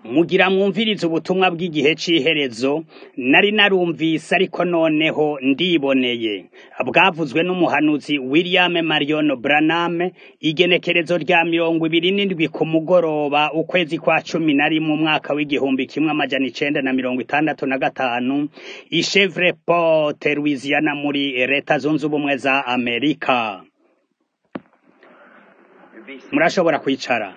mugira mwumvirize ubutumwa bw'igihe c'iherezo nari narumvise ariko noneho ndiboneye bwavuzwe n'umuhanuzi William Marion Branham igenekerezo rya mirongo ibiri n'indwi ku mugoroba ukwezi kwa cumi na rimwe umwaka w'igihumbi kimwe amajana icenda na mirongo itandatu na gatanu i Shreveport Louisiana muri leta zunze ubumwe za Amerika murashobora kwicara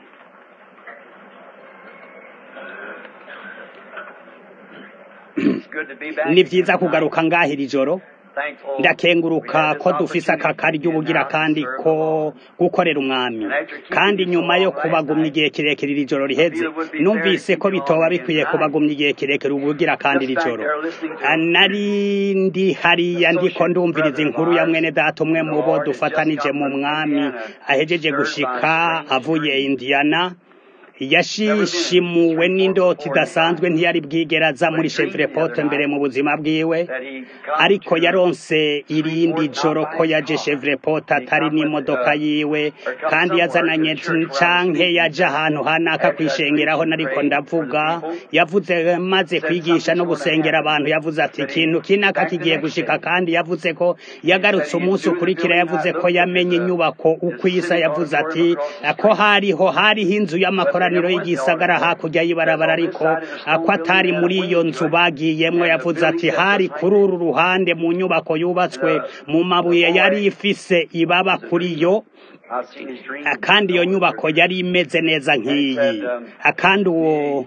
ni vyiza kugaruka ngaha iri joro ndakenguruka ko dufise aka karyo ubugira kandi ko gukorera umwami kandi nyuma yo kubagumya igihe kirekire iri joro riheze numvise ko bitoba bikwiye kubagumya igihe kirekire ubugira kandi iri joro nari ndi hariya ndiko ndumviriza inkuru ya mwene data umwe mu bo dufatanije mu mwami ahejeje gushika avuye Indiana yashishimuwe n'indoti idasanzwe ntiyari bwigera aza muri Shreveport mbere mu buzima bwiwe ariko yaronse irindi joro ko yaje Shreveport atari n'imodoka yiwe kandi yazananye canke yaje ahantu hanaka kwishengeraho nariko ndavuga yavuze maze kwigisha no gusengera abantu yavuze ati ikintu kinaka kigiye gushika kandi yavuze ko yagarutse umunsi ukurikira yavuze ko yamenye inyubako uko isa yavuze ati ko hariho hariho inzu y'amakora ikoraniro y'igisagara hakurya y'ibarabara ariko ko atari muri iyo nzu bagiyemwo yavuze ati hari kuri uru ruhande mu nyubako yubatswe mu mabuye yari ifise ibaba kuri yo kandi iyo nyubako yari imeze neza nk'iyi kandi uwo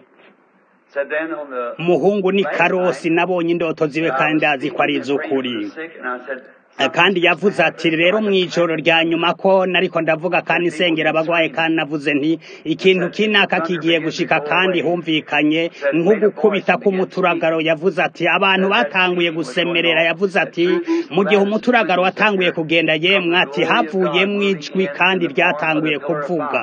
muhungu ni karosi nabonye indoto ziwe kandi ndazi ko ari iz'ukuri kandi yavuze ati rero mu ijoro rya nyuma ko nariko ndavuga kandi nsengera abagwaye kandi navuze nti ikintu kinaka kigiye gushika kandi humvikanye nko gukubita k'umuturagaro yavuze ati abantu batanguye gusemerera yavuze ati mu gihe umuturagaro watanguye kugenda yemwe ati havuyemwo ijwi kandi ryatanguye kuvuga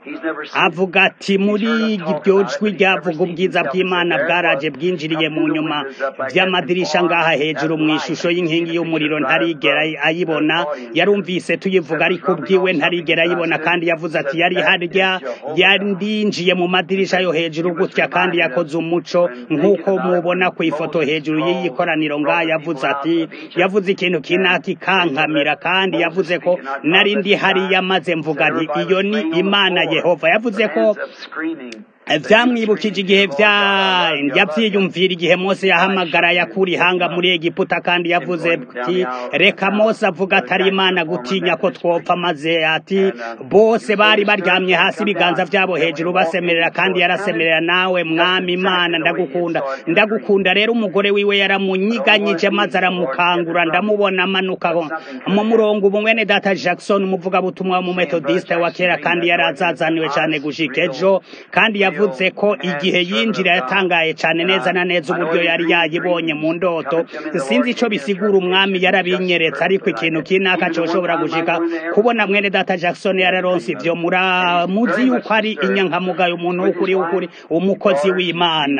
avuga ati muri iryo jwi ryavuga ubwiza bw'imana bwaraje bwinjiriye mu nyuma vy'amadirisha ngaha hejuru mu ishusho y'inkingi y'umuriro ntarigera ayibona yarumvise tuyivuga ariko ubwiwe ntarigera ayibona kandi yavuze ati yari harya yandinjiye mu madirisha yo hejuru gutya kandi yakoze umuco nk'uko mubona ku ifoto hejuru y'iyi koraniro ngaha yavuze ati yavuze ikintu kinaka ikankamira kandi yavuze ko nari ndi hariya maze mvuga nti iyo ni imana yehova yavuze ko vyamwibukije igihe yavyiyumvira igihe mose yahamagara yakura ihanga muri egiputa kandi yavuze ati reka mose avuga atari imana gutinya ko twopfa maze ati bose bari baryamye hasi ibiganza vyabo hejuru basemerera kandi yarasemerera nawe mwami imana ndagukunda ndagukunda rero umugore wiwe yaramunyiganyije maze aramukangura ndamubona amanuka mu murongo ubu mwene data jackson umuvugabutumwa w'umumetodiste wa kera kandi yarazazaniwe cane gushika ejo kandi yavuze ko igihe yinjira yatangaye cyane neza na neza uburyo yari yayibonye mu ndoto sinzi ico bisigura umwami yarabinyeretse ariko ikintu kinaka coshobora gushika kubona mwene data Jackson yararonse ivyo muramuzi yuko ari inyankamugayo umuntu w'ukuri w'ukuri umukozi w'Imana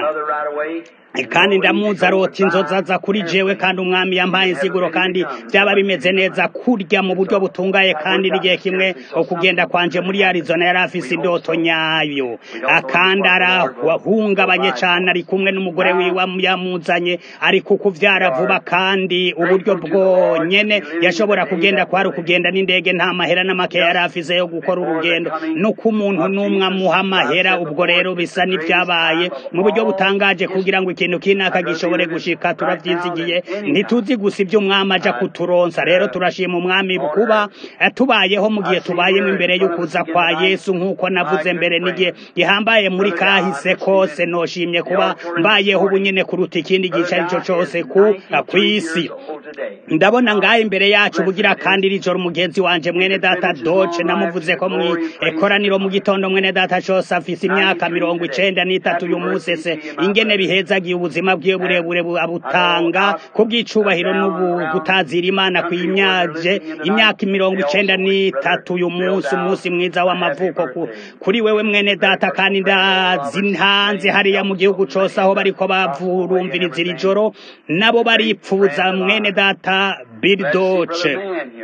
kandi ndamuzi arota inzoza za kuri jewe kandi umwami yampaye insiguro kandi byaba bimeze neza kurya mu buryo butungaye kandi n'igihe kimwe okugenda kwanje muri Arizona yari afise indoto nyayo akandi arahungabanye cane ari kumwe n'umugore wiwe yamuzanye ari kukuvyara vuba kandi uburyo bwonyene yashobora kugenda kwari ukugenda n'indege nta mahera n'amake yari afise yo gukora urugendo nuko umuntu n'umwe amuha amahera ubwo rero bisa n'ivyabaye mu buryo butangaje kugira ngo ikintu kinaka gishobore gushika turavyizigiye ntituzi gusa ivyo umwami aja kuturonsa rero turashima umwami kuba tubayeho mu gihe tubayemo imbere y'ukuza kwa yesu nk'uko navuze mbere n'igihe gihambaye muri kahise kose noshimye kuba mbayeho ubu nyene kuruta ikindi gice arico cose ku kw'isi ndabona ngaho imbere yacu bugira kandi iri joro umugenzi wanje mwene data doce namuvuze ko mu ekoraniro mu gitondo mwene data cose afise imyaka mirongo icenda n'itatu uyu munsi se ingene bihezagiye ubuzima bwiwe burebure abutanga ku bw'icubahiro n'ubu gutazira imana kwimyaje imyaka mirongo icenda n'itatu uyu munsi umunsi mwiza w'amavuko kuri wewe mwene data kandi ndazi hanze hariya mu gihugu cose aho bariko bavurumviriza iri joro nabo baripfuza mwene data biridoce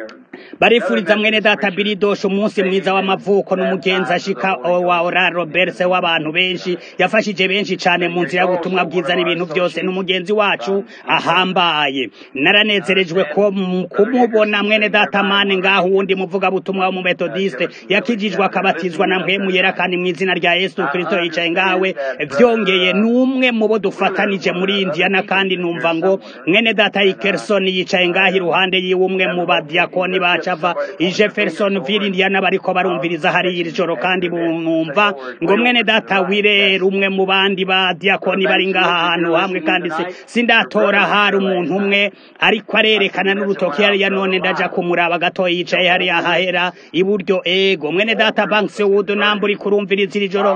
barifuriza mwene data biridoshe umunsi mwiza w'amavuko n'umugenzi ashika wa ora roberse w'abantu benshi yafashije benshi cane mu nzira y'ubutumwa bwiza n'ibintu byose n'umugenzi wacu ahambaye naranezerejwe ko kumubona mwene data mane ngaho uwundi muvuga butumwa wo mu metodiste yakijijwe akabatizwa na mpwemu yera kandi mu izina rya yesu kristo yicaye ngawe vyongeye n'umwe mu bo dufatanije muri indiana kandi numva ngo mwene data ikerson yicaye ngaho iruhande yiwe umwe mu badiakoni bacava i jeffersonville indiana bariko barumviriza hariya iri joro kandi bumva ngo mwene data wirera umwe mu bandi badiakoni bari ngaha ahantu hamwe kandi sindatora hari umuntu umwe ariko arerekana n'urutoki hariya none ndaja kumuraba gato yicaye hariya hahera iburyo ego mwene data banks wood namba uri kurumviriza iri joro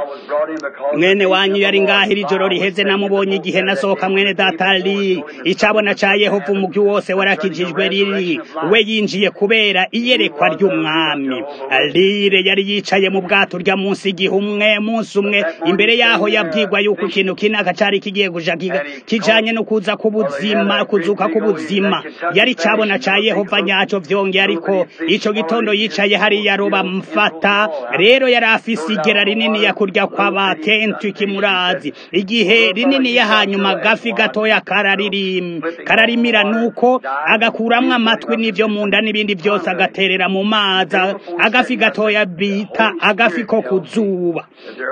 mwene wanyu yari ngaho iri joro riheze namubonye igihe nasohoka mwene data li icabona ca yehova umugwi wose warakijijwe riri we yinjiye kubera iyerekwa ry'umwami lire yari yicaye mu bwato rya munsi igihe umwe munsi umwe imbere yaho yabwirwa yuko ikintu kinaka cari kigiye kuja kijanye no kuza kubuzima kuzuka kubuzima yari cabona ca yehova nyaco vyongeye ariko ico gitondo yicaye hariya roba mfata rero yari afise igera rinini ya kurya kw'abatenti kimurazi igihe rinini ya hanyuma gafi gatoya kararirim kararimira nuko agakuramwo amatwi n'ivyo munda n'ibindi vyose agaterera mu mazi agafi gatoya bita agafi ko kuzuba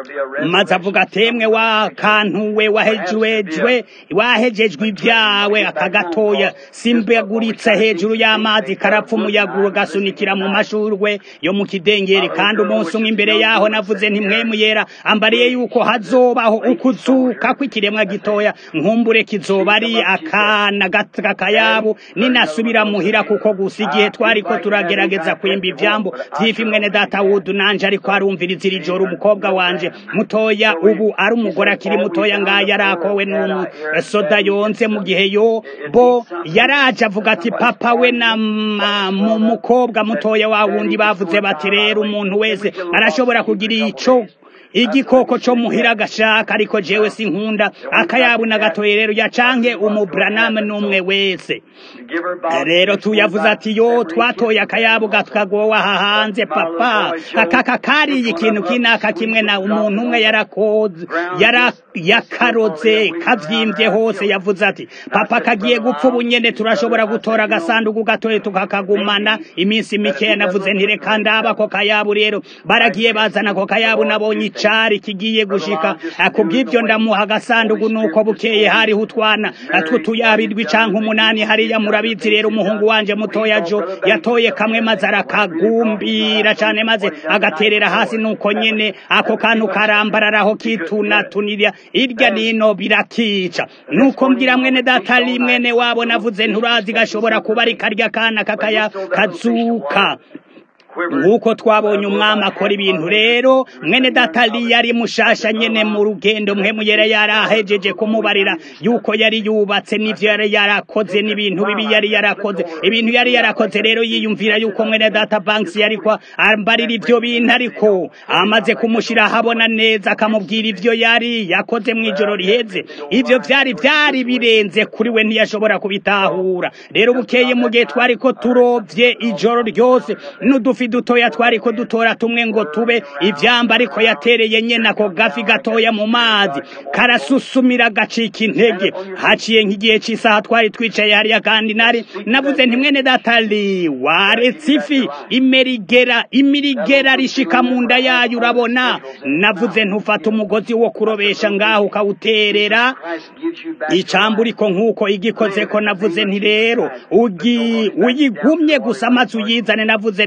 maze avuga atemwe wa kantu we wahejejwe wahejejwe ibyawe akagatoya simbaguritse hejuru y'amazi karapfa umuyaga gasunikira mu mashurwe yo mu kidengeri kandi umunsi umwe imbere yaho navuze ntimwemu yera ambariye yuko hazobaho ukuzuka kw'ikiremwa gitoya nkumbure kizoba ari akana kakayabu ninasubira muhira kuko gusa igihe twariko turagerageza kwimba ivyambo vyifi mwene data wudu nanje ariko arumviriza iri joro umukobwa wanje mutoya ubu ari umugore akiri mutoya ngaya arakowe n'umusoda yonze mu gihe yo bo yaraje avuga ati papa we na mu mukobwa mutoya wa wundi bavuze bati rero umuntu wese arashobora kugira ico igikoko co muhira agashaka ariko jewe sinkunda akayabu na gatoye rero yacanke umubraname n'umwe wese rero tuyavuze ati yo twatoye akayabu gatwagowa aha hanze papa akaka kariye ikintu kinaka kimwe na umuntu umwe yarakoze yara yakaroze kavyimbye hose yavuze ati papa kagiye gupfa ubunyene turashobora gutora agasanduku gatoye tukakagumana iminsi mikeya navuze ntireka ndaba ko kayabu rero baragiye bazana ako kayabu nabonye cari kigiye gushika kubw'ivyo ndamuha agasanduku nuko bukeye hariho utwana tw'utuyabirwi canke umunani hariya murabizi rero umuhungu wanje mutoya jo yatoye kamwe maze arakagumbira cane maze agaterera hasi nuko nyene ako kantu karambararaho kitunatunirya irya nino birakica nuko mbwira mwene data ari mwene wabo navuze nturazi gashobora kuba ari karya kana kakaya kazuka nk'uko twabonye umwami akora ibintu rero mwene datali yari mushasha nyene mu rugendo mwe muyere yarahejeje kumubarira yuko yari yubatse n'ivyo yari yarakoze n'ibintu bibi yari yarakoze ibintu yari yarakoze rero yiyumvira yuko mwene data banks yariko ambarira ivyo bintu ariko amaze kumushira habona neza akamubwira ivyo yari yakoze mw'ijoro riheze ivyo vyari vyari birenze kuri we ntiyashobora kubitahura rero bukeye mu gihe twariko turovye ijoro ryose n'udufi dutoya twariko dutora tumwe ngo tube ivyamba ariko yatereye nyene ako gafi gatoya mu mazi karasusumira gacika intege haciye nk'igihe c'isaha twari twicaye hariya kandi nari navuze nti mwene datali waretse ifi imerigera imirigera rishika mu nda yayo urabona navuze ntufata umugozi wo kurobesha ngaho ukawuterera icambu uriko nk'uko igikozeko navuze nti rero uyigumye gusa amazi uyizane navuze nti ntuyi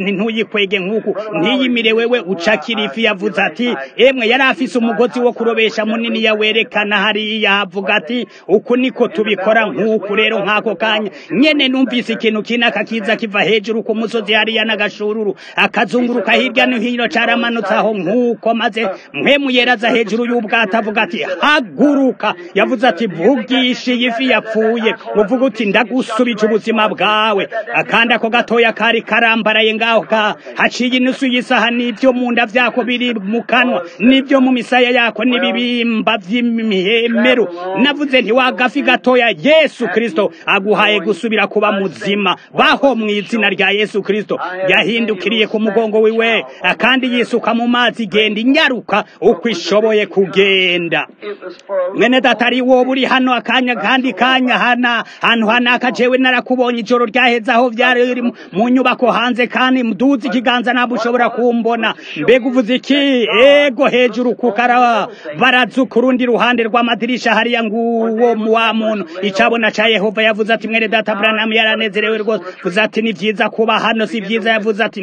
ntiyikwege nk'uku ntiyimire wewe ucakira ifi yavuze ati emwe yari afise umugozi wo kurobesha munini yawerekana hariya havuga ati uku niko tubikora nk'uku rero nk'ako kanya nyene numvise ikintu kinaka kiza kiva hejuru ku musozi hariya n'agashururu akazunguruka hirya no hino caramanutse aho nk'uko maze mpwemu yeraza hejuru y'ubwato avuga ati haguruka yavuze ati vugisha iyi fi yapfuye uvuga uti ndagusubije ubuzima bwawe akandi ako gatoya kari karambaraye ngaho ka haciye inusu y'isaha n'ibyo mu nda vyako biri mu kanwa n'ibyo mu misaya yako n'ibibimba vy'imihemero navuze nti wagafi gatoya yesu kristo aguhaye gusubira kuba muzima baho mu izina rya yesu kristo yahindukiriye ku mugongo wiwe kandi yisuka mu mazi genda inyaruka uko ishoboye kugenda mwene data ari wowe uri hano akanya kandi kanya hana hantu hanaka jewe narakubonye ijoro ryaheze aho vyari biri mu nyubako hanze kandi mduzi ikiganza ntabwo ushobora kumbona mbega uvuze iki ego hejuru kukara barazu ku rundi ruhande rw'amadirisha hariya nguwo wa muntu icabona ca yehova yavuze ati mwene data branamu yaranezerewe rwose vuze ati ni vyiza kuba hano si vyiza yavuze ati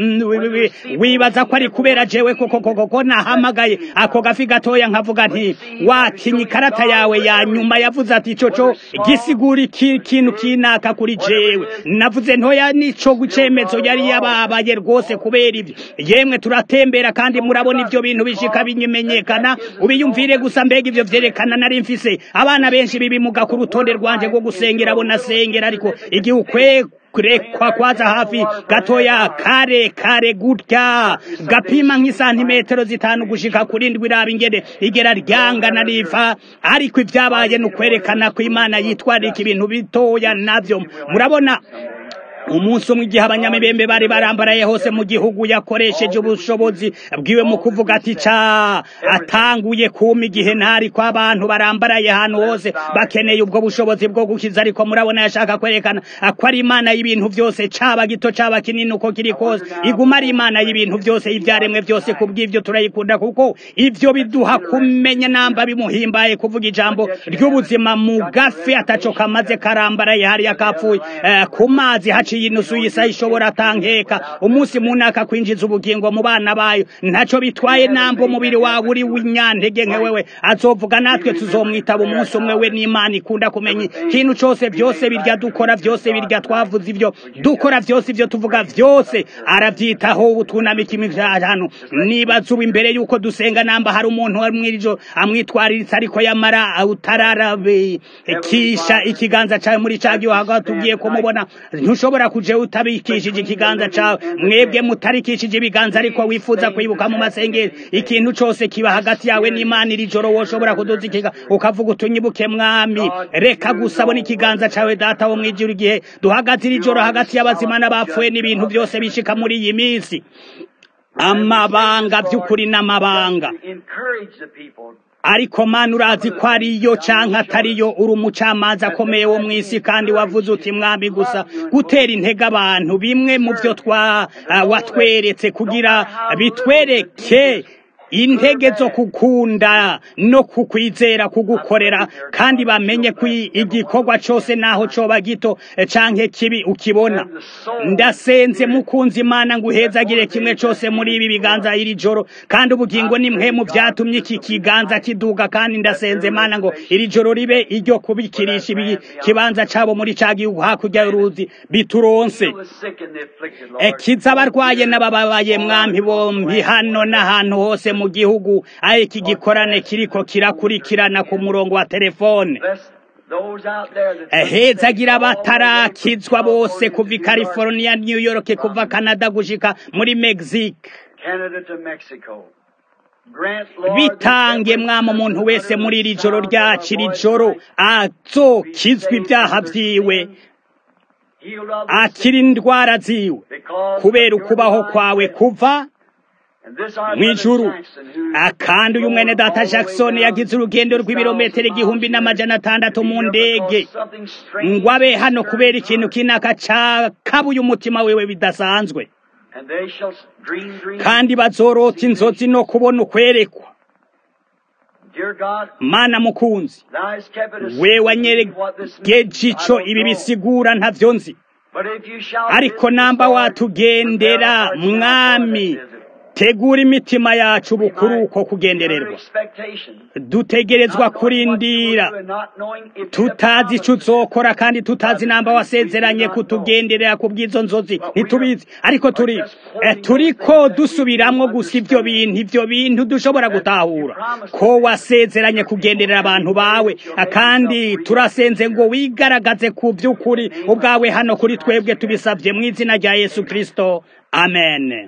wibaza ko ari kubera jewe koko koko ko nahamagaye ako gafi gatoya nkavuga nti watinye ikarata yawe ya nyuma yavuze ati coco gisigura iki kintu kinaka kuri jewe navuze ntoya nico gucemezo yari yababaye rwose kubera ivyo yemwe turatembera kandi murabona ivyo bintu bishika binyimenyekana ubiyumvire gusa mbega ivyo vyerekana nari mfise abana benshi bibimuga ku rutonde rwanje rwo gusengera abo nasengera ariko igihe ukwe kurekwa kwaza hafi gatoya kare kare gutya gapima nk'isantimetero zitanu gushika kuri ndwi iraba ingene igera ryangana riva ariko ibyabaye ni ukwerekana ko imana yitwarika ibintu bitoya navyo murabona umunsi umwe igihe abanyamibembe bari barambaraye hose mu gihugu yakoresheje ubushobozi bwiwe mu kuvuga ati ca atanguye kuma igihe ntari ko abantu barambaraye ahantu hose bakeneye ubwo bushobozi bwo gukiza ariko murabona yashaka kwerekana ko ari imana y'ibintu byose caba gito caba kinini uko kiri kose iguma ari imana y'ibintu byose ivyaremwe byose kubw'ivyo turayikunda kuko ivyo biduha kumenya namba bimuhimbaye kuvuga ijambo ry'ubuzima mu gafi ataco kamaze karambaraye hariya kapfuye uh, ku mazi haciye inusu y'isa ishobora tankeka umunsi munaka kwinjiza ubugingo mu bana bayo ntaco bitwaye namba umubiri wawe uri w'inyantege nke wewe azovuga natwe tuzomwitaba umunsi umwe we n'imana ikunda kumenya ikintu cose vyose birya dukora vyose birya twavuze ivyo dukora vyose ivyo tuvuga vyose aravyitaho ubu twunamika imivyahantu nibaza ubu imbere yuko dusenga namba hari umuntu mwirijo amwitwariritse ariko yamara utararabikisha ikiganza cawe muri ca gihe hagati tugiye kumubona ntushobora kuje utabikishije ikiganza cawe mwebwe mutarikishije ibiganza ariko wifuza kwibuka mu masengero ikintu cose kiba hagati yawe n'imana iri joro woshobora kuduza ikiga ukavuga utunyibuke mwami reka gusabona ikiganza cawe data wo mwijuru igihe duhagaze iri joro hagati y'abazima n'abapfuye n'ibintu byose bishika muri iyi minsi amabanga by'ukuri n'amabanga ariko mana urazi ko ariyo canke atariyo uri umucamanza akomeye wo mw'isi kandi wavuze uti mwami gusa gutera intege abantu bimwe mu vyo twa uh, watweretse kugira bitwereke intege zo kukunda no kukwizera kugukorera kandi bamenye ko igikorwa cose naho coba gito canke kibi ukibona ndasenze mukunzi imana nguhezagire kimwe cose muri ibi biganza iri joro kandi ubugingo ni mwe mu vyatumye iki kiganza kiduga kandi ndasenze mana ngo iri joro ribe iryo kubikirisha ibi kibanza cabo muri ca gihugu hakurya y'uruzi bituronse kiza abarwaye n'abababaye mwampi bompi hano n'ahantu hose mu gihugu aho iki gikorane kiriko kirakurikirana ku murongo wa telefone hezagira batarakizwa bose kuva i california new york kuva canada gushika muri mexique bitange mwama umuntu wese muri iri joro ryacu iri joro azokizwa ibyaha vyiwe akira indwara ziwe kubera ukubaho kwawe kuva mwijuru akandi uyu mwene data Jackson yagize urugendo rw'ibirometero igihumbi n'amajana atandatu mu ndege ngo abe hano kubera ikintu kinaka cakabuye umutima wewe bidasanzwe kandi bazorota inzozi no kubona ukwerekwa mana mukunzi we wanyeregeje ico ibi bisigura ntavyo nzi ariko namba watugendera mwami tegura imitima yacu bukuru uko kugendererwa dutegerezwa kurindira tutazi icyo uzokora kandi tutazi namba wasezeranye kutugenderera ku bw'izo nzozi ntitubizi ariko turi turiko dusubiramwo gusa ibyo bintu ibyo bintu dushobora gutahura ko wasezeranye kugenderera abantu bawe kandi turasenze ngo wigaragaze ku by'ukuri ubwawe hano kuri twebwe tubisabye mu izina rya yesu kirisito amen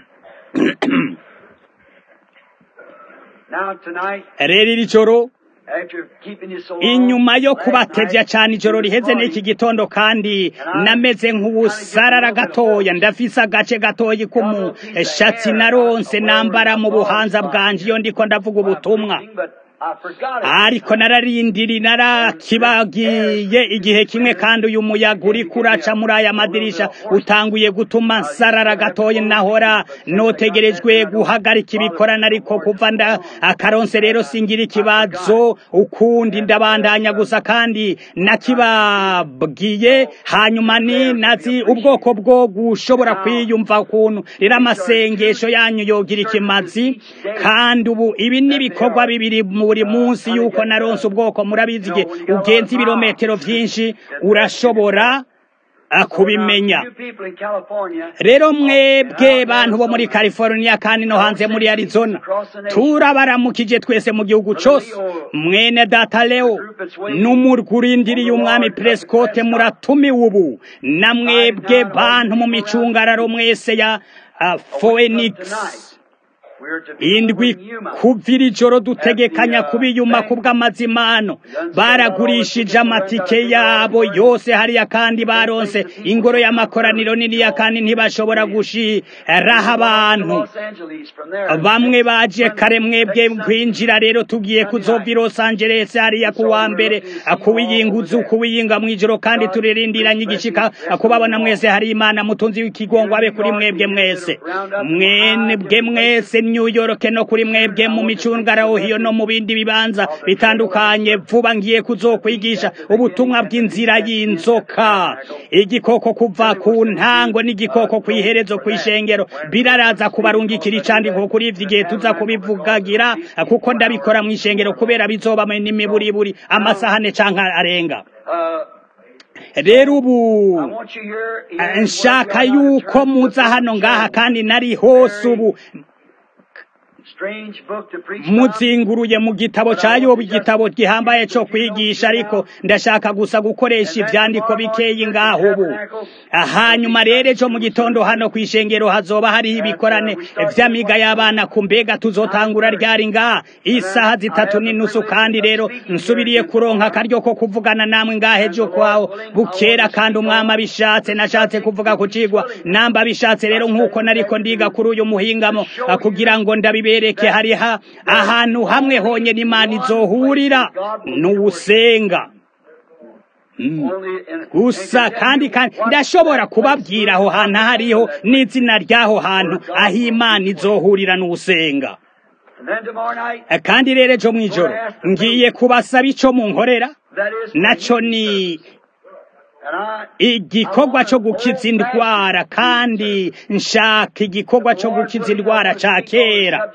rero iri joro inyuma yo kubatevya cyane ijoro riheze n'iki gitondo kandi nameze nk'ubusarara gatoya ndafise agace gatoyi k'umushatsi naronse nambara mu buhanza bwanje iyo ndiko ndavuga ubutumwa ariko nararindiri narakibagiye igihe kimwe kandi uyu muyaga uri kuraca muri aya madirisha utanguye gutuma nsarara gatoya nahora notegerejwe guhagarika ibikorana ariko kuva nda akaronse rero singira ikibazo ukundi ndabandanya gusa kandi nakibabwiye hanyuma ni nazi ubwoko bwo gushobora kwiyumva ukuntu rero amasengesho yanyu yogira ikimazi kandi ubu ibi ni ibikorwa bibiri mu buri munsi yuko naronse ubwoko murabizi igihe ugenza ibirometero byinshi urashobora kubimenya rero mwebwe bantu bo muri california kandi no hanze muri arizona turabaramukije twese mu gihugu cyose mwene data leo n'umurwa urindiriye umwami prescote muratumiwe ubu na mwebwe bantu mu micungararo mwese ya phoenix indwi kuvira ijoro dutegekanya kubiyuma ku bw'amazimano baragurishije amatike yabo yose hariya kandi baronse ingoro y'amakoraniro niniya kandi ntibashobora gushiraho abantu bamwe baje kare mwebwe kwinjira rero tugiye kuzova i los angeles hariya ku wa mbere kuwiyinguza kuwiyinga mu ijoro kandi turirindiranye igishika kubabona mwese hari imana mutunzi w'ikigongo abe kuri mwebwe mwese mwebwe mwese New York no kuri mwebwe mu micungaraho hiyo no mu bindi bibanza bitandukanye vuba ngiye kuzokwigisha ubutumwa bw'inzira y'inzoka igikoko kuva ku ntango n'igikoko kw'iherezo kw'ishengero biraraza kubarungikira icandiko kuri ivyo igihe tuza kubivugagira kuko ndabikora mu ishengero kubera bizoba n'imiburiburi amasahane canke arenga rero ubu nshaka yuko muza hano ngaha kandi nari hose ubu muzinguruye mu gitabo cya yobu igitabo gihambaye cyo kwigisha ariko ndashaka gusa gukoresha ibyandiko bikeyi ngaho ubu hanyuma rero ejo mu gitondo hano ku ishengero hazoba hariho ibikorane by'amiga y'abana ku mbega tuzotangura ryari ngaha isaha zitatu n'inusu kandi rero nsubiriye kuronka akaryo ko kuvugana namwe ngaha ejo kwaho bukera kandi umwami abishatse nashatse kuvuga ku cigwa namba abishatse rero nk'uko nariko ndiga kuri uyu muhingamo kugira ngo ndabibere bereke hariha ahantu hamwe honyine imana izohurira n'ubusenga gusa kandi kandi ndashobora kubabwira aho hantu hariho n'izina ry'aho hantu aho imana izohurira n'ubusenga kandi rero ejo mu ijoro ngiye kubasaba icyo mu nkorera nacyo ni igikorwa cyo gukiza indwara kandi nshaka igikorwa cyo gukiza indwara cya kera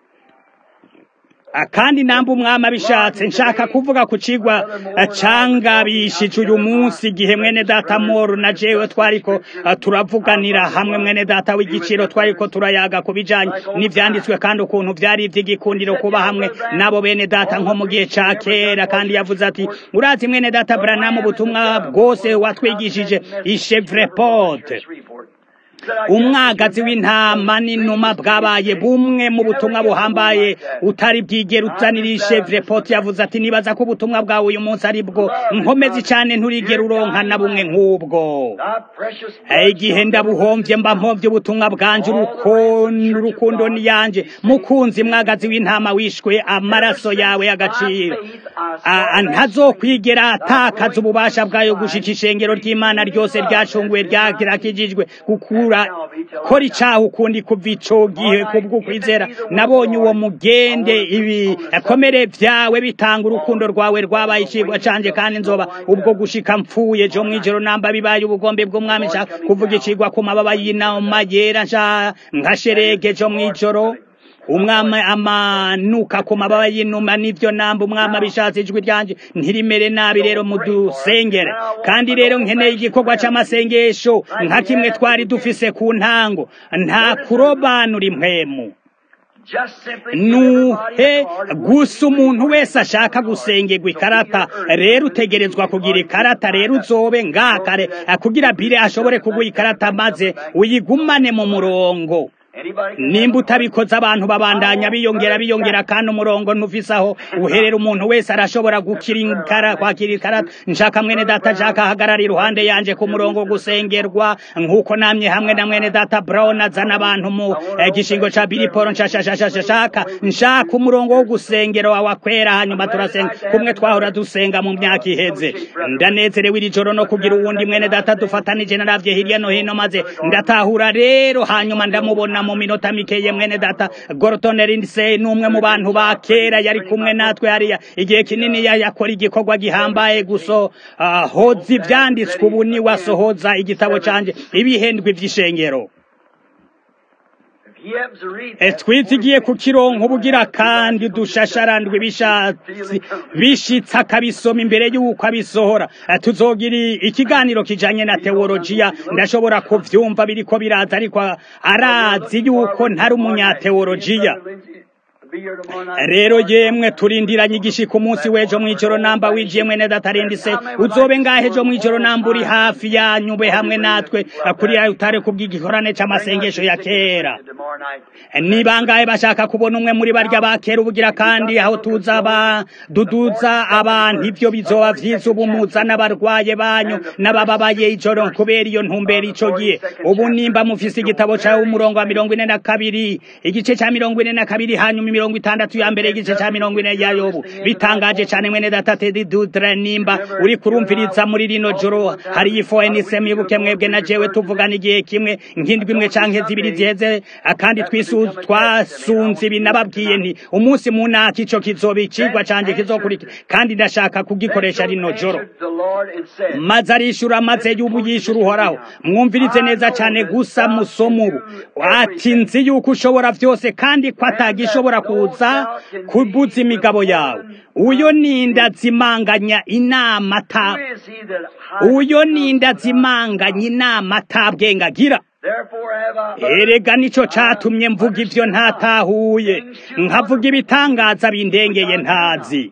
kandi namba umwami abishatse nshaka kuvuga ku kigwa cangabishije uyu munsi igihe mwene data moro na jewe twariko turavuganira hamwe mwene data w'igiciro twariko turayaga ku bijanye n'ivyanditswe kandi ukuntu vyari ivy'igikundiro kuba hamwe nabo bene data nko mu gihe ca kera kandi yavuze ati urazi mwene data branamu ubutumwa bwose watwigishije ishevrepote umwagazi w'intama n'inuma bwabaye bumwe mu butumwa buhambaye utari bwigera uzanira ishevre poti yavuze ati nibaza ko ubutumwa bwawe uyu munsi ari bwo nkomezi cyane nturigera uronka na bumwe nk'ubwo igihe ndabuhombye mba mpombye ubutumwa bwanje urukundo niyanje mukunzi mwagazi w'intama wishwe amaraso yawe y'agaciro ntazokwigera atakaza ububasha bwayo gushika ishengero ry'imana ryose ryacunguwe ryakirakijijwe gukura urakora icaha ukundi kuva ico gihe kubw'ukwizera nabonye uwo mugende ibi akomere vyawe bitanga urukundo rwawe rwabaye icigwa canje kandi nzoba ubwo gushika mpfuye jo mwijoro namba bibaye ubugombe bw'umwami nshaka kuvuga icigwa ku mababa y'inama yera nshaka nkasherege jo mwijoro umwami amanuka ku mababa y'inuma n'ivyo namba umwami abishatse ijwi ryanje ntirimere nabi rero mudusengere kandi rero nkeneye igikorwa c'amasengesho nka kimwe twari dufise ku ntango nta kurobanura impwemu nuhe gusa umuntu wese ashaka gusengerwa ikarata rero utegerezwa kugira ikarata rero uzobe ngakare kugira bire ashobore kuguha ikarata maze uyigumane mu murongo nimba utabikoze abantu babandanya biyongera biyongera kandi umurongo ntufise aho uherera umuntu wese arashobora gukira ikara kwakira ikarata nshaka mwene data nshaka ahagarara iruhande yanje ku murongo gusengerwa nk'uko namye hamwe na mwene data brown azana abantu mu gishingo ca biliporo nshaka nshaka umurongo wo gusengera wawe akwera hanyuma turasenga kumwe twahora dusenga mu myaka iheze ndanezerewe iri joro no kugira uwundi mwene data dufatanije naravye hirya no hino maze ndatahura rero hanyuma ndamubona mu minota mikeye mwene data Gorton Lindsay n'umwe mu bantu ba kera yari kumwe natwe hariya igihe kinini yakora igikorwa gihambaye guso uh, hoza ivyanditswe ubu ni wasohoza igitabo canje ibihendwe vy'ishengero twitigiye ku kironko ubugira kandi dushasharandwe bishatsi bishitse akabisoma imbere y'uko abisohora tuzogira ikiganiro kijanye na teologiya ndashobora kuvyumva biriko biraza ariko arazi yuko ntari umunyateologiya rero yemwe turindiranye igishika umunsi w'ejo mw'ijoro namba wijiye mwene datarindise uzobe ngahe ejo mw'ijoro namba uri hafi yanyu ube hamwe natwe kuri utare kubw'igikorane c'amasengesho ya kera ni bangahe bashaka kubona umwe muri barya ba kera ubugira kandi aho tuza baduduza abantu ivyo bizoba vyiza ubu muzana abarwaye banyu n'abababaye ijoro kubera iyo ntumbero ico gihe ubu nimba mufise igitabo cawe umurongo wa mirongo ine na kabiri igice ca mirongo ine na kabiri hanyuma mirongo itandatu ya mbere igice ca mirongo ine ya yobu bitangaje cane mwene data tedi dudre nimba uri kurumviriza muri rino joro hari ifo enise mwibuke mwebwe na jewe tuvugana igihe kimwe nk'indwi imwe canke zibiri ziheze kandi twasunze ibi nababwiye nti umunsi munaka ico kizoba icigwa canje kizokurikira kandi ndashaka kugikoresha rino joro maze arishura maze y'ubu yishura uhoraho mwumvirize neza cane gusa musoma ubu ati nzi yuko ushobora vyose kandi ko atagishobora kuza kubuza imigabo yawe uyo ninda zimanganya inama ata uyo ninda zimanganya inama atabwenga agira erega nico catumye mvuga ivyo ntatahuye nkavuga ibitangaza bindengeye ntazi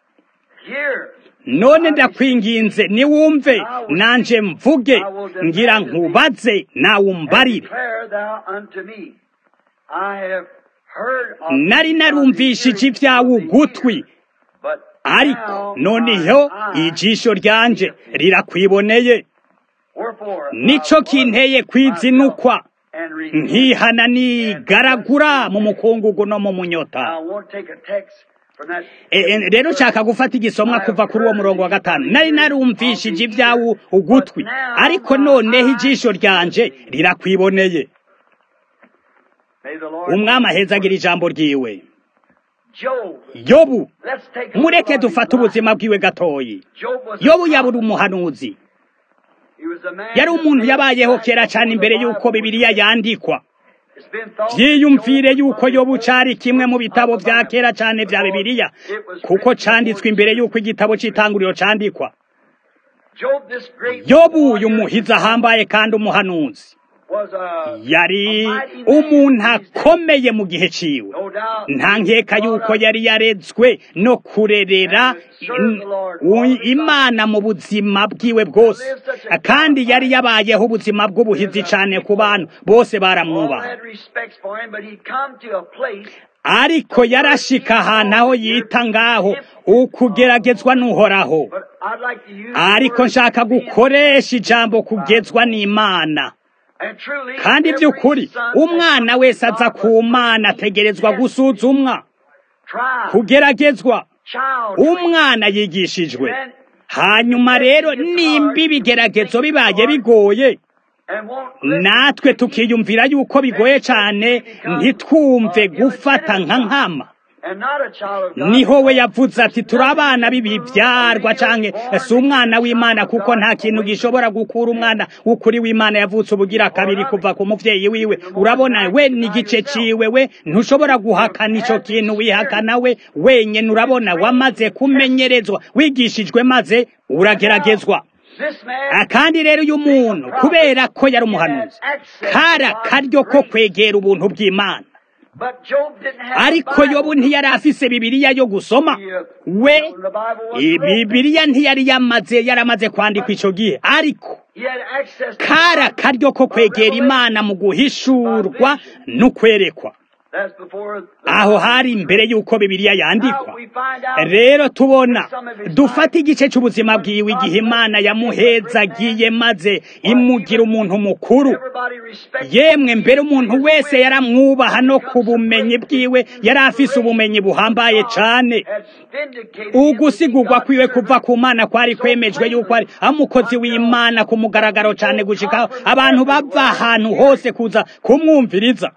none ndakwinginze niwumve nanje mvuge ngira nkubaze nawe umbarire nari narumvishije ibyawe ugutwi ariko noneho ijisho ryanje rirakwiboneye nico kinteye kwizinukwa nkihana nigaragura mu mukungugu no mu munyota rero nshaka gufata igisomwa kuva kuri uwo murongo wa gatanu nari narumvishije ibyawe ugutwi ariko noneho ijisho ryanje rirakwiboneye umwami ahezagira ijambo ryiwe yobu mureke dufate ubuzima bwiwe gatoyi yobu yabura umuhanuzi yari umuntu yabayeho kera cyane imbere y'uko bibiliya yandikwa byiyumvire yuko yobu cari kimwe mu bitabo vya kera cyane vya bibiliya kuko canditswe imbere y'uko igitabo c'itanguriro candikwa yobu uyu muhizi ahambaye kandi umuhanuzi yari umuntu akomeye mu gihe ciwe nta nkeka yuko yari yarezwe no kurerera imana mu buzima bwiwe bwose kandi yari yabayeho ubuzima bw'ubuhizi cyane ku bantu bose baramwubaha ariko yarashika ahantu aho yita ngaho ukugeragezwa n'uhoraho ariko nshaka gukoresha ijambo kugezwa n'imana kandi by'ukuri umwana wese aza ku mana ategerezwa gusuzumwa kugeragezwa umwana yigishijwe hanyuma rero nimba ibigeragezo bibaye bigoye natwe tukiyumvira yuko bigoye cyane ntitwumve gufata nka nkama niho we yavuze ati turi abana b'ibibyarwa canke si umwana w'imana kuko nta kintu gishobora gukura umwana w'ukuri w'imana yavutse ubugira kabiri kuva ku muvyeyi wiwe urabona we n'igice ciwe we ntushobora guhakana ico kintu wihakana we wenyene urabona wamaze kumenyerezwa wigishijwe maze urageragezwa kandi rero uyu muntu kubera ko yari umuhanuzi kara karyo ko kwegera ubuntu bw'imana ariko yobu ntiyari afise bibiliya yo gusoma we bibiliya ntiyari yamaze yaramaze kwandikwa ico gihe ariko kara karyo ko kwegera imana mu guhishurwa n'ukwerekwa aho hari imbere y'uko bibiliya yandikwa rero tubona dufata igice cy'ubuzima bwiwe igihe imana yamuhezagiye maze imugira umuntu mukuru yemwe mbere umuntu wese yaramwubaha no ku bumenyi bwiwe yari afise ubumenyi buhambaye cyane ugusigurwa kwiwe kuva ku mana kwari kwemejwe yuko ari umukozi w'imana ku mugaragaro cyane gushikaho abantu bava ahantu hose kuza kumwumviriza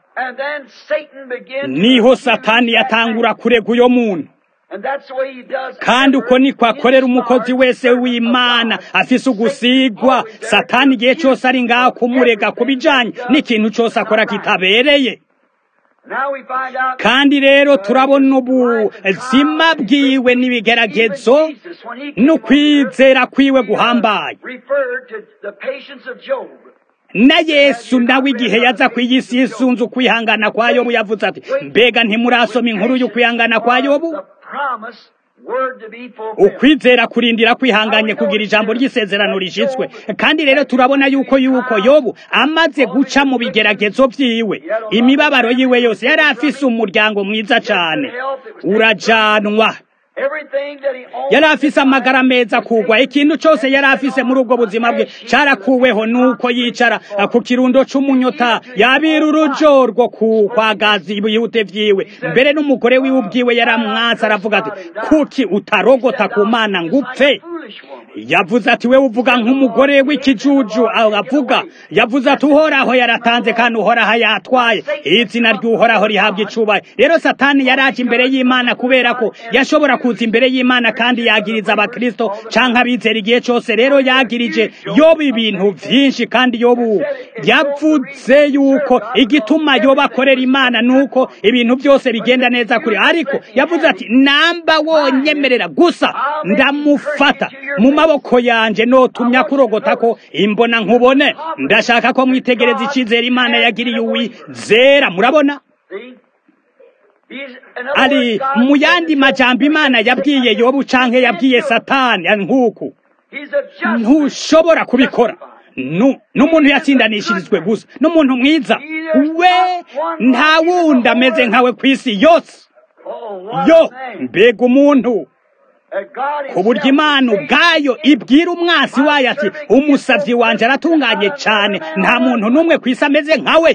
niho satani yatangura kurega uyo muntu kandi uko niko akorera umukozi wese w'imana afise ugusigwa satani igihe cyose ari ngaho kumurega ku bijanye n'ikintu cyose akora kitabereye kandi rero turabona ubuzima bwiwe n'ibigeragezo n'ukwizera kwiwe guhambaye na yesu nawe igihe yaza ku iyi si yisunze ukwihangana kwa yobu yavuze ati mbega ntimurasoma inkuru y'ukwihangana kwa yobu ukwizera kurindira kwihanganye kugira ijambo ry'isezerano rishyitswe kandi rero turabona yuko yuko yobu amaze guca mu bigeragezo byiwe imibabaro yiwe yose yari afise umuryango mwiza cyane urajanwa yari afise amagara meza kugwa ikintu cyose yari afise muri ubwo buzima bwe cyarakuweho nuko yicara ku kirundo c'umunyota yabira urujo rwo kwagaza ibihute vyiwe mbere n'umugore wiwe ubwiwe yaramwatsa aravuga ati kuki utarogota ku mana ngupfe yavuze ati we uvuga nk'umugore w'ikijuju avuga yavuze ati uhoraho yaratanze kandi uhoraho yatwaye izina ry'uhoraho rihabwa icubaye rero satani yaraje imbere y'imana kubera ko yashobora kuza imbere y'imana kandi yagiriza abakristo canke abizera igihe cyose rero yagirije yobu ibintu vyinshi kandi yobu yavuze yuko igituma yoba akorera imana nuko ibintu byose bigenda neza kuri ariko yavuze ati namba wonyemerera gusa ndamufata mu maboko yanje notumya kurogota ko imbona nkubone ndashaka ko mwitegereza icyizere imana yagiriye uwizera murabona ari mu yandi majambo imana yabwiye yobu canke yabwiye satani nk'uku ntushobora kubikora n'umuntu yatsindanishirizwe gusa n'umuntu mwiza we nta wundi ameze nkawe ku isi yose yo mbega umuntu ku buryo imana ubwayo ibwira umwasi wayo ati umusabyi wanjye aratunganye cyane nta muntu n'umwe ku isi ameze nkawe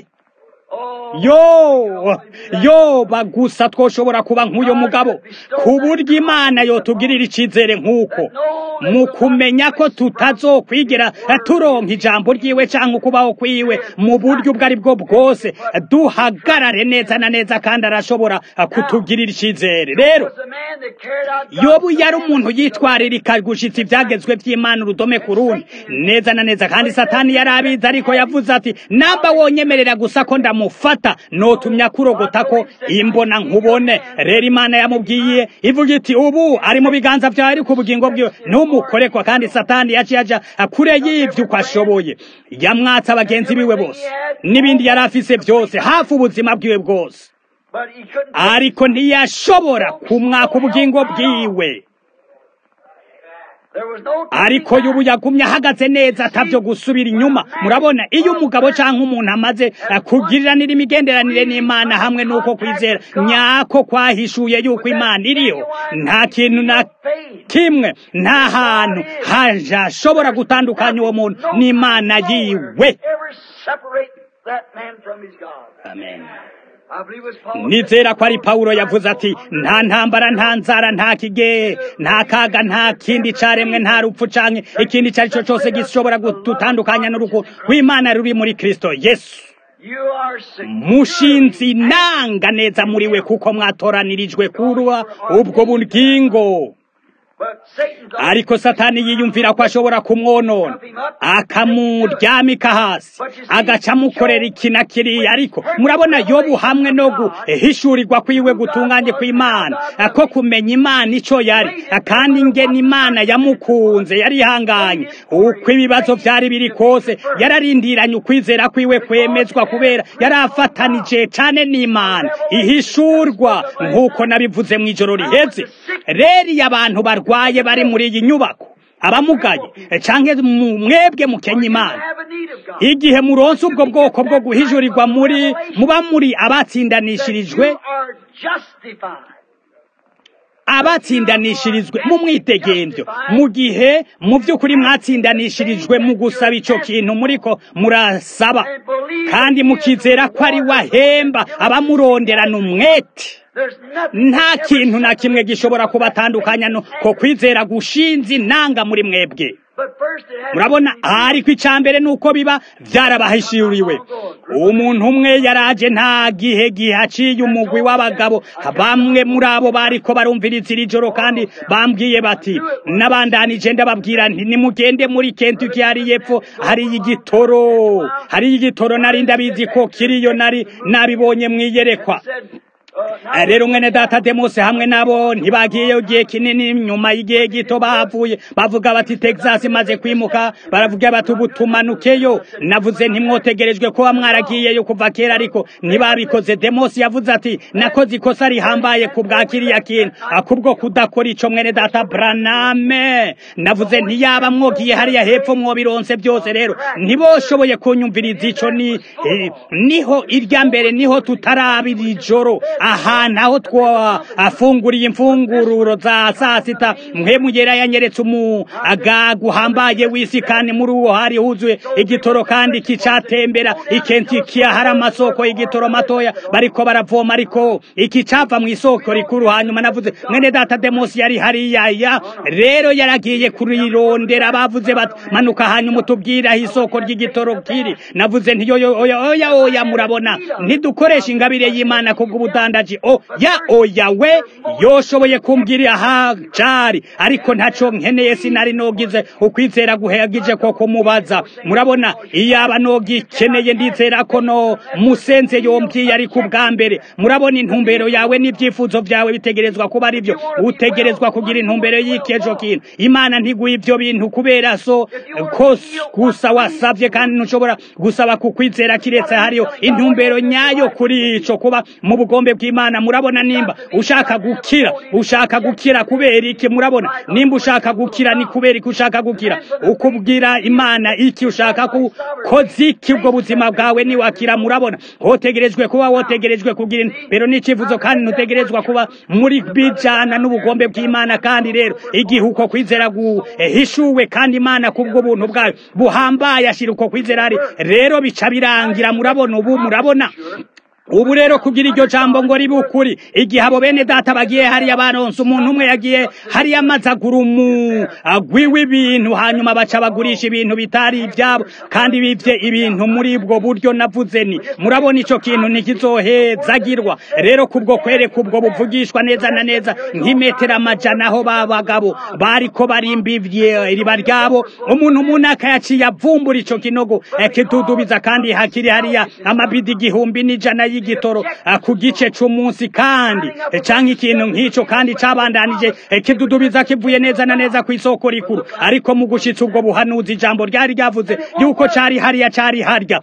yo yoba gusa twoshobora kuba nk'uyu mugabo ku buryo imana yotugirira icyizere nk'uko mu kumenya ko tutazokwigira turonka ijambo ryiwe cyangwa ukubaho kwiwe mu buryo ubwo ari bwo bwose duhagarare neza na neza kandi arashobora kutugirira icyizere rero yobu yari umuntu yitwaririka gushitsa ibyagezwe by'imana urudome ku rundi neza na neza kandi satani yari abizi ariko yavuze ati namba wonyemerera gusa ko ndamufata notumya kurogota ko imbona nkubone rero imana yamubwiye ivuga iti ubu ari mu biganza byawe ariko ubugingo bwiwe ntumukorekwa kandi satani yaciye aja kure y'ivyo uko ashoboye yamwatsa abagenzi biwe bose n'ibindi yari afise byose hafi ubuzima bwiwe bwose ariko ntiyashobora kumwaka ubugingo bwiwe ariko y'ubu yagumye ahagaze neza atavyo gusubira inyuma murabona iyo umugabo cyangwa umuntu amaze kugiriranira imigenderanire n'imana hamwe n'uko kwizera nyako kwahishuye yuko imana iriho nta kintu na kimwe nta hantu hashobora gutandukanya uwo muntu n'imana yiwe amen nizera ko ari pawulo yavuze ati nta ntambara nta nzara nta kige nta kaga nta kindi caremwe nta rupfu canke ikindi icyo ari cyo cyose gishobora gutandukanya n'urukundo rw'imana ruri muri kristo yesu mushinzi nanga neza muri we kuko mwatoranirijwe kurwa ubwo bugingo ariko satani yiyumvira ko ashobora kumwonona akamuryamika hasi agaca amukorera iki na kiriya ariko murabona yobu hamwe no guhishurirwa kwiwe gutunganye kw'imana ko kumenya imana icyo yari kandi ingena imana yamukunze yari ihanganye uko ibibazo byari biri kose yararindiranye ukwizera kwiwe kwemezwa kubera yari afatanije cyane n'imana ihishurwa nk'uko nabivuze mu ijoro riheze rero iyo abantu barwaye bari muri iyi nyubako abamugaye cyangwa mwebwe mukenya imana igihe muronse ubwo bwoko bwo guhijurirwa muri muba muri abatsindanishirijwe abatsindanishirijwe mu mwitegembyo mu gihe mu by'ukuri mwatsindanishirijwe mu gusaba icyo kintu muriko murasaba kandi mukizera ko ari wahemba abamuronderana umwete nta kintu na kimwe gishobora kubatandukanya ko kwizera gushinze inanga muri mwebwe murabona ariko icya mbere ni uko biba byarabahishuriwe umuntu umwe yaraje nta gihe gihaciye umugwi w'abagabo bamwe muri abo bariko barumviriza iri joro kandi bambwiye bati n'abandanije ndababwira nti nimugende muri kentuki hari yepfo hari igitoro hari igitoro nari ndabizi ko kiriyo nari nabibonye mwiyerekwa rero mwene data demose hamwe nabo ntibagiyeyo igihe kinini nyuma y'igihe gito bahavuye bavuga bati texas imaze kwimuka baravuga bati ubu tumanukeyo navuze ntimwotegerejwe kuba mwaragiyeyo kuva kera ariko ntibabikoze demose yavuze ati nakoze ikosa rihambaye ku bwa kiriya kintu akubwo kudakora ico mwene data braname navuze ntiyaba mwogiye hariya hepfo mwobironse byose rero ntiboshoboye kunyumviriza ico ni niho irya mbere niho tutarabira ijoro ahantu aho twafunguriye imfungururo za saa sita mwe mugera yanyeretse umugaga uhambaye w'isi kandi muri uwo hari huzuye igitoro kandi kicatembera ikentikiya hari amasoko y'igitoro matoya bariko baravoma ariko iki cava mu isoko rikuru hanyuma navuze mwene data demosi yari hariya ya rero yaragiye kurirondera bavuze bati manuka hanyuma utubwire aho isoko ry'igitoro kiri navuze ntiyo oya oya oya murabona ntidukoresha ingabire y'imana kubw'ubudandaji o ya oya we yoshoboye kumbwira aha cari ariko ntaco nkeneye sinari nogize ukwizera guhagije ko kumubaza murabona iyaba nogikeneye ndizera ko no musenze yombwiye ari ku bwa mbere murabona intumbero yawe n'ibyifuzo byawe bitegerezwa kuba ari byo utegerezwa kugira intumbero y'ikejo kintu imana ntiguha ibyo bintu kubera so ko gusa wasabye kandi ntushobora gusaba kukwizera kiretse hariyo intumbero nyayo kuri ico kuba mu bugombe bw'imana murabona nimba ushaka gukira ushaka gukira kubera iki murabona nimba ushaka gukira ni kubera iki ushaka gukira ukubwira imana iki ushaka kukoza iki ubwo buzima bwawe niwakira murabona wotegerejwe kuba wotegerejwe kugira imbero n'icyifuzo kandi ntutegerezwa kuba muri bijana n'ubugombe bw'imana kandi rero igihe uko kwizera guhishuwe kandi imana kubwo buntu bwayo buhambaye ashira uko kwizera ari rero bica birangira murabona ubu murabona ubu rero kugira iryo jambo ngo ribe ukuri igihe abo bene data bagiye hariya baronse umuntu umwe yagiye hariya amaze agura umugwi w'ibintu hanyuma baca bagurisha ibintu bitari ibyabo kandi bibye ibintu muri ubwo buryo navuze ni murabona ico kintu ntikizohezagirwa rero kubwo kwereka ubwo buvugishwa neza na neza nk'imetero amajana aho babagabo bariko barimba iriba ryabo umuntu umuntu akayaciye avumbura ico kinogo kidudubiza kandi hakiri hariya amabidi igihumbi n'ijana y'igitoro ku gice c'umunsi kandi canke ikintu nk'ico kandi cabandanije kidudubiza kivuye neza na neza ku isoko rikuru ariko mu gushitsa ubwo buhanuzi ijambo ryari ryavuze yuko cari hariya cari harya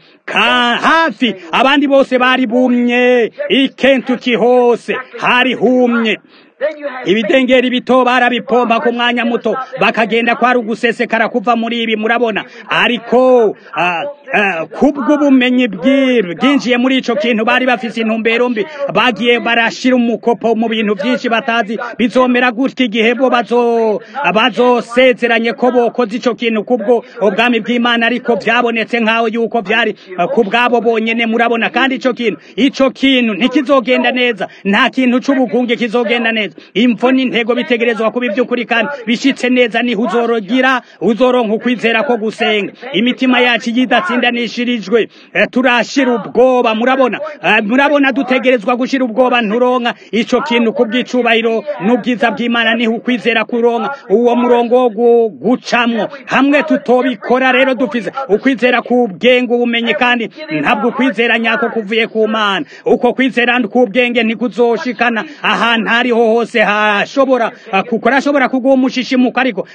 hafi abandi bose bari bumye ikentuki hose hari humye ibidengeri bito barabipomba ku mwanya muto bakagenda kwari ugusesekara kuva muri ibi murabona ariko kubw'ubumenyi bwinjiye muri ico kintu bari bafise intumbero mbi bagiye barashira umukopo mu bintu byinshi batazi bizomera gutya igihe bo bazosezeranye ko bokoze ico kintu kubwo ubwami bw'imana ariko byabonetse nk'aho yuko byari ku bwabo bonyene murabona kandi ico kintu ico kintu ntikizogenda neza nta kintu c'ubugunge kizogenda neza imvo n'intego bitegerezwa kuba iby'ukuri kandi bishitse neza niho uzorogira uzoronka ukwizera ko gusenga imitima yacu yidatsindanishirijwe turashira ubwoba murabona murabona dutegerezwa gushira ubwoba nturonka ico kintu kubw'icubahiro n'ubwiza bw'imana niho ukwizera kuronka uwo murongo wo gucamwo hamwe tutobikora rero dufise ukwizera kubwenge ubumenyi kandi ntabwo ukwizera nyako kuvuye ku mana uko kwizera k'ubwenge ntikuzoshikana ahantu ariho hose hashobora kukora ashobora kuguha umushishimuko ariko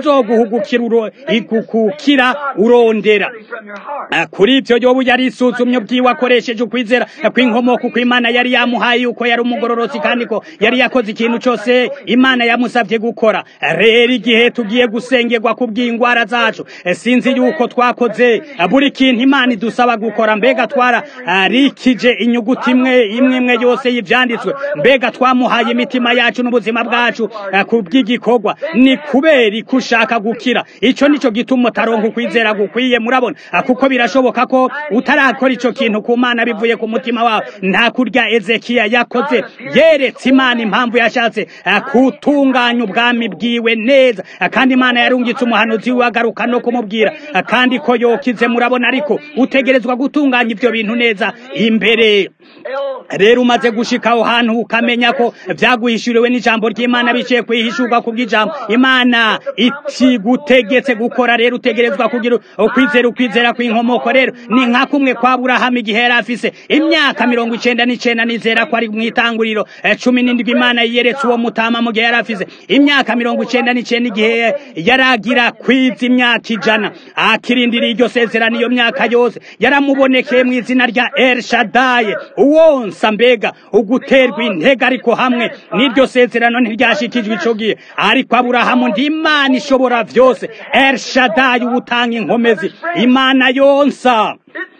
ntikuzoguhugukira urondera kuri ibyo yobu yari isuzumye ubwiwe akoresheje ukwizera kw'inkomoko uko imana yari yamuhaye yuko yari umugororosi kandi ko yari yakoze ikintu cyose imana yamusabye gukora rero igihe tugiye gusengerwa ku bw'indwara zacu sinzi yuko twakoze buri kintu imana idusaba gukora mbega twara rikije inyuguti imwe imwe imwe yose y'ibyanditswe mbega twamuhaye imitima yacu n'ubuzima bwacu ku bw'igikorwa ni kubera ko ushaka gukira icyo nicyo gituma utaronka ukwizera gukwiye murabona kuko birashoboka ko utarakora icyo kintu ku mana bivuye ku mutima wawe nta kurya ezekiya yakoze yeretse imana impamvu yashatse kutunganya ubwami bwiwe neza kandi imana yarungitse umuhanuzi we agaruka no kumubwira kandi ko yokize murabona ariko utegerezwa gutunganya ibyo bintu neza imbere rero umaze gushika aho hantu ukamenya ko byaguhishuriwe n'ijambo ry'imana biciye kwihishurwa ku bw'ijambo imana itigutegetse gukora rero utegerezwa kugira ukwizera ukwizera kw'inkomoko rero ni nka kumwe kwa burahamu igihe yari afise imyaka mirongo icenda n'icenda nizera ko ari mu itanguriro cumi n'indwi imana yiyeretse uwo mutama mu gihe yari afise imyaka mirongo icenda n'icenda igihe yaragira kwiza imyaka ijana akirindira iryo sezerano iyo myaka yose yaramubonekeye mu izina rya el shadaye uwonsa mbega uguterwa intege ariko hamwe n'iryo sezerano ntiryashikijwe ico gihe ariko aburahamu ndi imana ishobora vyose el shadaye ubutanga inkomezi imana yonsa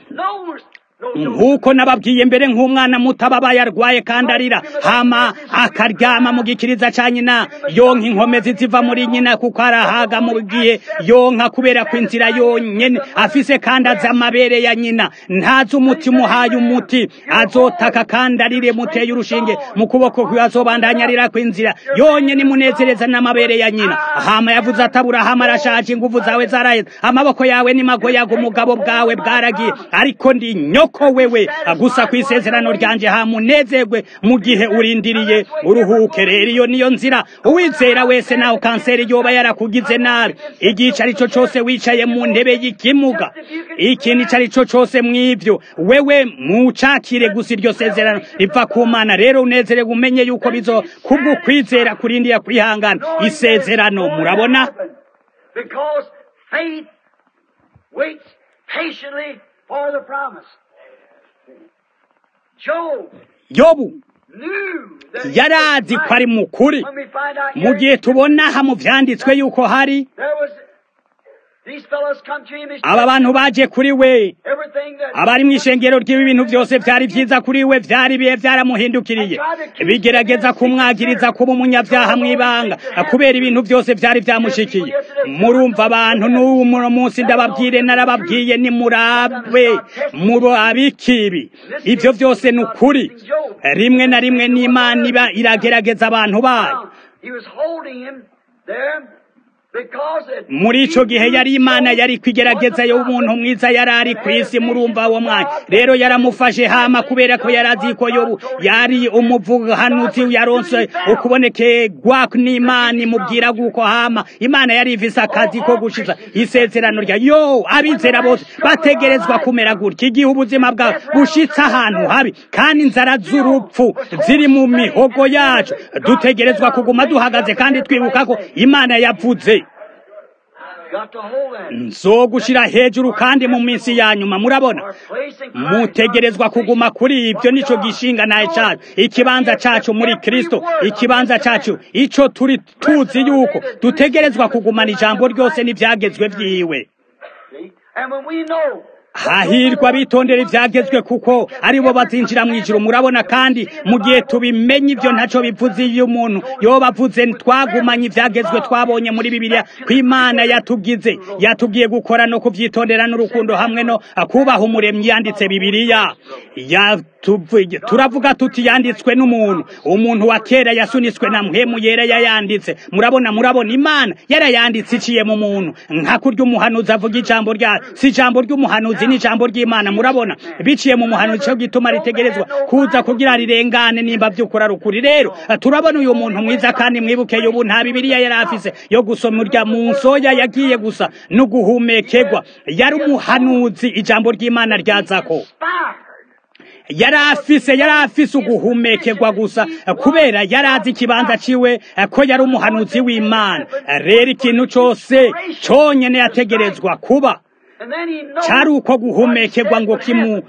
nk'uko nababwiye mbere nk'umwana muto aba yarwaye kandi arira hama akaryama mu gikiriza cya nyina yonka inkomezi ziva muri nyina kuko arahaga mu gihe yonka kubera ko inzira yonyine afise kandi azi amabere ya nyina ntazi umuti umuhaye umuti azotaka kandi arire muteye urushinge mu kuboko kwe azobandanya arira ku inzira yonyine imunezereza n'amabere ya nyina hama yavuze atabura hama arashaje inguvu zawe zaraheze amaboko yawe ni magoyaga umugabo bwawe bwaragiye ariko ndi nyoko ko wewe gusa ku isezerano ryanje hamunezerwe mu gihe urindiriye uruhuke rero iyo niyo nzira uwizera wese naho kanseri yoba yarakugize nabi igice ari cyo cyose wicaye mu ntebe y'ikimuga ikintu icyo ari cyo cyose mw'ibyo wewe mucakire gusa iryo sezerano riva ku mana rero unezerewe umenye yuko bizo kubwo kwizera kurindiye kwihangana isezerano murabona Because faith waits patiently for the promise. Job yobu knew that he yari was azi ko right. ari mu kuri When we find out mu here, gihe tubona aha mu byanditswe yuko hari there was these fellows come to him. His aba bantu baje kuri we everything that abari mu ishengero ry'ibi bintu byose byari byiza kuri we byari bihe byaramuhindukiriye bigerageza kumwagiriza kuba umunyabyaha mu ibanga kubera ibintu byose byari byamushikiye murumva abantu n'ubu muno munsi ndababwire narababwiye nimurabe murabikibi ibyo byose ni ukuri rimwe na rimwe n'imana iba iragerageza abantu bayo found. He was holding him there because it, muri ico gihe yari imana yari kwigerageza yo umuntu mwiza yari ari ku isi murumva uwo mwanya rero yaramufashe hama kubera ko yari azi ko yobu yari umuvugahanuzi yaronse ukubonekerwa n'imana imubwira guko hama imana yari ifise akazi ko gushiza isezerano rya yo abizera bose bategerezwa kumera gutya igihe ubuzima bwawe bushitse ahantu habi kandi inzara z'urupfu ziri mu mihogo yacu dutegerezwa kuguma duhagaze kandi twibuka ko imana yavuze got to hold that. nzogushira hejuru kandi mu minsi ya nyuma murabona Our place in Christ. mutegerezwa kuguma kuri ibyo nico gishinga naye cacu ikibanza cacu muri kristo ikibanza cacu ico turi tuzi yuko dutegerezwa kugumana ijambo ryose n'ivyagezwe vyiwe See? And when we know hahirwa bitondera ivyagezwe kuko aribo bazinjira mu ijuru murabona kandi mu gihe tubimenye ivyo ntaco bivuze iyo umuntu yoba avuze twagumanye ivyagezwe twabonye muri bibiliya ko imana yatugize yatubwiye gukora no kuvyitondera n'urukundo hamwe no kubaha umuremyi yanditse bibiliya Yatuvuge- turavuga tuti yanditswe n'umuntu umuntu wa kera yasunitswe na mpemu yera yayanditse murabona murabona imana yarayanditse iciye mu muntu nka kurya umuhanuzi avuga ijambo rya si ijambo ry'umuhanuzi ni ijambo ry'imana murabona biciye mu muhanuzi cyo gituma ritegerezwa kuza kugira rirengane nimba by'ukuri ari ukuri rero turabona uyu muntu mwiza kandi mwibuke ubu nta bibiliya yari afise yo gusoma urya mu nsoya yagiye gusa no guhumekerwa yari umuhanuzi ijambo ry'imana ryazako inspired. yari afise yari afise uguhumekerwa gusa kubera yari azi ikibanza ciwe ko yari umuhanuzi w'imana rero ikintu cose conyene yategerezwa kuba And then he knows cari uko guhumekerwa ngo kimu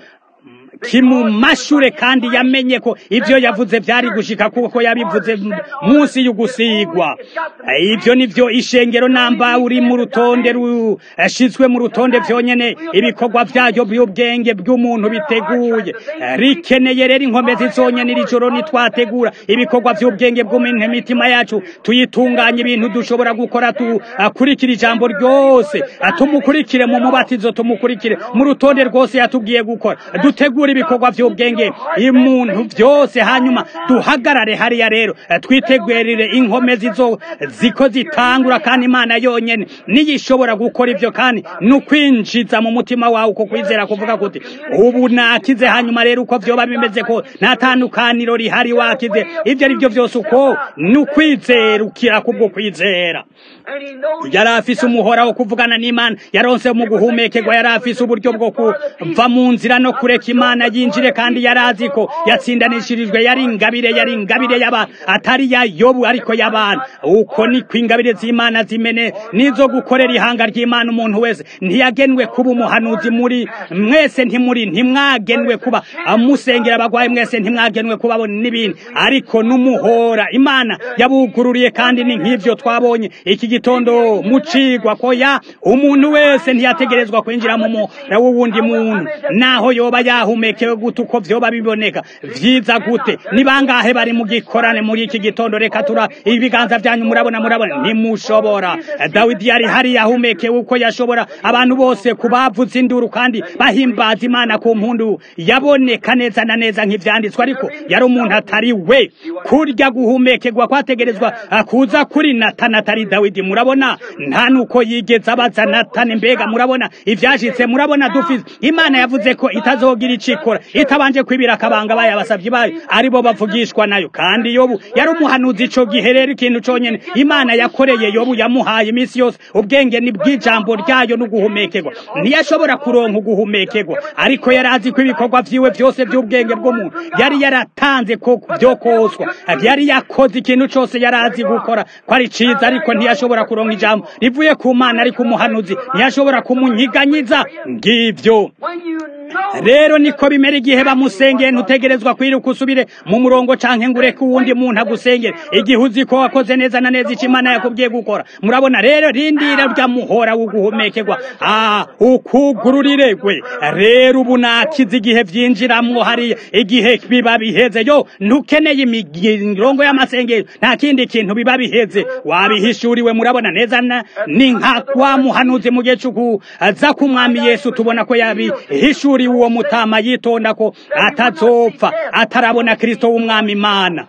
kimumashure kandi yamenye ko ivyo yavuze vyari gushika kuko yabivuze m- munsi y'ugusigwa ivyo nivyo ishengero namba uri mu rutonde rushizwe mu rutonde vyonyene ibikorwa vyayo by'ubwenge bw'umuntu biteguye rikeneye rero inkomezi zonyene iri joro nitwategura ibikorwa vy'ubwenge bw'umuntu imitima yacu tuyitunganye ibintu dushobora gukora tukurikira ijambo ryose tumukurikire mu mubatizo tumukurikire mu rutonde rwose yatubwiye gukora dutegure ibikorwa vy'ubwenge imuntu vyose hanyuma duhagarare hariya rero twitegurire inkomezi zo ziko zitangura kandi imana yonyene niyo ishobora gukora ivyo kandi nukwinjiza mu mutima wawe uko kwizera kuvuga kuti ubu nakize hanyuma rero uko vyoba bimeze ko nta tandukaniro rihari wakize ivyo ari vyo vyose uko nukwizera ukira kubwo kwizera and he knows yari afise umuhora wo kuvugana n'imana yaronse mu guhumekerwa yari afise uburyo bwo kuva mu nzira no kureka imana yinjire kandi yari azi ko yatsindanishirijwe yari ingabire yari ingabire y'abantu atari ya yobu ariko y'abantu uko niko ingabire z'imana zimene nizo gukorera ihanga ry'imana umuntu wese ntiyagenwe kuba umuhanuzi muri mwese ntimuri ntimwagenwe kuba amusengera abagwayi mwese ntimwagenwe kuba n'ibindi ariko n'umuhora imana yabugururiye kandi ni nk'ivyo twabonye iki gitondo mucigwa ko ya umuntu wese ntiyategerezwa kwinjira mu muhora w'uwundi muntu naho yoba yahumekewe gute uko vyoba biboneka vyiza gute ni bangahe bari mu gikorane muri iki gitondo reka tura ibiganza vyanyu murabona murabona ntimushobora dawidi yari hari yahumekewe uko yashobora abantu bose kubavuza induru kandi bahimbaza imana ku mpundu yaboneka neza na neza nk'ivyanditswe ariko yari umuntu atari we kurya guhumekerwa kwategerezwa kuza kuri natana atari dawidi murabona nta nuko yigeze abaza natani mbega murabona ivyashitse murabona dufise imana yavuze ko itazogira icikora itabanje kwibira akabanga bayo abasavyi bayo aribo bavugishwa nayo kandi yobu yari umuhanuzi ico gihe rero ikintu conyene imana yakoreye yobu yamuhaye iminsi yose ubwenge ni bw'ijambo ryayo no guhumekerwa ntiyashobora kuronka uguhumekerwa ariko yari azi ko ibikorwa vyiwe vyose vy'ubwenge bw'umuntu yari yaratanze ko vyo koswa yari yakoze ikintu cose yari azi gukora ko ari ciza ariko ntiyashobora kuronka ijambo rivuye ku mana ariko umuhanuzi ntiyashobora kumunyiganyiza ngivyo when you know rero niko bimera igihe bamusengeye ntutegerezwa kwiruka usubire mu murongo canke ngo ureke uwundi muntu agusengere igihe uzi ko wakoze neza na neza ico imana yakubwiye gukora murabona rero rindira rya muhora w'uguhumekerwa ah ukugururiregwe rero ubu nakize igihe vyinjiramwo hariya igihe biba biheze yo ntukeneye imirongo y'amasengero nta kindi kintu biba biheze wabihishuriwe murabona neza na ni nka wa muhanuzi mu gihe c'ukuza k'umwami yesu tubona ko yabihishuriwe uwo mutama yitonda ko atazopfa atarabona kristo w'umwami imana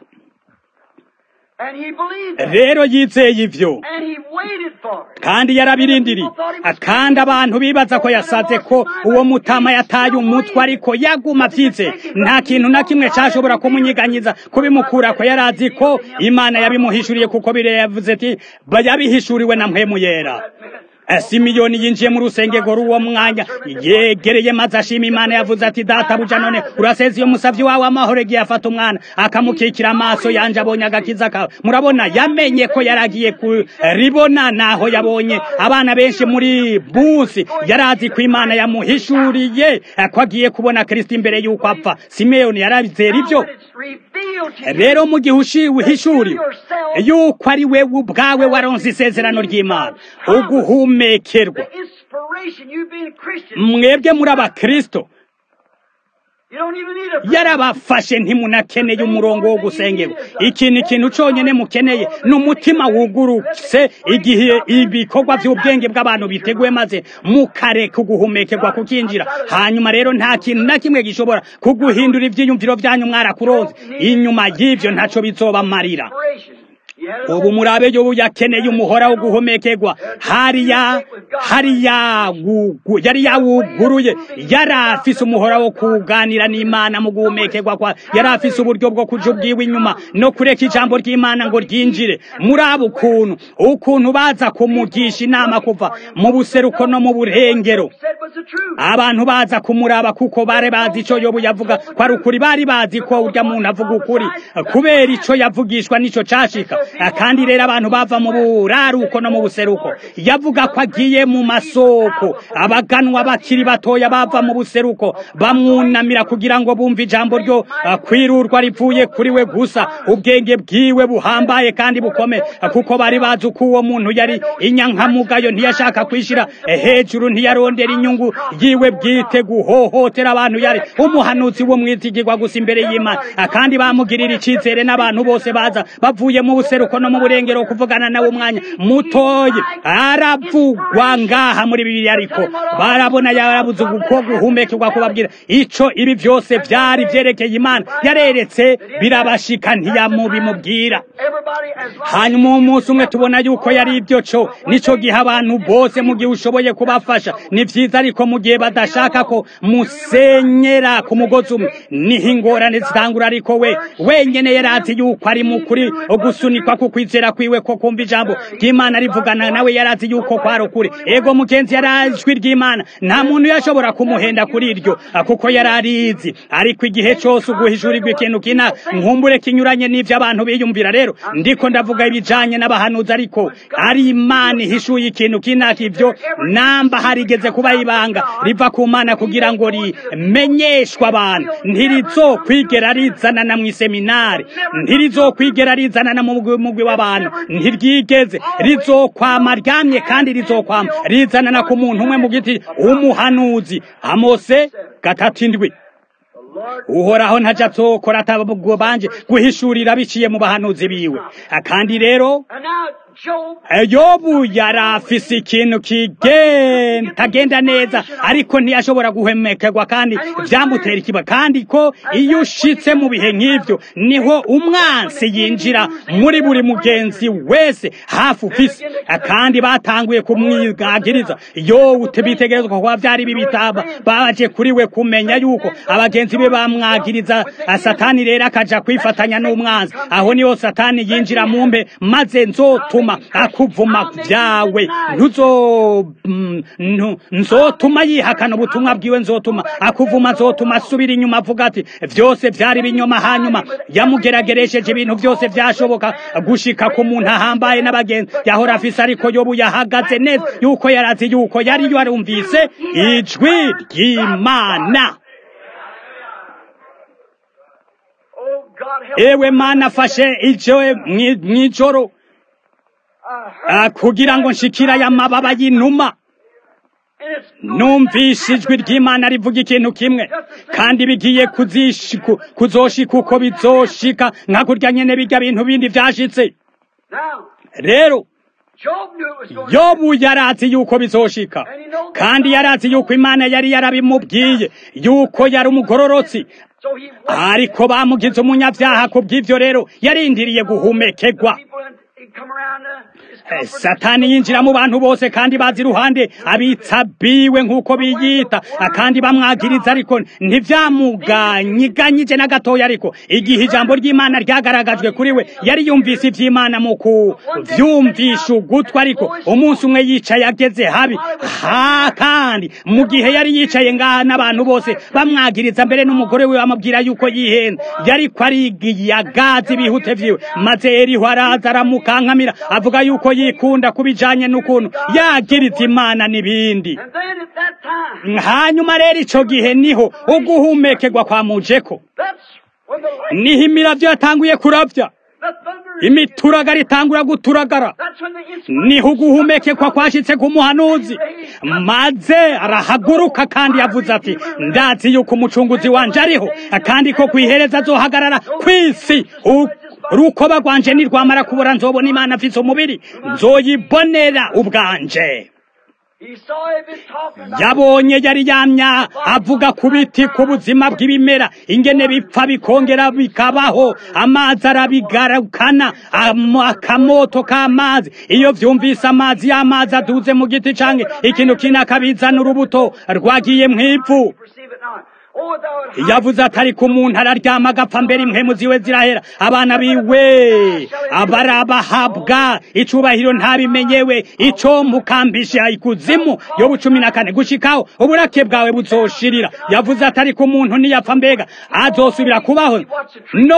and he believed it. rero yizeye ivyo and he waited for it. kandi yarabirindiriye kandi abantu bibaza ko yasaze ko uwo mutama yataye umutwe ariko yaguma vyitse nta kintu na kimwe cashobora kumunyiganyiza kubimukura ko yari azi ko imana yabimuhishuriye kuko bire yavuze ati "Ba- yabihishuriwe na mpwemu yera simiyoni yinjiye mu rusengero rw'uwo mwanya yegereye maze ashima imana yavuze ati databuja none uraseze iyo musavyi wawe amahoro igihe afata umwana akamukikira amaso yanje abonye agakiza kawe murabona yamenye ko yaragiye kuribona naho yabonye abana benshi muri busi yarazi ko imana yamuhishuriye ko agiye kubona kristo imbere y'uko apfa simeyoni yarazera ibyo rero mu gihe uhishuriwe yuko ari wewe ubwawe waronse isezerano ry'imana uguhumekerwa mwebwe muri abakristo yarabafashe ntimunakeneye umurongo wo gusengerwa ikintu ikintu cyonyine mukeneye ni umutima wugurutse igihe ibikorwa by'ubwenge bw'abantu biteguye maze mukareka uguhumekerwa kukinjira hanyuma rero nta kintu na kimwe gishobora kuguhindura ibyiyumviro byanyu mwarakuronze inyuma y'ibyo ntacyo bizobamarira ubu murabe yo yakeneye umuhora wo guhomekerwa hariya hariya yari yawuguruye yari afise umuhora wo kuganira n'imana mu guhumekerwa kwa yari afise uburyo bwo kuja ubwiwe inyuma no kureka ijambo ry'imana ngo ryinjire muri abo ukuntu ukuntu baza kumugisha inama kuva mu buseruko no mu burengero abantu baza kumuraba kuko bare bazi ico yobu yavuga ko ari ukuri bari bazi ko urya muntu avuga ukuri kubera ico yavugishwa n'ico cashika kandi rero abantu bava mu buraruko no mu buseruko yavuga ko agiye mu masoko abaganwa bakiri batoya bava mu buseruko bamwunamira kugira ngo bumve ijambo ryo kwirurwa rivuye kuri we gusa ubwenge bwiwe buhambaye kandi bukome kuko bari bazi uko uwo muntu yari inyankamugayo ntiyashaka kwishira hejuru ntiyarondera inyungu yiwe bwite guhohotera abantu yari umuhanuzi wo mwizigirwa gusa imbere y'imana kandi bamugirira icizere n'abantu bose baza bavuye mu buseruko no mu burengero kuvugana nawe umwanya mutoye aravugwa ngaha muri bibiri ariko barabona yarabuze uko guhumekerwa kubabwira ico ibi byose byari byerekeye imana yareretse birabashika ntiyamubimubwira hanyuma umunsi umwe tubona yuko yari ibyo co nico gihe abantu bose mu gihe ushoboye kubafasha ni vyiza ariko mu gihe badashaka ko musenyera ku mugozi umwe niho ingorane zitangura ariko we wenyene yarazi yuko ari mukuri gusunikwa ku kwizera kwiwe ko kumva ijambo ry'imana rivugana nawe yarazi yuko kwari ukuri ego mugenzi yarazwi ry'imana nta muntu yashobora kumuhenda kuri iryo kuko yari arizi ariko igihe cyose uguhishurirwa ikintu kina nkumbure kinyuranye n'ivyo abantu biyumvira rero ndiko ndavuga ibijanye n'abahanuzi ariko ari imana ihishuye ikintu kinaka ivyo namba harigeze kuba ibanga riva ku mana kugira ngo rimenyeshwe abantu ntirizokwigera rizanana mw'iseminari ntirizokwigera rizanana mu mugwi w'abantu ntiryigeze rizokwama ryamye kandi rizokwama rizanana ku muntu umwe mu giti umuhanuzi amose gatatu indwi uhoraho ntaja azokora atabwo banje guhishurira biciye mu bahanuzi biwe kandi rero yobu yari afise ikintu kitagenda neza ariko ntiyashobora guhemekerwa kandi byamutera ikiba kandi ko iyo ushitse mu bihe nk'ibyo niho umwansi yinjira muri buri mugenzi wese hafi ufise kandi batanguye kumwigagiriza yo bitegerezwa kuba byari bibitaba baje kuri we kumenya yuko abagenzi be bamwagiriza satani rero akaja kwifatanya n'umwanzi aho niho satani yinjira mu mbe maze nzotuma akuvuma byawe ntuzo nzotuma yihakana ubutumwa bwiwe nzotuma akuvuma nzotuma asubira inyuma avuga ati byose byari binyoma hanyuma yamugerageresheje ibintu byose byashoboka gushika ku muntu ahambaye n'abagenzi yahora afise ariko yobu yahagaze neza yuko yarazi yuko yari yarumvise ijwi ry'imana ewe mana afashe icyo mw'ijoro kugira ngo nshikira aya mababa y'inuma numvise ijwi ry'imana rivuga ikintu kimwe kandi bigiye kuzoshika uko bizoshika nka kurya nyene bijya bintu bindi vyashitse rero yobu yarazi yuko bizoshika kandi yarazi yuko imana yari yarabimubwiye yuko yari umugororotsi ariko bamugize umunyabyaha ku bw'ivyo rero yarindiriye guhumekerwa satani yinjira mu bantu bose kandi bazi iruhande abitsabiwe nk'uko biyita kandi bamwagiriza ariko ntivyamuganyiganyije na gatoya ariko igihe ijambo ry'imana ryagaragajwe kuri we yari yumvise ivy'imana mu kuvyumvisha ugutwi ariko umunsi umwe yicaye ageze habi ha kandi mu gihe yari yicaye ngaha n'abantu bose bamwagiriza mbere n'umugore we bamubwira yuko yihenze yariko arigiyagaza ibihute vyiwe maze eriho araza aramukankamira avuga yuko yikunda kubijanye n'ukuntu yagiriza imana n'ibindi And then at that time, hanyuma rero ico gihe niho uguhumekerwa kwa mujeko that's when the light, niho imiravyo yatanguye kuravya the thunder, imituragara itangura guturagara that's when the inspiration niho uguhumekekwa kwashitse ku muhanuzi maze arahaguruka kandi yavuze ati ndazi yuko umucunguzi wanje ariho kandi ko kwihereza azohagarara kw'isi U- urukoba rwanje nirwamara kubura nzobona imana afise umubiri nzoyibonera ubwanje He saw him been talking about yabonye yari yamya avuga ku biti ku buzima bw'ibimera ingene bipfa bikongera bikabaho amazi arabigarukana am- akamoto k'amazi iyo vyumvise amazi y'amazi aduze mu giti canke ikintu kindi akabizana urubuto rwagiye mw'ivu perceive it not. Oh, thou art high. yavuze atari ku muntu araryama agapfa mbere impwemu ziwe zirahera abana biwe abarabahabwa icubahiro ntabimenyewe ico mukambisha ikuzimu yo bucumi na kane gushikaho uburake bwawe buzoshirira yavuze atari ku muntu niyapfa mbega azosubira kubaho no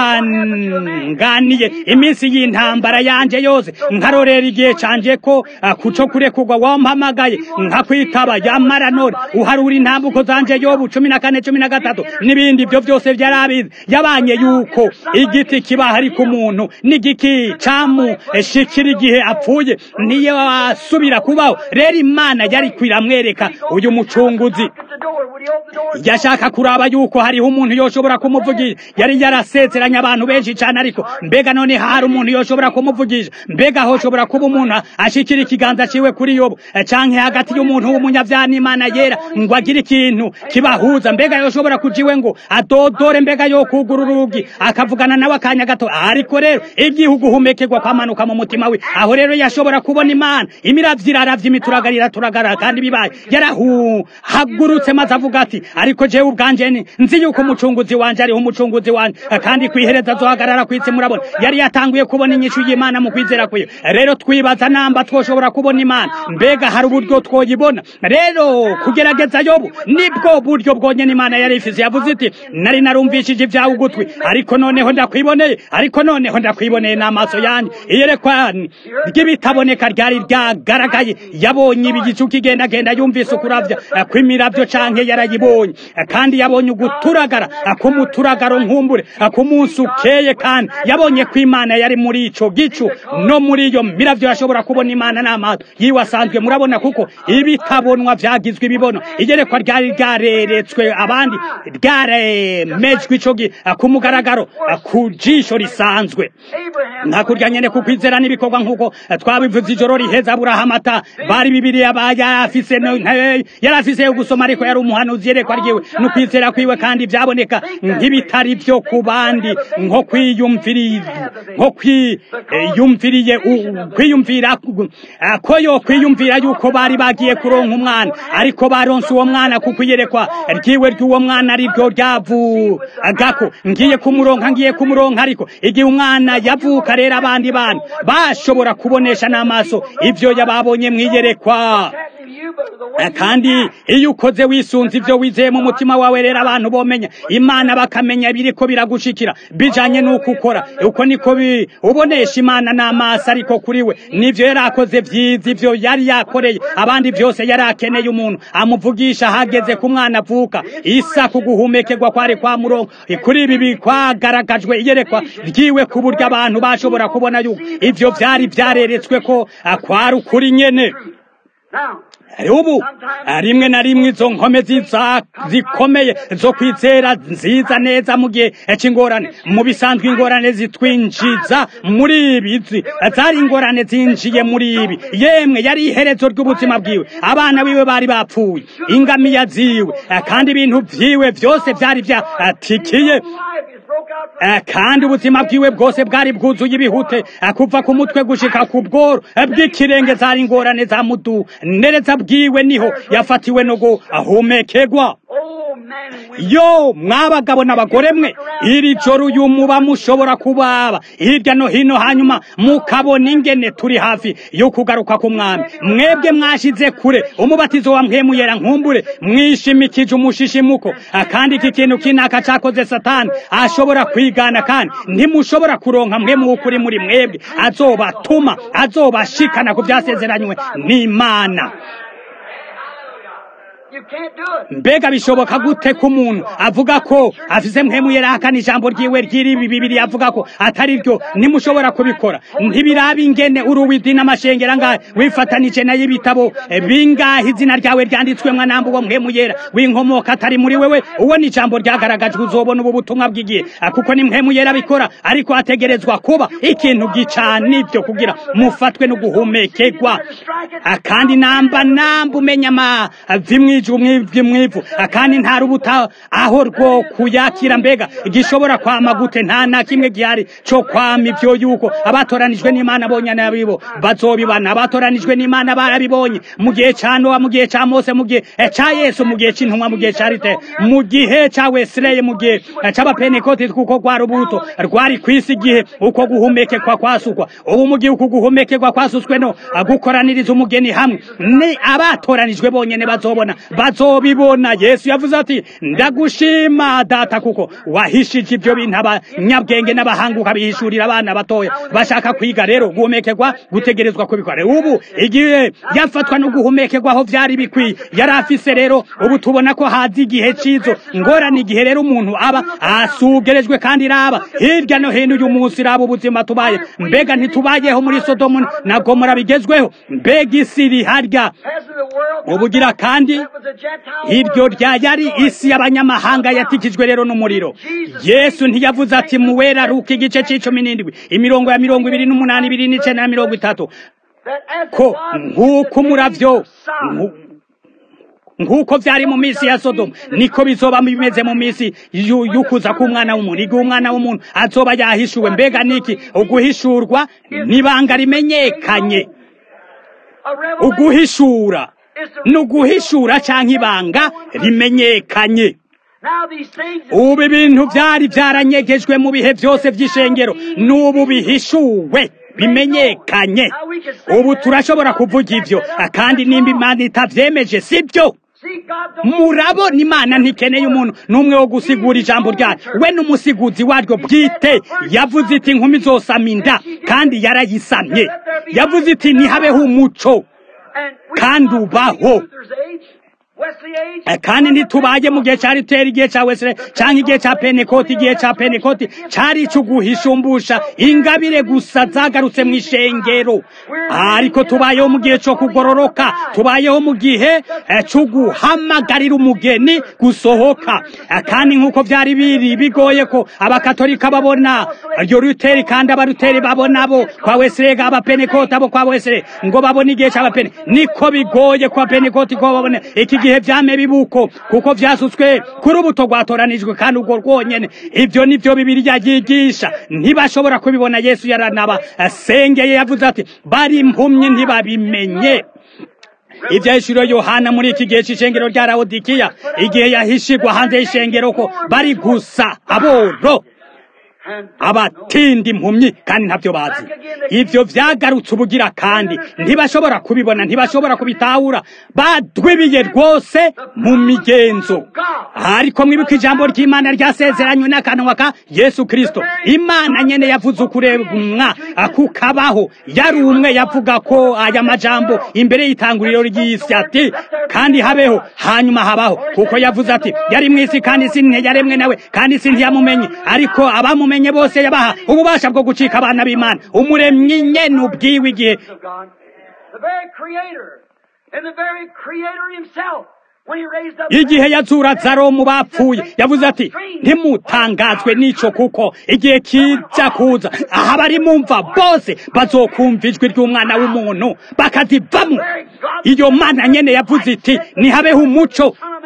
kwihanganiye iminsi y'intambara yanje yose nkarorera igihe canje ko ah, kuco kurekurwa wampamagaye nkakwitaba yamara none uharura intambuko zanje yobu cumi na kane cumi na gatatu n'ibindi ibyo byose byarabizi yabanye yuko igiti kiba hari ku muntu n'igiki camushikira igihe apfuye niyo asubira kubaho rero imana yari kwiramwereka uyu mucunguzi At the door, would he open the door? yashaka kuraba yuko hariho umuntu yoshobora kumuvugisha yari yarasezeranye abantu benshi cyane ariko mbega none hari umuntu yoshobora kumuvugisha mbega hoshobora kuba umuntu ashikira ikiganza ciwe kuri yobo eh, canke hagati y'umuntu w'umunyavyaha n'imana yera ngo agire ikintu kibahuza mbega yoshobora kujiwe ngo adodore mbega yo kugura urugi akavugana nawe akanya gato ariko rero igihugu humekerwa kwamanuka mu mutima we aho rero yashobora kubona imana imiravyo iraravya imituragara iraturagara kandi bibaye yarahagurutse maze avuga ati ariko jewe ubwanje ni- nzi yuko umucunguzi wanje ariho umucunguzi wanje kandi kwihereza azohagarara kwitsi murabona yari yatanguye kubona inyishu y'imana mu kwizera kwiwe rero twibaza namba twoshobora kubona imana mbega hari uburyo twoyibona rero kugerageza yobu nibwo buryo bwonyene imana yari ifise yavuze iti nari narumvishije ibyawe ugutwi ariko noneho ndakwiboneye ariko noneho ndakwiboneye n'amaso yanjye iyerekwa ry'ibitaboneka ryari ryagaragaye yabonye ibigicu kigendagenda yumvise ukuravya eh, kw'imiravyo canke yarayibonye Eh, kandi yabonye uguturagara eh, k'umuturagaro nkumbure eh, ku munsi ukeye kandi yabonye ko imana yari muri ico gicu no muri iyo miravyo yashobora kubona imana n'amaso yiwe asanzwe murabona kuko ibitabonwa vyagizwe ibibono igerekwa ryari ryareretswe abandi ryaremejwe ico gihe eh, ku mugaragaro eh, ku jisho risanzwe Abraham. hakurya nyene kukwizera n'ibikorwa nk'uko eh, twabivuze ijoro riheza burahamata bari bibiriya ba yarafise no- nte- yarafise yo gusoma ariko yari umuhanuzi yerekwa ryiwe no kwizera kwiwe kandi vyaboneka nk'ibitari vyo ku bandi nko kwiyumviriye nko kwiyumviriye kwiyumvira eh, ko yo kwiyumvira yuko bari bagiye kuronka umwana ariko baronse uwo mwana kuko iyerekwa ryiwe ry'uwo mwana ari ryo ryavugako ngiye kumuronka ngiye kumuronka ariko igihe umwana yavuka rero abandi bana bashobora kubonesha n'amaso ivyo yababonye mwiyerekwa Happening to you, but the way Eh, kandi iyo ukoze wisunze ivyo wizeye mu mutima wawe rero abantu bomenya imana bakamenya biriko biragushikira bijanye n'uko ukora uko niko bi- ubonesha imana n'amaso ariko kuri we nivyo yari akoze vyiza ivyo yari yakoreye abandi vyose yari akeneye umuntu amuvugisha hageze ku mwana avuka isa kuguhumekerwa kwari kwa murongo kuri ibi bikwagaragajwe iyerekwa ryiwe ku buryo abantu bashobora kubona yuko ivyo vyari vyareretswe ko ah, kwari ukuri nyene Now, ubu rimwe na rimwe izo nkome ziza zikomeye zo kwizera nziza neza mu gihe cy'ingorane mu bisanzwe ingorane zitwinjiza muri ibi zi- zari ingorane zinjiye muri ibi yemwe yari iherezo ry'ubuzima bwiwe abana biwe bari bapfuye ingamiya ziwe kandi ibintu vyiwe vyose vyari vyatikiye life is broken Eh, kandi ubuzima bwiwe bwose bwari bwuzuye ibihute eh, kuva ku mutwe gushika ku bworo eh, bw'ikirenge zari ingorane za mudu nereza bwiwe niho yafatiwe no guhumekerwa Oh, man and women. yo mwabagabo n'abagore mwe iri joro uyu muba mushobora kubaba hirya no hino hanyuma mukabona ingene turi hafi yo kugaruka ku mwami mwebwe mwashize kure umubatizo wa mpemu yera nkumbure mwishimikije umushishimuko Ah, kandi iki kintu kinaka cakoze satani ashobora kwigana kandi ntimushobora kuronka mpemu w'ukuri muri mwebwe azobatuma azobashikana ku byasezeranywe n'imana You can't do it. mbega bishoboka gute ko umuntu avuga ko afise mpemu yerakana ijambo ryiwe ry'iri bibiri avuga ko atari ryo ntimushobora kubikora ntibiraba ingene uruwidi n'amashengera ngahe wifatanije nayo ibitabo eh, bingahe izina ryawe ryanditswemwo namba uwo mpemu yera w'inkomoka atari muri wewe uwo ni ijambo ryagaragajwe uzobona ubu butumwa bw'igihe Ah, kuko ni mpemu yera bikora ariko hategerezwa kuba ikintu gicana ibyo kugira mufatwe no guhumekerwa Ah, kandi namba namba umenya amavi mw'iju mw'ivi mw'ivu Ah, kandi nta rubuta aho rwo kuyakira mbega gishobora kwama gute nta na kimwe gihari co kwama ivyo yuko abatoranijwe n'imana bonyene abibo bazobibana abatoranijwe n'imana barabibonye mu gihe ca nowa mu gihe ca mose mu gihe eh, ca yesu mu gihe c'intumwa mu gihe ca rite mu gihe ca wesileye mu gihe eh, c'abapenekoti kuko rwari ubuto rwari kw'isi igihe uko guhumekekwa kwasukwa ubu mu gihe uku guhumekerwa kwasutswe no ah, gukoraniriza umugeni hamwe ni abatoranijwe bonyene bazobona bazobibona yesu yavuze ati ndagushima data kuko wahishije ibyo bintu abanyabwenge n'abahanga ukabihishurira abana batoya bashaka kwiga rero guhumekerwa gutegerezwa kubikora ubu igihe yafatwa no guhumekerwa aho byari bikwiye yari afise rero ubu tubona ko hazi igihe cizo ngorane igihe rero umuntu aba asugerejwe kandi raba hirya no hino uyu munsi raba ubuzima tubaye mbega ntitubayeho muri sodomu na gomora bigezweho mbega isi iri harya As of the world, ubugira kandi that was a Gentile iryo world. rya yari isi y'abanyamahanga yatikijwe rero n'umuriro yesu ntiyavuze ati muwera ruka igice c'icumi n'indwi imirongo ya mirongo ibiri n'umunani ibiri n'icenda na mirongo itatu That as it ko was in nk'uko the umuravyo days of Sodom, nku- nk'uko vyari mu minsi ya sodomu niko bizoba bimeze mu minsi yu- y'ukuza k'umwana w'umuntu igihe umwana w'umuntu azoba yahishuwe mbega niki uguhishurwa n'ibanga rimenyekanye a revelation uguhishura is to ni uguhishura canke ibanga rimenyekanye Now these things ubu ibintu byari byaranyegejwe mu bihe byose by'ishengero n'ubu bihishuwe bimenyekanye ubu turashobora kuvuga ibyo kandi nimba imana itavyemeje sibyo see God don't murabona imana ntikeneye umuntu n'umwe wo gusigura ijambo ryayo we n'umusiguzi waryo bwite yavuze iti inkumi zosama inda kandi yarayisamye yavuze iti ntihabeho umuco and we kandi come ubaho. from Luther's age, Wesley age, Eh, kandi ntitubaye mu gihe cya riteri igihe cya wesere cyangwa igihe cya penekoti igihe cya penekoti cyari icyo guhishumbusha ingabire gusa zagarutse mu ishengero ariko tubayeho mu gihe cyo kugororoka tubayeho mu gihe eh, cyo guhamagarira umugeni gusohoka Eh, kandi nk'uko byari biri bigoye ko abakatolika babona iryo ruteri kandi abaruteri babona bo kwa wesere abapenekoti abo kwa wesere ngo babone igihe cy'abapene niko bigoye kwa penekoti ko babone iki gihe byame bibuko kuko vyasutswe kuri ubuto rwatoranijwe kandi ubwo rwonyene ibyo nivyo bibiriya yigisha ntibashobora kubibona yesu yaranaba asengeye yavuze ati bari impumyi ntibabimenye ibyahishuriwe yohana muri iki gihe c'ishengero rya lawodikiya igihe yahishirwa hanze y'ishengero ko bari gusa aboro and abatinda impumyi kandi ntabyo bazi ibyo vyagarutse ubugira kandi ntibashobora kubibona ntibashobora kubitahura badwibiye rwose mu migenzo ariko mwibuka ijambo ry'imana ryasezeranywe n'akanwa ka yesu kristo imana nyene yavuze ukurebwa akukabaho yari umwe yavuga ko aya majambo imbere y'itanguriro ry'isi ati kandi habeho hanyuma habaho kuko yavuze ati yari mw'isi kandi isi ntiyaremwe nawe kandi isi ntiyamumenye ariko abamumenye bose yabaha ububasha bwo gucika abana b'imana umuremyi nyene ubwiwe igihe of God, the very Creator, and the very Creator Himself, when He raised up igihe yazura zaro mu bapfuye yavuze ati ntimutangazwe n'ico kuko igihe kiza kuza aha bari mumva bose bazokumva ijwi ry'umwana w'umuntu bakazivamwo iyo mana nyene yavuze iti nihabeho umuco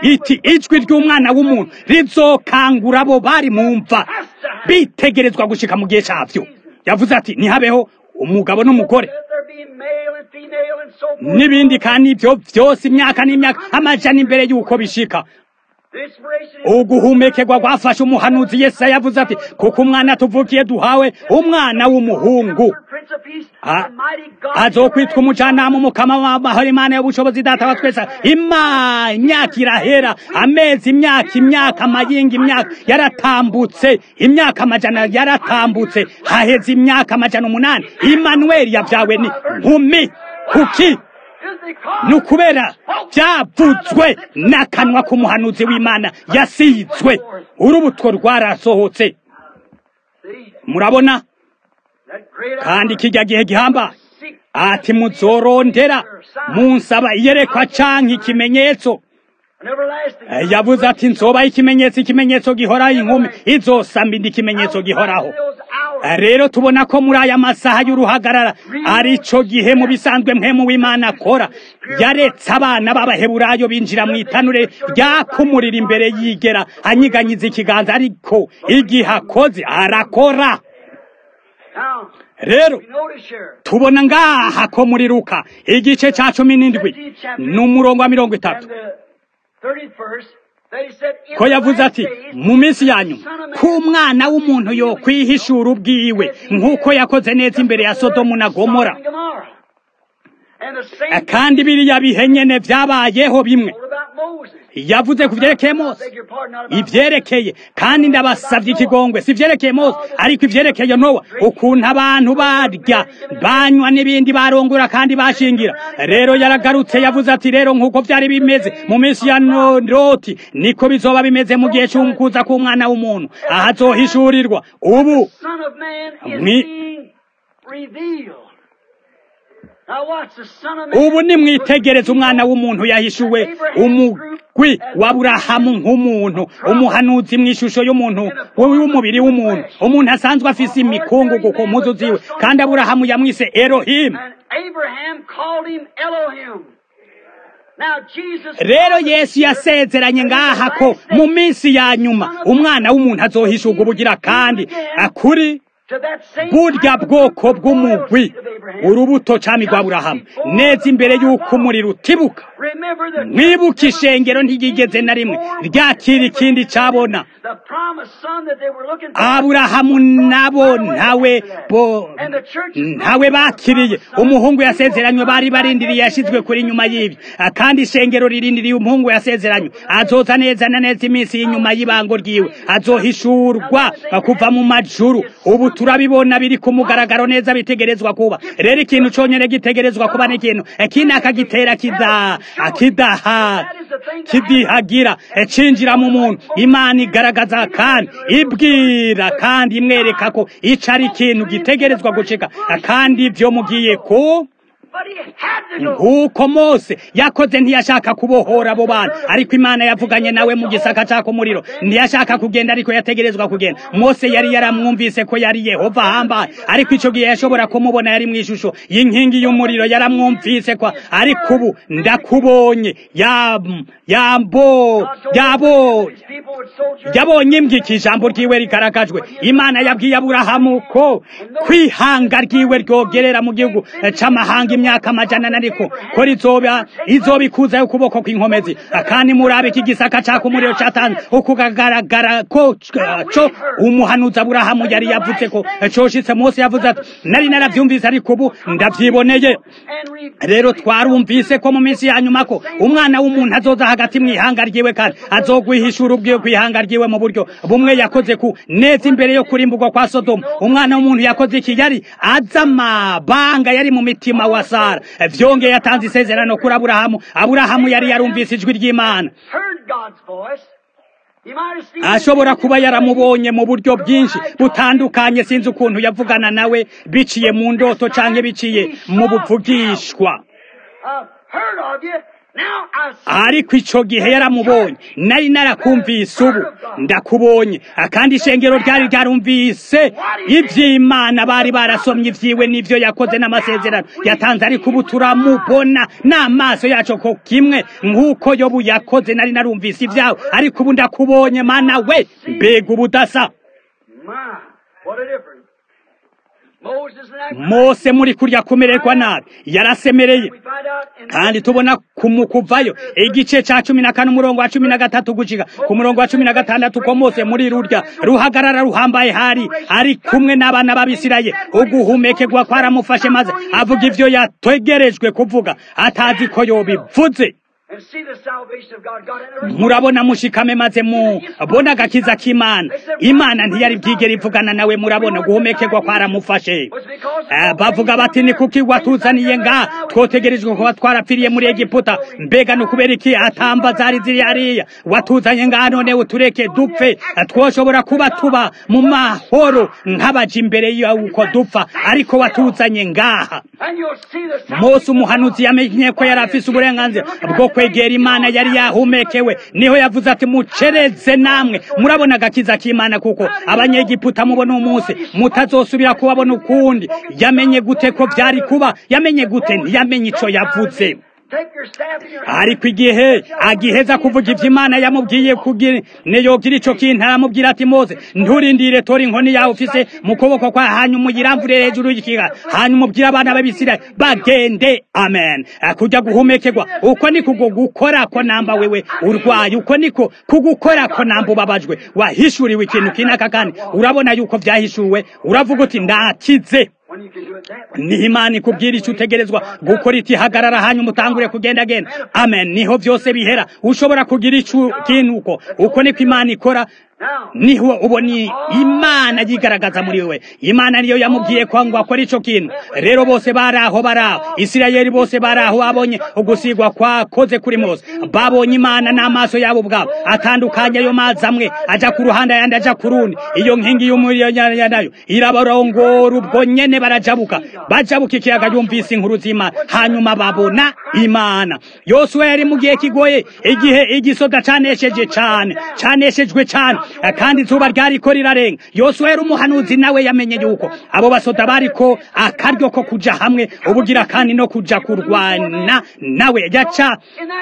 iti ijwi ry'umwana w'umuntu rizokangura abo bari mu mva bitegerezwa gushika mu gihe cyavyo yavuze ati ntihabeho umugabo n'umugore Let there be male and female and so forth. n'ibindi kandi ibyo byose imyaka n'imyaka amajana imbere y'uko bishika The inspiration is uguhumekerwa gwafashe umuhanuzi yesaya yavuze ati kuko umwana tuvukiye duhawe umwana w'umuhungu Prince of Peace, A- the mighty God. azokwitwa umujyanama umukama w'amahoro imana y'ubushobozi data wa twese ima imyaka irahera amezi imyaka imyaka amayinga imyaka yaratambutse imyaka amajana yaratambutse haheze imyaka amajana umunani imanuweli yabyawe ni nkumi kuki Is because ni ukubera byavutswe n'akanwa k'umuhanuzi w'imana yasizwe urubuto rwarasohotse see, murabona that great kandi hour, kijya gihe gihamba seek ati muzorondera munsaba iyerekwa canke ikimenyetso an everlasting Eh, yavuze ati nsoba ikimenyetso ikimenyetso gihoraho inkumi izosamba indi kimenyetso gihoraho Those hours. Eh, rero tubona ko muri aya masaha y'uruhagarara arico gihe mu bisanzwe mpemu w'imana akora yaretse abana b'abaheburayo binjira mu itanure ryakumurira imbere yigera anyiganyiza ikiganza ariko igihe akoze arakora Now, rero we notice here, tubona ngaha ko muri luka igice ca cumi n'indwi n'umurongo wa mirongo and itatu the 31st, that he said, in ko the yavuze last ati days, mu minsi ya the nyuma Son of Man ko umwana w'umuntu yo kwihishura ubwiwe nk'uko yakoze neza imbere ya sodomu na gomora Sodom and Gomorrah. And the same Eh, kandi biriya bihe nyene vyabayeho bimwe told about Moses. yavuze ku vyerekeye I mose beg your pardon, not about Moses. ivyerekeye kandi ndabasavye ikigongwe si ivyerekeye mose ariko ivyerekeye nowa ukuntu abantu barya banywa n'ibindi barongora kandi bashingira rero yaragarutse yavuze ati rero nk'uko vyari bimeze mu minsi ya No- loti niko bizoba bimeze mu gihe c'ukuza k'umwana w'umuntu aho azohishurirwa ubu Son of Man is Mwi- being revealed. Now watch the Son of Man. ubu nimwitegereze umwana w'umuntu yahishuwe umugwi wa burahamu nk'umuntu umuhanuzi mu ishusho y'umuntu w'umubiri w'umuntu umuntu asanzwe afise imikungugu ku mpuzu ziwe kandi aburahamu yamwise erohimu And Abraham called him Elohim. Now Jesus rero yesu yasezeranye ngaha ko mu minsi ya nyuma umwana w'umuntu azohishurwa ubugira kandi akuri to that same burya type of bwoko the bw'umugwi royal seed of Abraham. urubuto cami rwa burahamu neza imbere y'uko umuriro utibuka Remember the mwibuke ishengero ntigigeze na rimwe ryakira ikindi cabona the promised son that they were looking for. aburahamu nabo ntawe bo ntawe bakiriye umuhungu yasezeranywe bari barindiriye yashizwe kuri nyuma y'ibyo Ah, kandi ishengero ririndiriye umuhungu yasezeranywe azoza neza na neza iminsi y'inyuma y'ibango ryiwe azohishurwa ah, kuva mu majuru ubu turabibona biri ku mugaragaro neza bitegerezwa kuba rero ikintu conyene gitegerezwa kuba n'ikintu eh, kindi akagitera kiza kidaha kidihagira eh, cinjira mu muntu imana igaragaza kandi ibwira kandi imwereka ko ico ari ikintu gitegerezwa gucika Ah, kandi ivyo mugiye ku But he had to go. nk'uko mose yakoze ntiyashaka kubohora abo bantu ariko imana yavuganye nawe mu gisaka caka umuriro ntiyashaka kugenda ariko yategerezwa kugenda mose yari yaramwumvise ko yari yehova ahambaye ariko ico gihe yashobora kumubona yari mu ishusho y'inkingi y'umuriro yaramwumvise kwa ariko ubu ndakubonye yam- yambo God told yabo these people would soldier yabonye imbwika ijambo ryiwe rigaragajwe imana yabwiye aburahamu ko kwihanga ryiwe ryogerera mu gihugu c'amahanga imyaka amajana na ariko ko rizoba izobikuza ukuboko kw'inkomezi kandi murabe iki gisaka caka umuriro catanze ukugaragara ko co umuhanuzi aburahamu yari yavuze ko coshitse mose yavuze ati nari naravyumvise ariko ubu ndavyiboneye and reap rero twarumvise ko mu minsi ya nyuma ko umwana w'umuntu azoza hagati mu ihanga ryiwe kandi azogwihishura ubwiwe ku ihanga ryiwe mu buryo bumwe yakoze ku neza imbere yo kurimburwa kwa sodomu umwana w'umuntu yakoze iki yari azi amabanga yari mu mitima wa sara vyongeye yatanze isezerano kuri aburahamu aburahamu yari yarumvise ijwi ry'imana heard God's voice. He might have seen ashobora kuba yaramubonye mu buryo bwinshi butandukanye sinzi ukuntu yavugana nawe biciye mu ndoto canke biciye mu buvugishwa uh, heard of you. ariko ico gihe yaramubonye nari narakumvise ubu ndakubonye kandi ishengero ryari ryarumvise ivy'imana bari barasomye ivyiwe n'ivyo yakoze n'amasezerano yatanze ariko ubu turamubona n'amaso yacu ko kimwe nk'uko yobu yakoze nari narumvise ivyawe ariko ubu ndakubonye mana we mbega ubudasa mose muri kurya kumererwa nabi yarasemereye kandi tubona kumukuvayo igice ca cumi na kane umurongo wa cumi na gatatu gushika ku murongo wa cumi na gatandatu ko mose muri rurya ruhagarara ruhambaye hari ari kumwe n'abana b'abisirayeli uguhumekerwa kwaramufashe maze avuga ivyo yategerejwe kuvuga atazi ko yobivuze murabona mushikame maze mubona agakiza k'imana imana ntiyari bwigera ivugana nawe murabona guhomekerwa kwaramufashe bavuga bati ni kuki watuzaniye nga twotegerejwe kuba twarapfiriye muri egiputa mbega ni ukubera iki atamba zari ziri hariya watuzanye nga none utureke dupfe twoshobora kuba tuba mu mahoro nk'abaja imbere y'uko dupfa ariko watuzanye ngaha mose umuhanuzi yamenye ko yari afise uburenganzira bwo kwegera imana yari yahumekewe niho yavuze ati mucereze namwe murabona agakiza k'imana kuko abanyegiputa mubona umunsi mutazosubira kubabona ukundi yamenye gute ko byari kuba yamenye gute ntiyamenye ico yavuze ariko igihe agiheza kuvuga ivyo imana yamubwiye kugira yogira ico kintu aramubwira ati mose nturindire tora inkoni yawe ufise mu kuboko kwa hanyuma uyiramvure hejuru y'ikiga hanyuma ubwire abana b'abisirayeli bagende amen kujya guhumekerwa uko ni kugo gukora ko namba wewe urwaye uko niko kugukora ko namba ubabajwe wahishuriwe ikintu kinaka kandi urabona yuko vyahishuwe uravuga uti ndakize niho imana ikubwira icyo utegerezwa gukora iti hagarara hanyuma utangure kugenda genda amen niho byose bihera ushobora kugira icyo kintu uko uko niko imana ikora niho ubona imana yigaragaza muri we imana niyo yamubwiye ko ngo akore ico kintu rero bose bari aho bari aho isirayeli bose bari aho babonye ugusigwa kwakoze kuri mose babonye imana n'amaso yabo ubwabo atandukanye ayo mazi amwe aja ku ruhande ayandi aja ku rundi iyo nkingi y'umuriro nayo irabarongora ubwo nyene barajabuka bajabuka ikiyaga yumvise inkuru z'imana hanyuma babona imana yosuwa yari mu gihe kigoye igihe igisoda canesheje cane caneshejwe cane kandi izuba ryariko rirarenga yosuwa yari umuhanuzi nawe yamenye yuko abo basoda bariko akaryo ko kuja hamwe ubugira kandi no kuja kurwana nawe yaca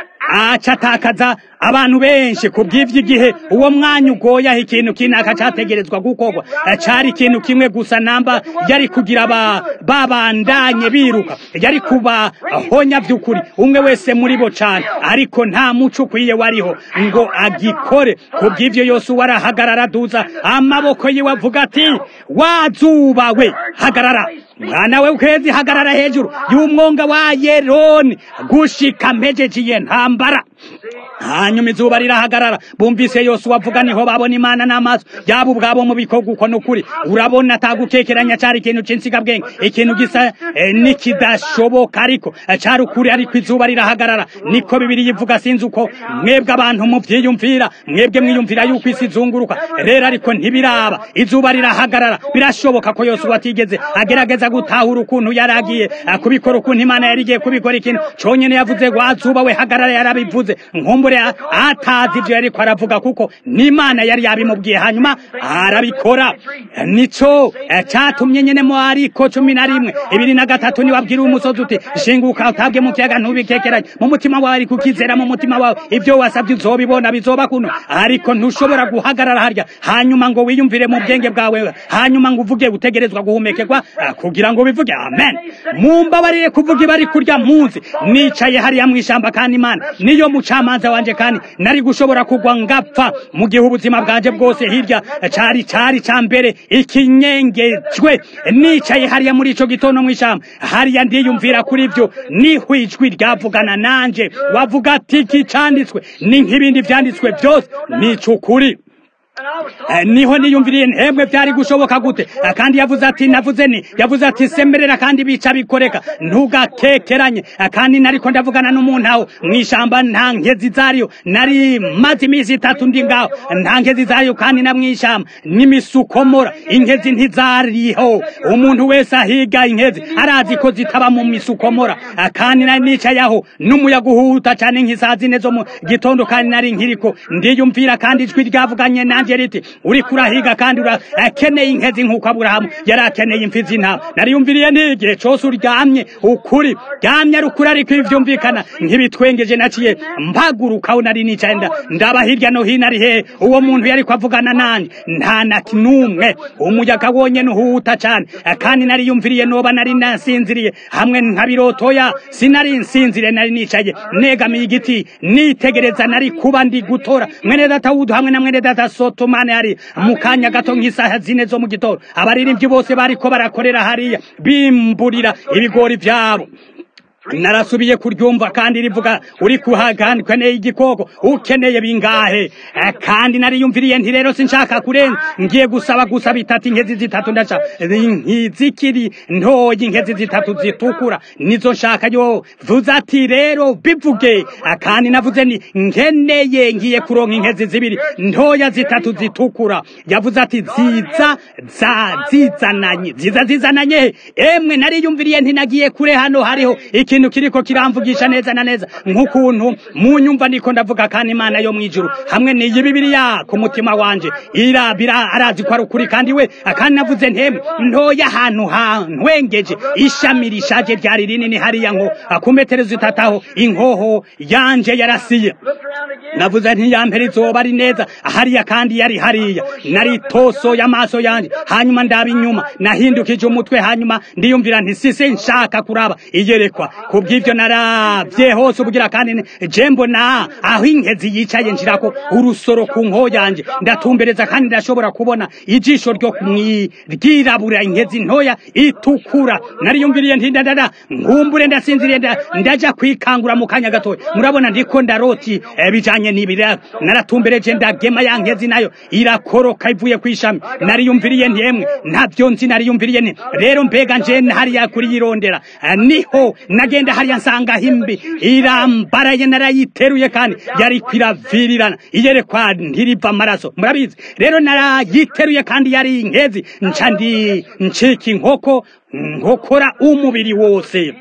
acatakaza abantu benshi ku bw'ivyo igihe uwo mwanya ugoyaho ikintu kinaka categerezwa gukorwa cari ikintu kimwe gusa namba yari kugira babandanye biruka yari kubahonya vy'ukuri umwe wese muri bo cane ariko nta muco ukwiye wariho ngo agikore ku bw'ivyo yose warahagarara duza amaboko yiwe avuga ati wazuba we hagarara mwana we ukwezi hagarara hejuru y'umwonga wa yeroni gushika mpejeje ntambara hanyuma izuba rirahagarara bumvise yose uwavuga niho babona imana n'amaso yabo ubwabo mu bikorwa uko n'ukuri urabona atagukekeranya cari ikintu c'insigabwenge ikintu gisa eh, nikidashoboka ariko cari ukuri ariko izuba rirahagarara niko bibiri yivuga sinzi uko mwebwe abantu muvyiyumvira mwebwe mwiyumvira yuko isi izunguruka rero ariko ntibiraba izuba rirahagarara birashoboka ko yose watigeze agerageza gutahura ukuntu yari agiye kubikora ukuntu imana yari igiye kubikora ikintu conyene yavuze wazuba we hagarara yarabivuze nkumbure atazi ivyo yariko aravuga kuko n'imana yari yabimubwiye hanyuma arabikora nico catumye nyene mu ariko cumi na rimwe ibiri na gatatu niwabwira umusozi uti shinguka utabwe mu kiyaga ntubikekeranye mu mutima wawe ariko ukizera mu mutima wawe ivyo wasabye uzobibona bizoba kuno ariko ntushobora guhagarara harya hanyuma ngo wiyumvire mu bwenge bwawe hanyuma ngo uvuge utegerezwa guhumekerwa kugira ngo bivuge amen mumbabarire kuvuga ibari kurya munsi nicaye hariya mw'ishamba kandi imana niyo mucamanza wanje kandi nari gushobora kugwa ngapfa mu gihe ubuzima bwanje bwose hirya cari cari ca mbere ikinyengejwe nicaye hariya muri ico gitondo mw'ishamba hariya ndiyumvira kuri ivyo niho ijwi ryavugana nanje wavuga ati iki canditswe ni nk'ibindi vyanditswe vyose nico ukuri niho niyumviriye ntebwe byari gushoboka gute kandi yavuze ati navuze ni yavuze ati semerera kandi bica bikoreka ntugakekeranye kandi nariko ndavugana n'umuntu aho mu ishyamba nta nkezi zariyo nari maze iminsi itatu ndi ngaho nta nkezi zariyo kandi na mu ishyamba n'imisukomora inkezi ntizariho umuntu wese ahiga inkezi arazi ko zitaba mu misukomora kandi nari nicaye aho n'umuyaga uhuta cyane nk'isaha zine zo mu gitondo kandi nari nkiriko ndiyumvira kandi ijwi ryavuganye nanjye riti uri kurahiga kandi urakeneye inkezi nk'uko aburahamu yari akeneye imfizi intama nariyumviriye n'igihe cyose uryamye ukuri ryamye ari ukuri ariko ibyumvikana nk'ibitwengeje naciye mpagurukaho nari nicaye ndaba hirya no hino ari hehe uwo muntu yari avugana nanjye nta na n'umwe umuyaga wonyine uhuta cyane kandi nariyumviriye noba nari nasinziriye hamwe nkabirotoya sinari nsinziriye nari nicaye negamiye igiti nitegereza nari kuba ndi gutora mwene data wudu hamwe na mwene data sotomane hari mu kanya gato nk'isaha zine zo mu gitondo abaririmbyi bose bariko barakorera hariya bimburira ibigori byabo narasubiye kuryumva kandi rivuga uri kuhagana ukeneye igikoko ukeneye bingahe kandi nariyumviriye nti rero sinshaka kurenza ngiye gusaba gusa bitatu inkezi zitatu ndaca zikiri ntoya inkezi zitatu zitukura nizo nshaka yo vuze ati rero bivuge kandi navuze ni nkeneye ngiye kuronka inkezi zibiri ntoya zitatu zitukura yavuze ati ziza za zizananye ziza zizananye emwe nariyumviriye ntinagiye kure hano hariho ikintu kiriko kiramvugisha neza na neza nk'ukuntu mu nyumva niko ndavuga kandi imana yo mwijuru hamwe n'iyi bibiliya ku mutima wanje irabira arazi ko ari ukuri kandi we kandi navuze ntemwe ntoya ahantu hantwengeje ishami rishaje ryari rinini hariya ngo ku metero zitataho inkoho yanje yarasiye navuze ntiyampera izoba ari neza hariya kandi yari hariya nari toso y'amaso yanje hanyuma ndaba inyuma nahindukije umutwe hanyuma ndiyumvira nti sise nshaka kuraba iyerekwa kubw'ivyo naravye hose ubugira kandi je mbona aho inkezi yicaye nshirako urusoro ku nko yanje ndatumbereza kandi ndashobora kubona ijisho ryo ryirabura inkezi ntoya itukura nariyumviriye nti ndadada nkumbure ndasinziriye ndaja kwikangura mu kanya gatoya murabona ndiko ndaroti bijanye n'ibira naratumbereje ndagema ya nkezi nayo irakoroka ivuye kwishami nariyumviriye nti emwe ntavyo nzi nariyumviriye nti rero mbega nje hariya kuriyirondera niho nagenda hariya nsanga himbi irambaraye narayiteruye kandi yari kwiravirirana iyerekwa ntiriva amaraso murabizi rero narayiteruye kandi yari inkezi nca ndi ncika inkoko nkokora umubiri wose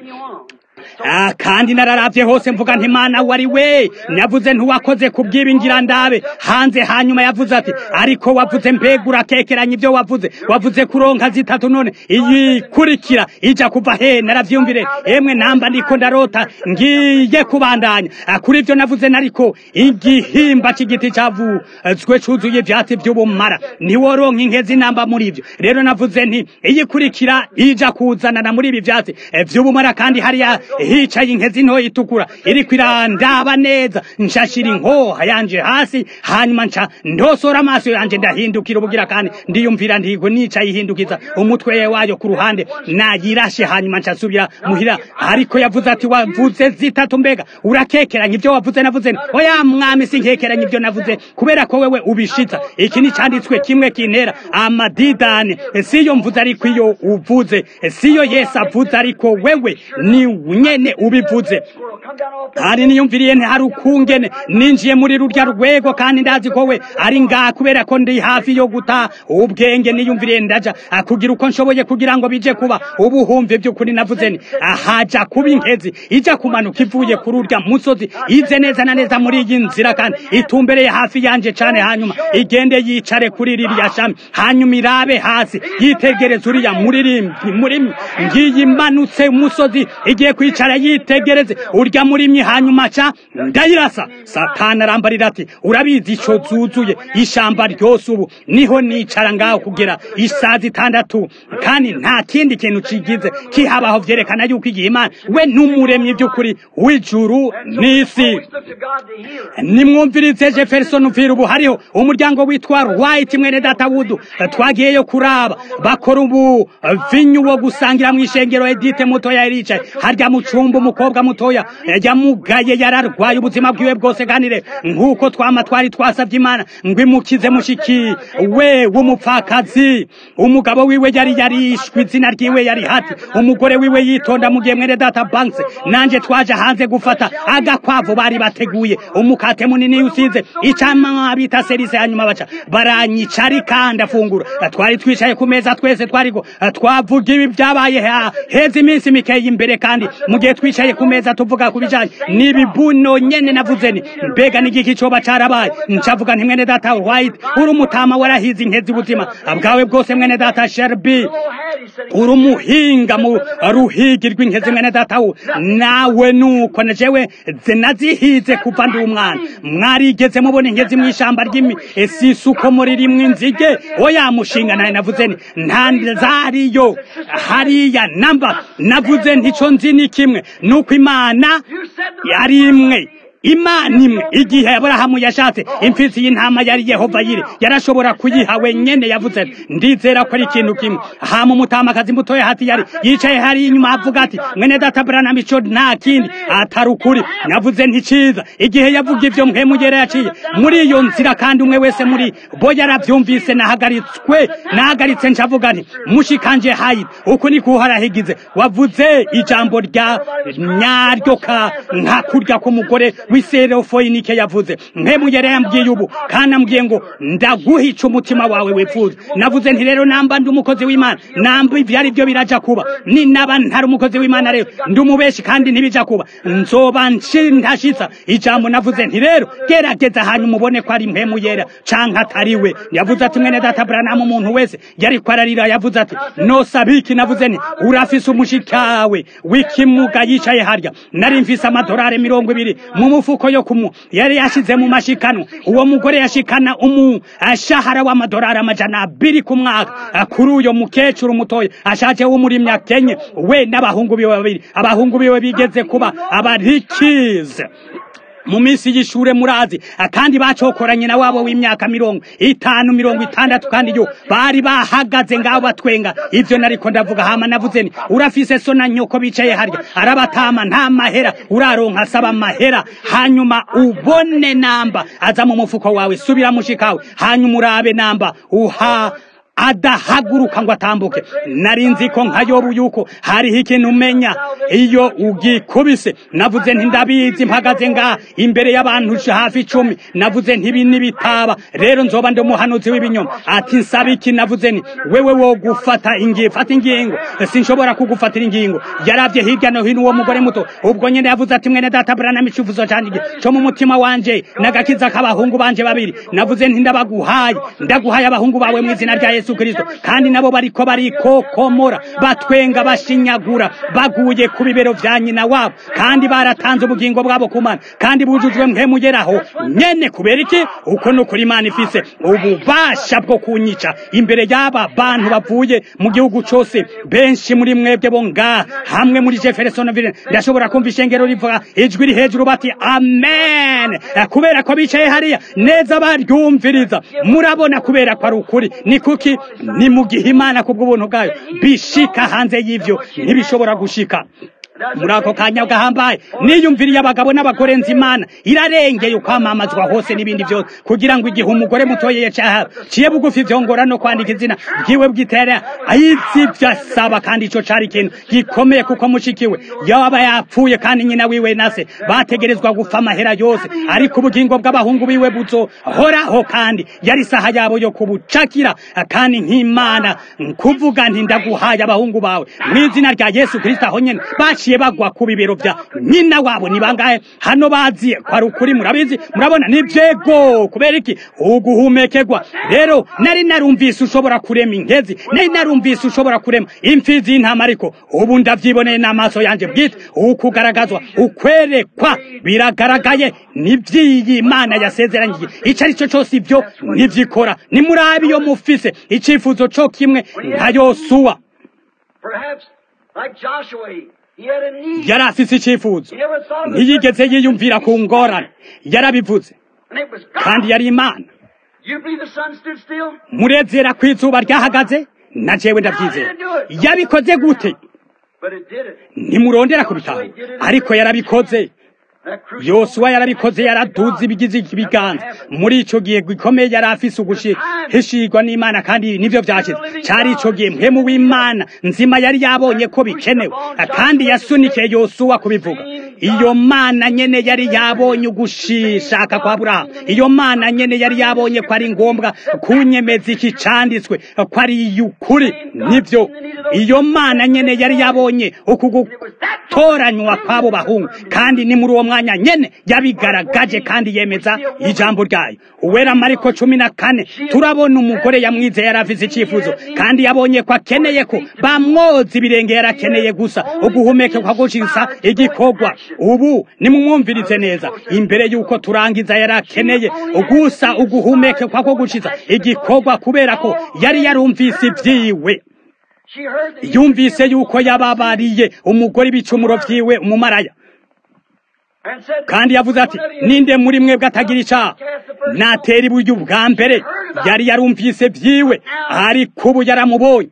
Ah, kandi nararavye hose mvuga nti mana wari we navuze ntiwakoze kubwibingira ndabe hanze hanyuma yavuze ati ariko wavuze mbega urakekeranya ibyo wavuze wavuze kuronka zitatu none iyikurikira ija kuva he naravyumvire emwe namba ndiko ndarota ngiye kubandanya Ah, kuri ivyo navuze nariko igihimba c'igiti cavuzwe cuzuye ivyatsi vy'ubumara ntiworonka inkezi namba muri ivyo rero navuze nti iyikurikira ija kuzanana muri ibi vyatsi eh, vy'ubumara kandi hariya hicaye inkezi ntoya itukura iriko irandaba neza nshashira inkoha yanje hasi hanyuma nca ndosora amaso yanje ndahindukira ubugira kandi ndiyumvira ntigo nicaye ihindukiza umutwe wayo ku ruhande nayirashe hanyuma nca nsubira muhira ariko yavuze ati wavuze zitatu mbega urakekeranya ibyo wavuze navuze nti, oya mwami sinkekeranya ibyo navuze kubera ko wewe ubishitsa iki ni canditswe kimwe kintera amadidane siyo mvuze ariko iyo uvuze siyo yesu avuze ariko wewe ni nyene ubivuze kandi niyumviriye ntihari ukungene ninjiye muri rurya rwego kandi ndazi ko we ari ngaha kubera ko ndi hafi yo guta ubwenge niyumviriye ndaja ah, kugira uko nshoboye kugira ngo bije kuba ubu humve by'ukuri navuze ni ahaja kuba inkezi ija kumanuka ivuye kuri urya musozi ize neza na neza muri iyi nzira kandi itumbereye hafi yanje cane hanyuma igende yicare kuri ririya shami hanyuma irabe hasi yitegereza uriya muririmvyi murimyi ngiyi imanutse umusozi igiye kwicara yitegereze urya murimyi hanyuma ca ndayirasa satani arambarira ati urabizi ico zuzuye ishamba ryose ubu niho nicara ngaho kugera isaha zitandatu kandi nta kindi kintu cigize kihabaho vyerekana yuko igihe imana we n'umuremyi by'ukuri w'ijuru n'isi nimwumvirize jefferson vira ubu hariho umuryango witwa white mwene datawudu twagiyeyo kuraba bakora ubu vinyu wo gusangira mu ishengero edite mutoya yaricaye harya mu cumba umukobwa mutoya yajya yaramugaye yararwaye ubuzima bwiwe bwose kandi rero nk'uko twama twari twasabye imana ngo imukize mushiki we w'umupfakazi umugabo wiwe yari yarishwe izina ryiwe yari hati umugore wiwe yitonda mu gihe mwene data banks nanje twaje hanze gufata agakwavu bari bateguye umukate munini usize icama bita serise hanyuma baca baranyica arika ndafungura twari twicaye ku meza twese twariko twavuga ibi byabaye ha- heza iminsi mikeya imbere kandi mu gihe twicaye ku meza tuvuga ku bijanye n'ibibuno nyene navuze ni mbega n'igiki coba carabaye ncavuga nti mwene data white uri umutama warahize inkezi ubuzima bwawe bwose mwene data sherby Little Hattie said he uri umuhinga mu ruhigi rw'inkezi mwene data we nawe nuko na jewe zinazihize kuva ndi umwana mwarigeze mubona inkezi mu ishamba ry'isisuko muri rimwe inzige oya mushinga nawe navuze nti nta zariyo hariya namba navuze ntico nzi ni kimwe nuko imana You said the yari imwe imana imwe igihe aburahamu yashatse imfizi y'intama yari yehova yiri yarashobora kuyiha wenyene yavuze ati, ndizera ko ari ikintu kimwe hama umutamakazi mutoya hati yari yicaye hari inyuma avuga ati mwene data branham ico nta kindi atari ukuri navuze nticiza igihe yavuga ivyo mpemugera yaciye muri iyo nzira kandi umwe wese muri bo yaravyumvise nahagaritswe nahagaritse ncavuga nti mushikanje hayi uku ni kuharahigize wavuze ijambo rya nyaryo ka nka kurya k'umugore w'iserofoyinike yavuze mpemugera yambwiye ubu kandi ambwiye ngo ndaguhica umutima wawe wifuza navuze nti rero namba ndi umukozi w'imana namba ivyo ari byo biraja kuba ni naba ntari umukozi w'imana rero ndi umubeshi kandi ntibija kuba nzoba ntashitsa ijambo navuze nti rero gerageza hanyuma ubone ko ari mpemu yera canke atari we yavuze ati mwene data branamu umuntu wese yariko ararira yavuze ati nosabiki navuze nti urafise umushikawe w'ikimuga yicaye harya nari mfise amadorari mirongo ibiri mu mufuko yo kumu yari yashize mu mashikanwa uwo mugore yashikana umu ashahara w'amadorari amajana abiri ku mwaka kuri uyo mukecuru mutoya ashaje wo muri myakenye we n'abahungu biwe babiri abahungu biwe bigeze kuba abarikize mu minsi y'ishure murazi kandi bacokoranye na wabo w'imyaka mirongo itanu mirongo itandatu kandi yo bari bahagaze ngaho batwenga ivyo nariko ndavuga hama navuze ni urafise so na nyoko bicaye harya arabatama nta mahera uraronka asaba amahera hanyuma ubone namba aza mu mufuko wawe subira mushikawe hanyuma urabe namba uha adahaguruka ngo atambuke nari nzi ko nka yobu yuko hariho ikintu umenya iyo ugikubise navuze nti ndabizi mpagaze ngaha imbere y'abantu hafi icumi navuze nti ibi nibitaba rero nzoba ndi umuhanuzi w'ibinyoma ati nsaba iki navuze nti wewe wo gufata ingingo fata ingingo sinshobora kugufatira ingingo yaravye hirya no hino uwo mugore muto ubwo nyene yavuze ati mwene data branami icuvuzo canje co mu mutima wanje n'agakiza k'abahungu banje babiri navuze nti ndabaguhaye ndaguhaye abahungu bawe mu izina rya yesu kristo kandi nabo bariko barikokomora batwenga bashinyagura baguye ku bibero vya nyina wabo kandi baratanze ubugingo bwabo ku mana kandi bujujwe mpemugeraho nyene kubera iki uko nukuri imana ifise ububasha bwo kunyica imbere y'aba bantu bavuye mu gihugu cose benshi muri mwebwe bo ngaha hamwe muri jeffersonville ndashobora kumva ishengero rivuga ijwi ri hejuru bati amen kubera ko bicaye hariya neza baryumviriza murabona kubera ko ari ukuri ni kuki ni mu gihe imana kubw'ubuntu bwayo bishika hanze y'ivyo ntibishobora gushika muri ako kanya gahambaye niyumviriye abagabo n'abagore nzi imana irarengeye ukwamamazwa hose n'ibindi byose kugira ngo igihe umugore mutoye yacaha ciye bugufi vyongora no kwandika izina bwiwe bwitera ayizi vyasaba kandi ico cari ikintu gikomeye kuko mushikiwe yaba yapfuye kandi nyina wiwe nase bategerezwa gufa amahera yose ariko ubugingo bw'abahungu biwe buzohoraho kandi yari saha yabo yo kubucakira kandi nk'imana kuvuga nti ndaguhaye abahungu bawe mu izina rya yesu kristo aho nyene baciye bagwa ku bibero vya nyina wabo ni bangahe hano bazi ko ari ukuri murabizi murabona ni vyego kubera iki uguhumekerwa rero nari narumvise ushobora kurema inkezi nari narumvise ushobora kurema imfizi y'intama ariko ubu ndavyiboneye n'amaso yanje bwite ukugaragazwa ukwerekwa biragaragaye n'ivy'iyi imana yasezeranyije ico ari cyo cose ivyo ntivyikora nimurabe iyo mufise icifuzo co kimwe nka yosuwa Perhaps like Joshua, he had a need. yari afise icifuzo He never thought of ntiyigeze yiyumvira ku ngorane yarabivuze And it was kandi God. yari imana You believe the sun stood still? murezera ko izuba ryahagaze na jewe ndavyizera yabikoze gute But it did it. ntimurondera kubitaho ariko yarabikoze yosuwa yarabikoze yaraduze ibigize ibiganza muri ico gihe gikomeye yari afise uguhishirwa n'imana kandi nivyo vyashize cari ico gihe mpemu w'imana nzima yari yabonye ko bikenewe kandi yasunikiye yosuwa kubivuga iyo mana nyene yari yabonye ugushishaka kwa burahamu iyo mana nyene yari yabonye ko ari ngombwa kunyemeza iki canditswe ko ari iy'ukuri nivyo iyo mana nyene yari yabonye uku gutoranywa kw'abo bahungu kandi ni muri uwo mwanya nyene yabigaragaje kandi yemeza ijambo ryayo uwera mariko cumi na kane turabona umugore yamwize yari afise icyifuzo kandi yabonye ko akeneye ko bamwoza ibirenge yarakeneye gusa uguhumekekwa gushisa igikorwa ubu nimumwumvirize neza imbere y'uko turangiza yari akeneye gusa uguhumekekwa ko gushiza igikorwa kubera ko yari yarumvise ibyiwe yumvise yuko yababariye umugore ibicumuro vyiwe umumaraya kandi yavuze ati ninde muri mwebwe atagira icaha natera iburyo bwa mbere yari yarumvise vyiwe ariko ubu yaramubonye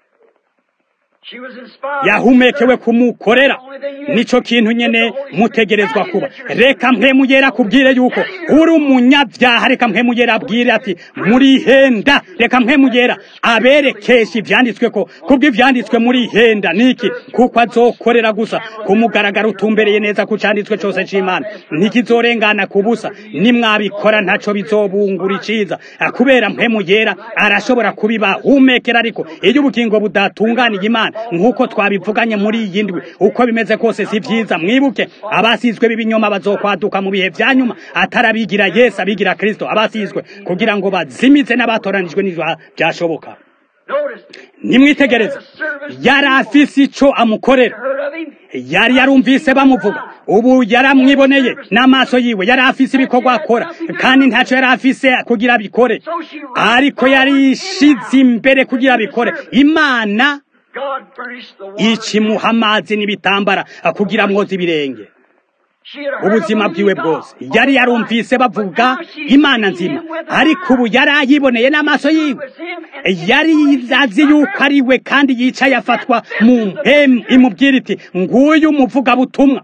yahumekewe kumukorera nico kintu nyene mutegerezwa kuba reka mpemuyera kubwire yuko uri umunyabyaha reka mpemuyera abwire ati muri henda reka mpemuyera aberekesha ivyanditswe ko kubwo ivyanditswe muri henda niki kuko azokorera gusa kumugaragara utumbereye neza ku canditswe cose c'imana ntikizorengana ku busa nimwabikora ntaco bizobungura iciza kubera mpemuyera arashobora kubibahumekera ariko iyo ubugingo budatunganiye imana nk'uko twabivuganye muri iyi ndwi uko bimeze kose si vyiza mwibuke abasizwe b'ibinyoma bazokwaduka mu bihe vya nyuma atarabigira yesu abigira kristo abasizwe kugira ngo bazimize n'abatoranijwe n'ivyo vyashoboka nimwitegereze yari afise ico amukorera yari yarumvise bamuvuga ubu yaramwiboneye n'amaso yiwe yari afise ibikorwa akora kandi ntaco yari afise kugira abikore ariko yari ishize imbere kugira abikore imana ikimuha amazi n'ibitambara kugira mwoza ibirenge ubuzima bwiwe bwose yari yarumvise bavuga imana nzima ariko ubu yari ayiboneye n'amaso yiwe yari azi yuko ari we kandi yicaye afatwa mu mpemu imubwira iti nguyu umuvugabutumwa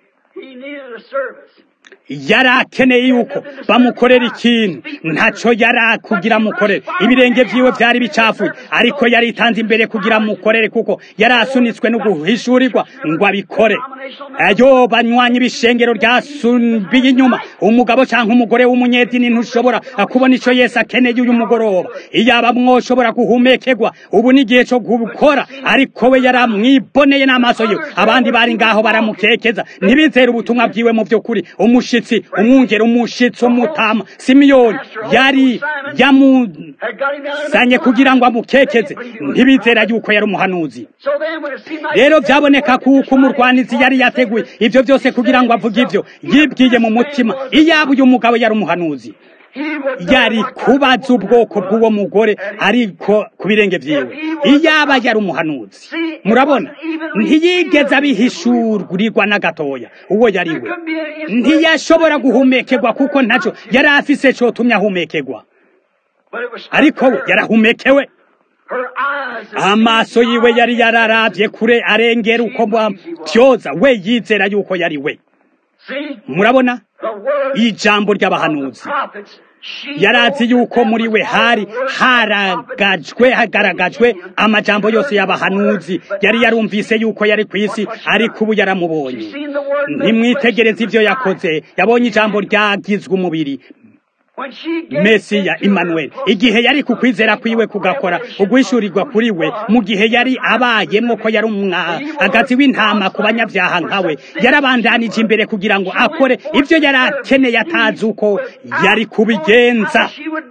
yari akeneye yuko bamukorera ikintu ntaco yari kugira amukorere ibirenge vyiwe vyari bicafuye ariko yari itanze imbere kugira amukorere kuko yari asunitswe no guhishurirwa ngo abikore ayo banywanyi ibishengero ryasumbiye inyuma umugabo canke umugore w'umunyedini ntushobora kubona ico yesu akeneye uyu mugoroba iyaba mwoshobora guhumekerwa ubu ni igihe co gukora ariko we yari amwiboneye n'amaso yiwe abandi bari ngaho baramukekeza ntibizere ubutumwa bwiwe mu vy'ukuri umushitsi umwungere umushitsi umutama simiyoni yari yamuzanye kugira ngo amukekeze ntibizera yuko yari umuhanuzi rero byaboneka kuko umurwanizi yari yateguye ivyo byose kugira ngo avuge ivyo yibwiye mu mutima iyaba uyu mugabo yari umuhanuzi yari kubaza ubwoko bw'uwo mugore ariko ku birenge vyiwe iyaba yari umuhanuzi murabona ntiyigeze abihishurirwa na gatoya uwo yari we ntiyashobora guhumekerwa kuko ntaco yari afise cotumye ahumekerwa ariko we yarahumekewe amaso yiwe yari yararavye kure arengera uko bamtyoza we yizera yuko yari we murabona ijambo ry'abahanuzi yarazi yuko muri we hari haragajwe hagaragajwe amajambo yose y'abahanuzi yari yarumvise yuko yari ku isi ariko ubu yaramubonye ntimwitegereze ivyo yakoze yabonye ijambo ryagizwe umubiri mesiya Emmanuel igihe yari ku kwizera kwiwe kugakora ugwishyurirwa kuri we mu gihe yari abayemo ko yari umwagazi w'intama ku banyabyaha nkawe yarabandanije imbere kugira ngo akore ibyo yari akeneye atazi uko yari kubigenza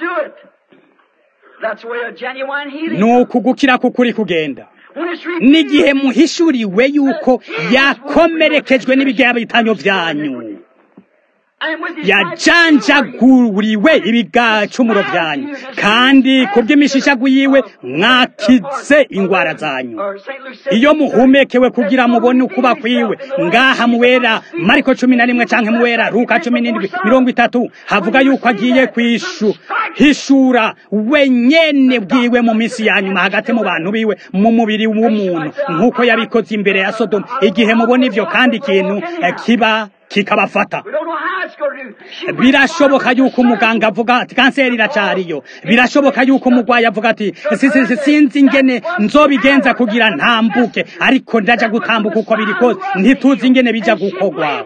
ni ukugukira kukuri kugenda n'igihe muhishuriwe yuko yakomerekejwe n'ibiganyo byanyu yajanjaguriwe ibigacumuro byanyu kandi ku bw'imishishagu yiwe mwakize ingwara zanyu iyo muhumekewe kugira mubone ukuba kwiwe ngaha muwera mariko cumi na rimwe canke muwera luka cumi n'indwi mirongo itatu havuga yuko agiye kwishu hishura wenyene bwiwe mu misi ya nyuma hagati mu bantu biwe mu mubiri w'umuntu nk'uko yabikoze imbere ya sodomu igihe mubona ivyo kandi ikintu kiba kikabafata We don't know how it's going to do. She went birashoboka forward yuko with the umuganga avuga ati kanseri iracariyo birashoboka yuko umurwayi avuga ati "Si- si- si- sinzi ingene nzobigenza kugira ntambuke ariko ndaja gutambuka uko biri kose ntituzi ingene bija gukorwa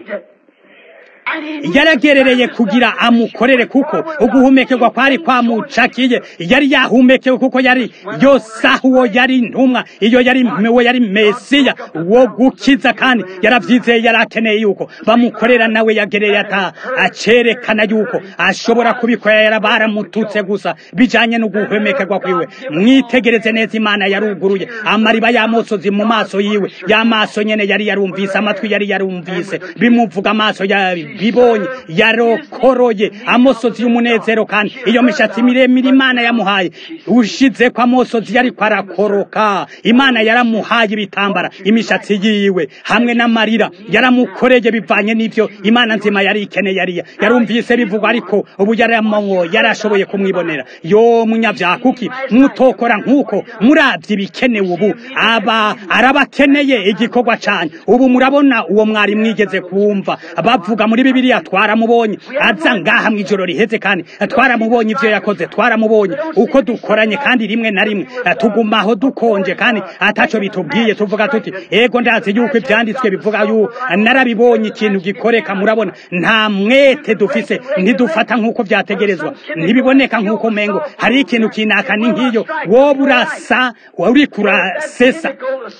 yaragerereye kugira amukorere kuko uguhumekerwa kwari kwamucakiye yari yahumekewe kuko yari yosaha uwo yari intumwa iyo yari uwo yari mesiya wo gukiza kandi yaravyizeye yari akeneye yuko bamukorera nawe yagereye ata acerekana yuko ashobora kubikora yara baramututse gusa bijanye no guhumekerwa kwiwe mwitegereze neza imana yaruguruye amariba y'amosozi mu maso yiwe y'amaso nyene yari yarumvise amatwi yari yarumvise bimuvuga amaso yabibonye yarokoroye amosozi y'umunezero kandi iyo mishatsi miremire imana yamuhaye ushize ko amosozi yari kwarakoroka imana yaramuhaye ibitambara imishatsi yiwe hamwe n'amarira yaramukoreye bivanye n'ivyo imana nzima yari ikeneye yari yarumvise bivugwa ariko ubu yaramongo yarashoboye kumwibonera yo munyavyaha kuki mutokora nk'uko muravye ibikenewe ubu aba arabakeneye igikorwa canyu ubu murabona uwo mwari mwigeze kumva bavuga muri bibiliya twaramubonye aza ngaha mw'ijoro riheze kandi twaramubonye ivyo yakoze twaramubonye uko dukoranye kandi rimwe na rimwe tugumaho dukonje kandi ataco bitubwiye tuvuga tuti ego ndazi yuko ivyanditswe bivuga yu narabibonye ikintu gikoreka murabona nta mwete dufise ntidufata nk'uko vyategerezwa ntibiboneka nk'uko mengo hari ikintu kinaka ni nk'iyo woba urasa uriko urasesa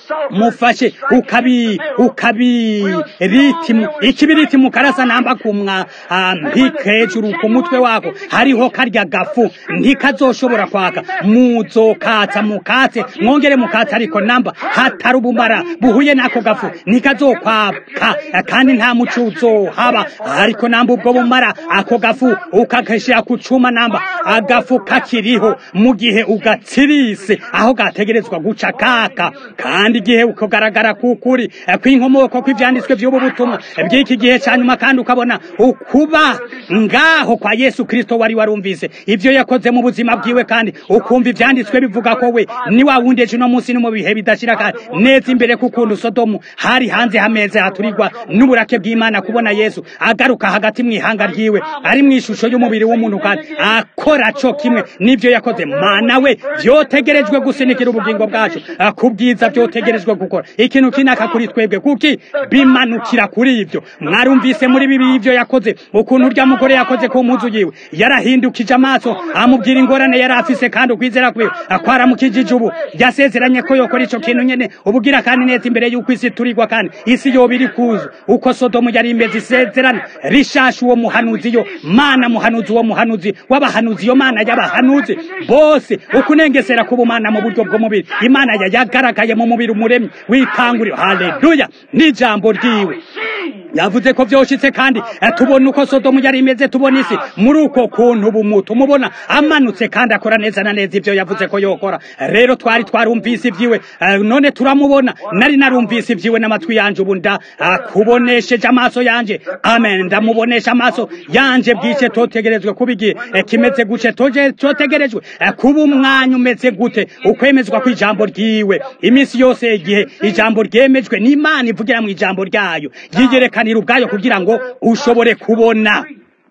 mufashe ukabi ukabi ritimu ikibiritimu karasa namba kumwa mpika hejuru ku mutwe wako hariho karya gafu ntikazoshobora kwaka muzokatsa mukatse mwongere mukatse ariko namba hatari ubumara buhuye n'ako gafu ntikazokwaka kandi nta muco uzohaba ariko namba ubwo bumara ako gafu ukagashira ku cuma namba agafu kakiriho mu gihe ugatsirise aho gategerezwa guca kaka kandi igihe ukagaragara kukuri kw'inkomoko kw'ivyanditswe vy'ubu butumwa bw'iki gihe ca nyuma kandi ukabona ukuba ngaho kwa Yesu Kristo wari warumvise ivyo yakoze mu buzima bwiwe kandi ukumva ivyanditswe bivuga ko we ni wa wundi ejo no munsi no mu bihe bidashira kandi neza imbere kukuntu Sodomu hari hanze hameze haturirwa n'uburake bw'Imana kubona Yesu agaruka hagati mw'ihanga ryiwe ari mw'ishusho y'umubiri w'umuntu kandi akora co kimwe n'ivyo yakoze mana we vyotegerejwe gusinikira ubugingo bwacu kubwiza vyotegerejwe gukora ikintu kinaka kuri twebwe kuki bimanukira kuri ivyo mwarumvise muri bibi ivyo yakoze ukuntu urya mugore yakoze ku mpuzu yiwe yarahindukije amaso amubwira ingorane yari afise kandi ukwizera kwiwe akwaramukijije ubu yasezeranye ko yokora ico kintu nyene ubugira kandi neza imbere y'uko isi turigwa kandi isi yoba iri kuzu uko sodomu yari imeze isezerano rishasha uwo muhanuzi yo mana muhanuzi uwo muhanuzi w'abahanuzi yo mana y'abahanuzi bose ukunengesera k'ubumana mu buryo bw'umubiri imana yayagaragaye mu mubiri umuremyi witanguriro haleluya n'ijambo ryiwe yavuze ko vyoshitse kandi tubona uko sodomu yari imeze tubona isi muri uko kuntu bumutu mubona amanutse kandi akora neza na neza ivyo yavuze ko yokora rero twari twarumvise ivyiwe none turamubona nari narumvise ivyiwe n'amatwi yanje ubu nda kubonesheje amaso yanje amen ndamubonesha amaso yanje bwice totegerezwe kuba igihe kimeze guce toje totegerejwe kuba umwanya umeze gute ukwemezwa kw'ijambo ryiwe iminsi yose igihe ijambo ryemejwe n'imana ivugira mu ijambo ryayo yigerekanira ubwayo kugira ngo ushobore kubona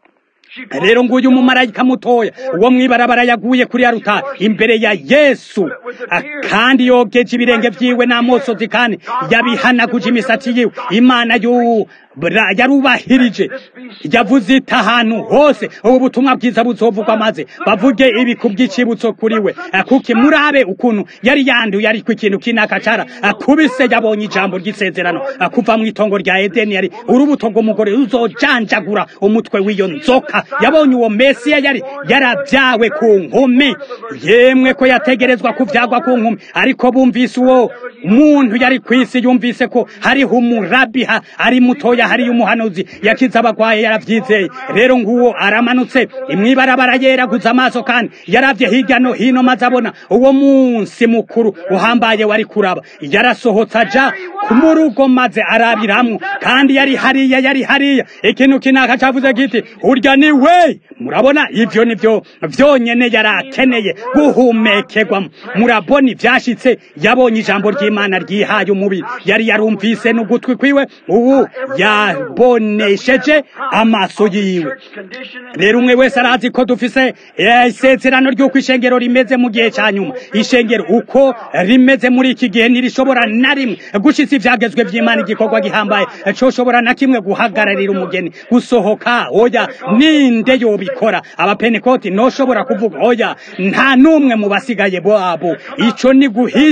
rero nguyu umumarayika mutoya uwo mwibarabara yaguye kuri ya rutari imbere ya yesu kandi yogeje ibirenge vyiwe n'amosozi kandi yabihanaguje imisatsi yiwe imana yu yarubahirije yavuze iti ahantu hose ubu butumwa bwiza buzovugwa maze bavuge ibi ku bw'icibutso kuri we kuki murabe ukuntu yari yanduye ariko ikintu kinaka cara kubise yabonye ijambo ry'isezerano kuva mu itongo rya edeni yari urubuto rw'umugore ruzojanjagura umutwe w'iyo nzoka yabonye uwo mesiya yari yarabyawe ku nkumi yemwe ko yategerezwa kuvyagwa ku nkumi ariko bumvise uwo muntu yari kw'isi yumvise ko hariho umurabiha ari mutoya hariyo umuhanuzi yakiza abagwaye yaravyizeye rero nguwo aramanutse imwibarabara yeraguza amaso kandi yaravye hirya no hino maze abona uwo munsi mukuru uhambaye wari kuraba yarasohotse aja mu rugo maze arabiramwo kandi yari hariya yari hariya ikintu kinaka cavuze giti urya ni we murabona ivyo nivyo vyonyene yari akeneye guhumekerwamo murabona ivyashitse yabonye ijambo ry'imana ryihaye umubiri yari yarumvise n'ugutwi kwiwe ubu ya yabonesheje amaso yiwe rero umwe wese arazi ko dufise isezerano ry'uko ishengero rimeze mu gihe cya nyuma ishengero uko rimeze muri iki gihe ntirishobora na rimwe gushitsa ivyagezwe vy'imana igikorwa gihambaye coshobora na kimwe guhagararira umugeni gusohoka oya ninde yobikora abapenekoti noshobora kuvuga oya nta n'umwe mu basigaye babo ico ni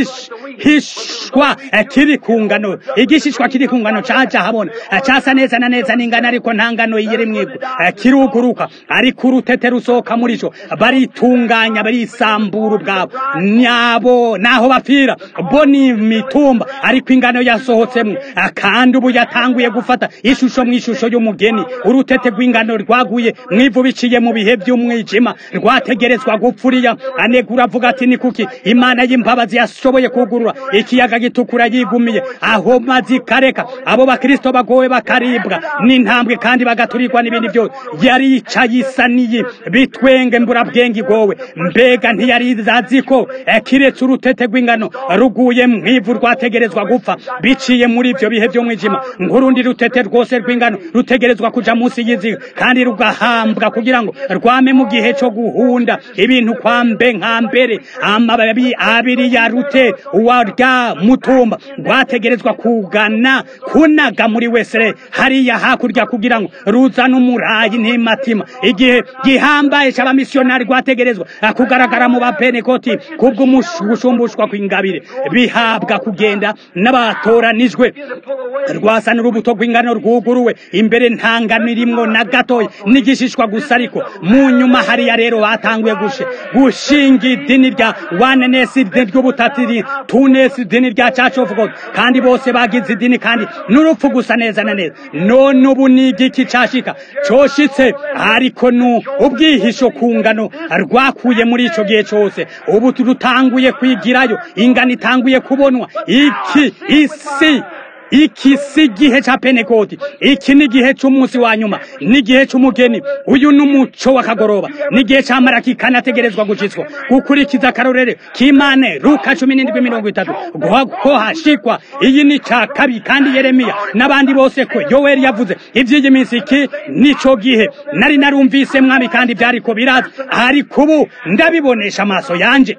guhishwa kiri ku ngano igishishwa kiri ku ngano caja habona casa neza na neza n'ingano ariko nta ngano yiri mwigwa kiruguruka ariko urutete rusohoka muri co baritunganya barisambura ubwabo nyabo naho bapfira bo ni mitumba ariko ingano yasohotsemo kandi ubu yatanguye gufata ishusho mu ishusho y'umugeni urutete rw'ingano rwaguye mwivu biciye mu bihe by'umwijima rwategerezwa gupfuriya anegura avuga ati ni kuki imana y'imbabazi yashoboye kugurura ikiyaga gitukura yigumiye aho mazi kareka abo bakristo bagowe bakaribwa n'intambwe kandi bagaturirwa n'ibindi byose yaricaye isaniye bitwenge mburabwenge igowe mbega ntiyari azi ko kiretse urutete rw'ingano ruguye mwivu rwategerezwa gupfa biciye muri ibyo bihe by'umwijima nk'urundi rutete rwose rw'ingano rutegerezwa kuja munsi y'iziga kandi rugahambwa kugira ngo rwame mu gihe cyo guhunda ibintu kwa mbe nka mbere amababi abiri ya rute uwarya mutumba rwategerezwa kugana kunaga muri wesere hariya hakurya kugira ngo ruzane umurayi ntimatima igihe gihambaye c'abamisiyonari rwategerezwa kugaragara mu bapenekoti kubw'umusumbushwa kw'ingabire bihabwa kugenda n'abatoranijwe rwasana urubuto rw'ingano rwuguruwe imbere nta ngano irimwo na gatoya n'igishishwa gusa ariko mu nyuma hariya rero batanguye gushe gushinga idini rya wanenesi ry'ubutatiri tunesi idini rya church of god kandi bose bagize idini kandi n'urupfu gusa neza na neza none ubu ni igiki cashika coshitse ariko nu ubwihisho ku ngano rwakuye muri ico gihe cose ubu rutanguye kwigirayo ingano itanguye kubonwa iki isi iki si igihe cya penekoti iki ni igihe cy'umunsi wa nyuma ni igihe cy'umugeni uyu ni umuco w'akagoroba ni igihe cya maraki kanategerezwa gucitswa gukurikiza akarorere k'imane ruka cumi n'indwi mirongo itatu ko hashikwa iyi ni cya kabi kandi yeremiya n'abandi bose ko yoweri yavuze iby'iyi minsi iki nico gihe nari narumvise mwami kandi byari ko biraza ariko ubu ndabibonesha amaso yanje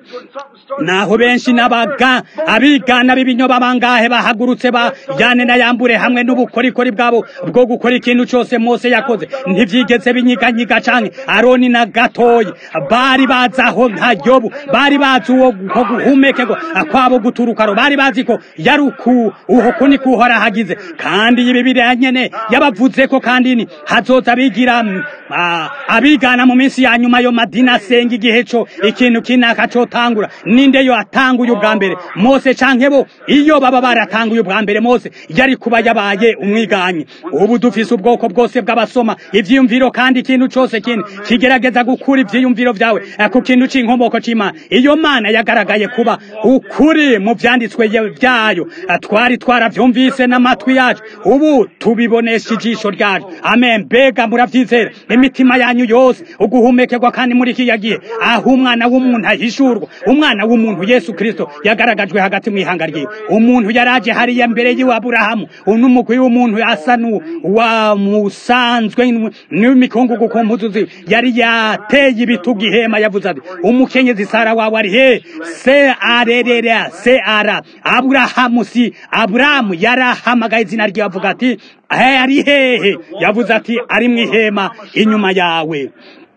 naho benshi n'abaga abigana b'ibinyoba bangahe bahagurutse ba yane na yambure hamwe n'ubukorikori bwabo bwo gukora ikintu cyose Mose yakoze ntivyigeze binyiganyiga canke Aroni na gatoyi bari bazi aho nka Yobu bari bazi uwo ko guhumekerwa kwabo guturukaro bari bazi ko yaruku uho kuni kuhora hagize kandi ibi biranyene yabavuze ko kandi ni hazoza bigira abigana mu minsi ya nyuma yo madina asenga igihe co ikintu kinaka cotangura ninde yo atanguye ubwa mbere Mose canke bo iyo baba baratanguye ubwa mbere Mose yari kuba yabaye umwiganyi ubu dufise ubwoko bwose bw'abasoma ivyiyumviro kandi ikintu cose kindi kigerageza gukura ivyiyumviro vyawe ku kintu c'inkomoko c'Imana iyo mana yagaragaye kuba ukuri mu vyanditswe vyayo twari twaravyumvise n'amatwi yacu ubu tubibonesha ijisho ryacu amen mbega muravyizera imitima yanyu yose uguhumekerwa kandi muri kiya gihe aho umwana w'umuntu ahishurwa umwana w'umuntu Yesu Kristo yagaragajwe hagati mu ihanga ryiwe umuntu yaraje hariya mbere yiwe Aburahamu unumugwi w'umuntu asa wa musanzwe n'imikungugu ku mpuzu ziwe yari yateye ibitugu ihema yavuze ati umukenyezi Sara wawe ari he se arerera se ara Aburahamu si Aburahamu yarahamagaye izina rye avuga ati ari hehe yavuze ati ari mu ihema inyuma yawe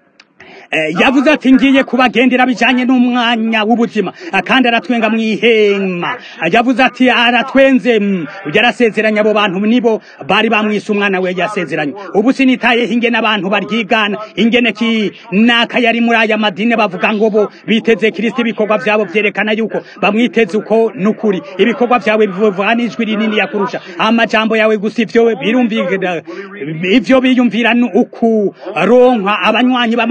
yavuze ati ngiye kubagendera bijanye n'umwanya w'ubuzima kandi aratwenga mu ihema yavuze ati aratwenze yarasezeranye abo bantu nibo bari bamwise umwana we yasezeranye ubu sinitayeho ingene abantu baryigana ingene ki naka yari muri aya madini bavuga ngo bo biteze kristo ibikorwa vyabo vyerekana yuko bamwiteze uko nukuri ibikorwa vyawe bivuga n'ijwi rinini yakurusha amajambo yawe gusa ivyo birumvikana ivyo biyumvira uku ronka abanywanyi b'amadini ariko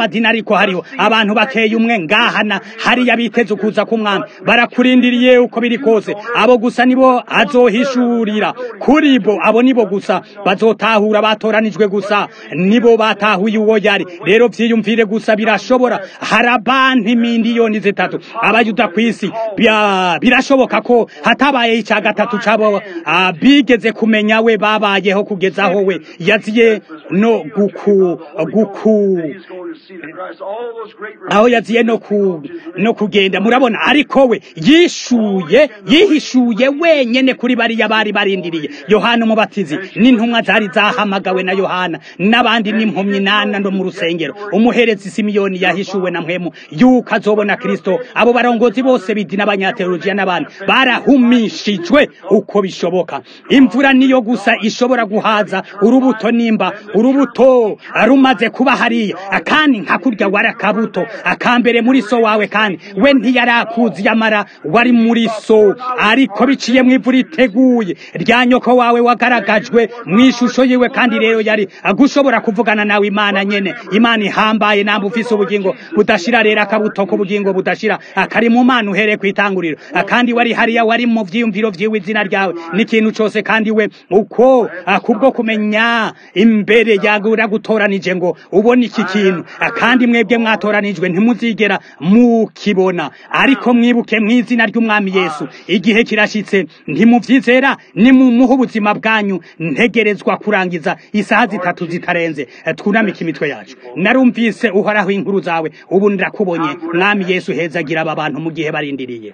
ariko hariho abantu bakeye umwe ngahana hariya biteze ukuza k'umwami barakurindiriye uko biri kose abo gusa nibo azohishurira kuri bo abo nibo gusa bazotahura batoranijwe gusa nibo batahuye uwo yari rero vyiyumvire gusa birashobora hari abantu miliyoni zitatu abayuda ku isi Bya- birashoboka ko hatabaye icya gatatu cabo ah, bigeze kumenya we babayeho kugezaho we yaziye no guku guku He's going to see the Christ. All those great aho yaziye no ku no kugenda murabona ariko we yishuye yihishuye wenyene kuri bariya bari barindiriye yohana umubatizi n'intumwa zari zahamagawe na yohana n'abandi n'impumyi nana no mu rusengero umuherezi simiyoni yahishuwe na mpwemu yuko azobona kristo abo barongozi bose bidi n'abanyateolojiya n'abandi barahumishijwe uko bishoboka imvura niyo gusa ishobora guhaza urubuto nimba urubuto rumaze kuba hariya kandi nka kurya wari akabuto akambere muri so wawe kandi we ntiyarakuzi yamara wari muri so ariko biciye mu ivu riteguye rya nyoko wawe wagaragajwe mu ishusho yiwe kandi rero yari gushobora kuvugana nawe imana nyene imana ihambaye namba ufise ubugingo budashira rero akabuto k'ubugingo budashira akari mu mana uhereye ku itanguriro kandi wari hariya wari mu vyiyumviro vyiwe izina ryawe n'ikintu cose kandi we uko ah, kubwo kumenya imbere yagura gutoranije ngo ubone iki kintu Ah, kandi mwebwe mwatoranijwe ntimuzigera mukibona ariko mwibuke mu izina ry'umwami yesu igihe kirashitse ntimuvyizera nimumuhe ubuzima bwanyu ntegerezwa kurangiza isaha zitatu zitarenze Eh, twunamike imitwe yacu narumvise uhoraho inkuru zawe ubu ndakubonye mwami yesu hezagira aba bantu mu gihe barindiriye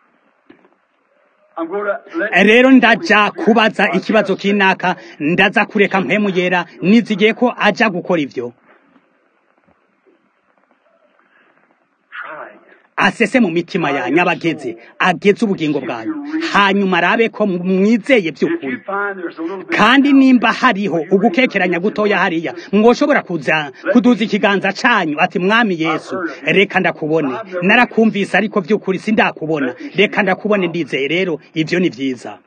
I'm going to let Eh, rero ndaja kubaza ikibazo kinaka ndaza kureka mpemu yera nizigiye ko aja gukora ivyo try. asese mu mitima yanyu abageze ageze ubugingo bwanyu hanyuma arabe ko mwizeye If you by'ukuri find there's a little bit kandi nimba hariho ugukekeranya gutoya hariya mwoshobora kuza kuduza ikiganza canyu ati mwami yesu reka ndakubone narakumvise ariko by'ukuri sindakubona reka ndakubone ndizeye rero ivyo ni vyiza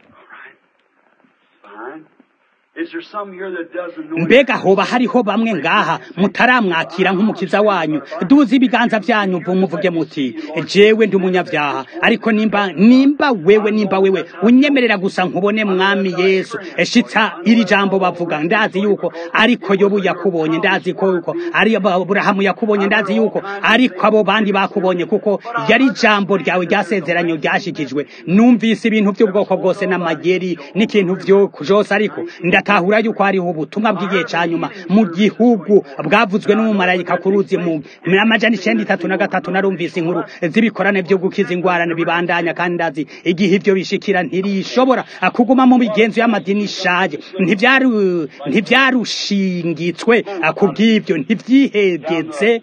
fine. Is there some here that doesn't know? mbega hoba hariho bamwe ngaha mutaramwakira nk'umukiza wanyu duze ibiganza vyanyu vu muvuge muti jewe ndi umunyavyaha ariko nimba nimba wewe nimba wewe unyemerera gusa nkubone mwami yesu shitsa iri jambo bavuga ndazi yuko ariko yobu yakubonye ndazi ko yuko ari aburahamu yakubonye ndazi yuko ariko abo bandi bakubonye kuko yari jambo ryawe ryasezeranyo ryashikijwe numvise ibintu by'ubwoko bwose n'amageri n'ikintu vyo vyose ariko ndatahura yuko hariho ubutumwa bw'igihe ca nyuma mu gihugu bwavuzwe n'umumarayika ku ruzi mu mu amajana icenda itatu na gatatu narumvise inkuru z'ibikorane vyo gukiza ingwara bibandanya kandi ndazi igihe ivyo bishikira ntirishobora kuguma mu migenzo y'amadini ishaje ntivyaru ntivyarushingitswe kubw'ivyo ntivyihegeze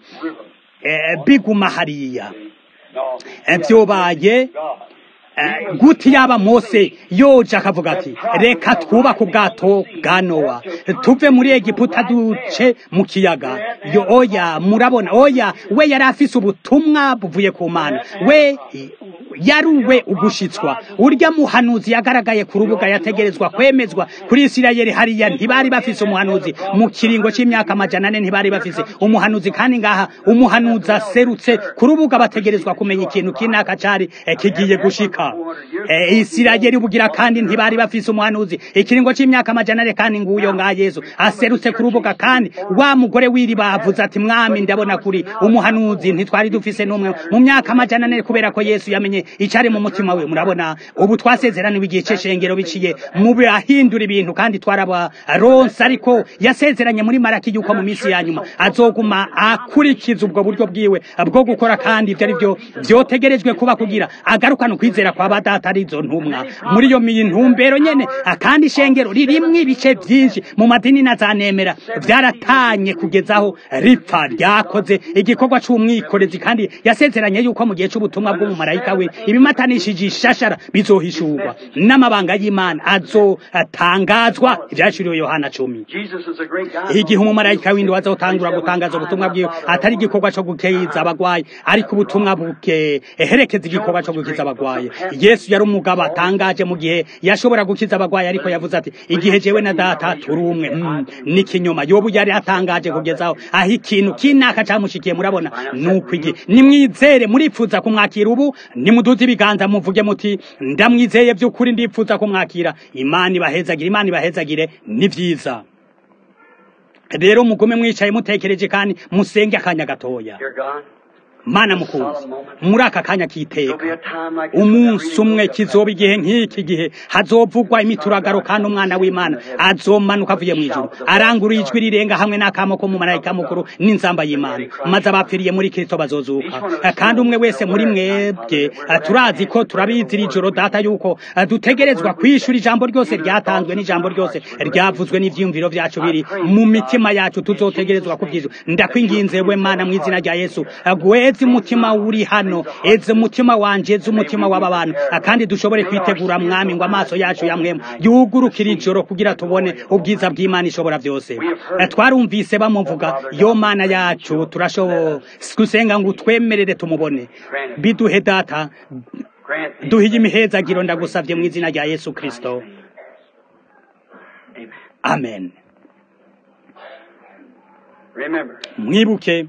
eh, biguma hariya No. Eh, vyobaye God. Eh, guti yaba mose yoje akavuga ati reka twubake ubwato bwa nowa tuve muri egiputa duce mu kiyaga yo oya murabona oya we yari afise ubutumwa buvuye ku mana we yari uwe ugushitswa urya muhanuzi yagaragaye ku rubuga yategerezwa kwemezwa kuri isirayeli hariya ntibari bafise umuhanuzi mu kiringo c'imyaka amajana ane ntibari bafise umuhanuzi kandi ngaha umuhanuzi aserutse ku rubuga bategerezwa kumenya ikintu kinaka cari eh, kigiye gushika Eh, isirayeli bugira kandi ntibari bafise umuhanuzi ikiringo c'imyaka amajana ane kandi nguyo nga yesu aserutse ku rubuga kandi wa mugore w'iriba avuze ati mwami ndabona kuri umuhanuzi ntitwari dufise n'umwe mu myaka amajana ane kubera ko yesu yamenye icari mu mutima we murabona ubu twasezeraniwe igihe c'eshengero biciye mu bahindura ibintu kandi twarabaronse ariko yasezeranye muri maraki yuko mu minsi ya nyuma azoguma akurikiza ubwo buryo bwiwe bwo gukora kandi ivyo ari vyo vyotegerejwe kuba kugira agarukana ukwizera kwa badata arizo ntumwa muri iyo mintumbero nyene akandi ishengero ririmwo ibice vyinshi mu madini na za nemera vyaratanye kugezaho ripfa ryakoze igikorwa c'umwikorezi kandi yasezeranye yuko mu gihe c'ubutumwa bw'umumarayika we ibimatanishije ishashara bizohishurwa n'amabanga y'imana azotangazwa ibyaciriwe yohana cumi Jesus is a great God. igihe umumarayika w'indi wazotangura gutangaza ubutumwa bwiwe atari igikorwa cyo gukiza abagwayi ariko ubutumwa buherekeza igikorwa cyo gukiza abagwayi yesu yari umugabo atangaje mu gihe yashobora gukiza abagwayi ariko yavuze ati igihe jewe na data turi umwe mm, n'ikinyoma yobu yari atangaje kugezaho aho ikintu kinaka camushikiye murabona nuko iki nimwizere muripfuza kumwakira ubu nimuduze ibiganza muvuge muti ndamwizeye by'ukuri ndipfuza kumwakira imana ibahezagire imana ibahezagire ni vyiza rero mugume mwicaye mutekereje kandi musenge akanya gatoya Dear God, mana mukunzi muri aka kanya there'll be k'iteka a time like this umunsi when umwe every knee kizoba will igihe nk'iki gihe hazovugwa imituragaro kandi umwana w'imana azomanuka avuye mu ijuru arangurura ijwi rirenga hamwe n'akamo ko mu marayika mukuru n'inzamba y'imana maze abapfiriye muri kristo bazozuka kandi umwe wese muri mwebwe eh, turazi ko turabizi iri joro data yuko eh, dutegerezwa kwishura ijambo ryose ryatanzwe n'ijambo ryose ryavuzwe n'ivyiyumviro vyacu biri mu mitima yacu tuzotegerezwa kuvyishura ndakwinginze we mana mu izina rya yesu gweze umutima uri hano eze umutima wanje eze umutima w'aba bantu kandi dushobore kwitegura mwami ngo amaso yacu yamwemu yugurukire ijoro kugira tubone ubwiza bw'imana ishobora byose Eh, twarumvise bamuvuga yo mana yacu turashobo gusenga ngo utwemerere tumubone biduhe data grant these duhiye imihezagiro ndagusavye mu izina rya yesu kristo Amen. amen Remember, mwibuke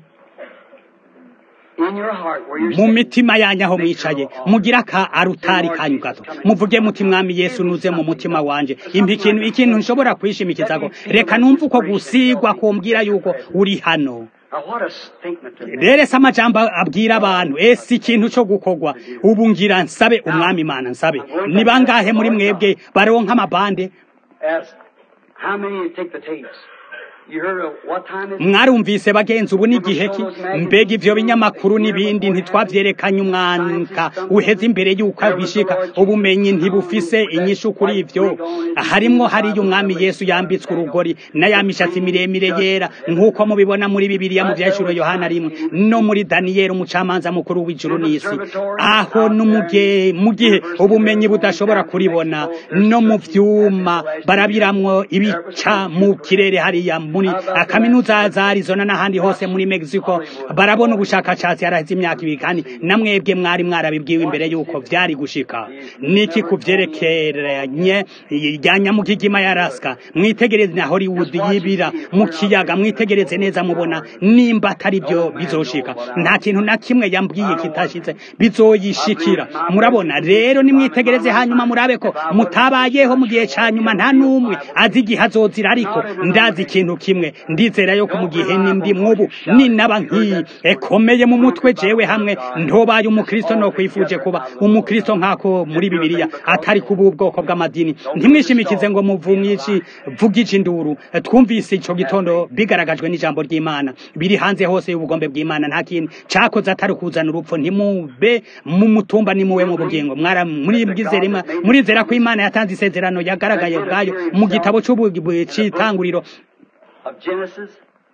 in your heart where you're mu sitting, mitima yanyu aho mwicaye mugira ka arutari kanyu gato muvuge muti mwami yesu nuze mu mutima wanje impa ikintu ikintu nshobora kwishimikizako reka numve uko gusigwa kumbwira yuko uri hano Now, what a statement to make. rero ese amajambo abwira abantu ese ikintu cyo gukorwa ubu ngira nsabe umwami imana nsabe ni bangahe muri mwebwe baronka amabande Ask, how many you take the tapes? You heard of what time is it? mwarumvise bagenzi ubu ni igihe ki mbega ivyo binyamakuru n'ibindi ntitwavyerekanye umwanka uheze imbere y'uko bishika ubumenyi ntibufise inyishu kuri ivyo harimwo hariyo umwami yesu yambitswe urugori na ya mishatsi miremire yera nk'uko mubibona muri bibiliya mu vyahishuro yohana rimwe no muri daniyeli umucamanza mukuru w'ijuru n'isi aho n'umuge mu gihe ubumenyi budashobora kuribona no mu vyuma barabiramwo ibica mu kirere hariya muri kaminuza za Arizona n'ahandi hose muri Mexico barabona ubushakashatsi haraheze imyaka ibiri kandi namwebwe mwari mwarabibwiwe imbere y'uko vyari gushika niki kuvyerekeranye rya nyamugigima ya Alaska mwitegereze na Hollywood yibira mu kiyaga mwitegereze neza mubona nimba atari byo bizoshika nta kintu na kimwe yambwiye kitashitse bizoyishikira murabona rero nimwitegereze hanyuma murabe ko mutabayeho mu gihe ca nyuma nta n'umwe azi igihe azozira ariko ndazi ikintu kimwe ndizera yuko mu gihe nindi mwubu ninaba nk'iyi ekomeye mu mutwe jewe hamwe ntobaye umukristo no kwifuje kuba umukristo nk'ako muri bibiliya atari kuba ubwoko bw'amadini ntimwishimikize ngo muvumyici vugije induru twumvise ico gitondo bigaragajwe n'ijambo ry'imana biri hanze hose y'ubugombe bw'imana nta kintu cakoze atari kuzana urupfu ntimube mu mutumba nimuwe mu bugingo mwara muri bwizerima murizera ko imana yatanze isezerano yagaragaye ubwayo mu gitabo c'itanguriro of Genesis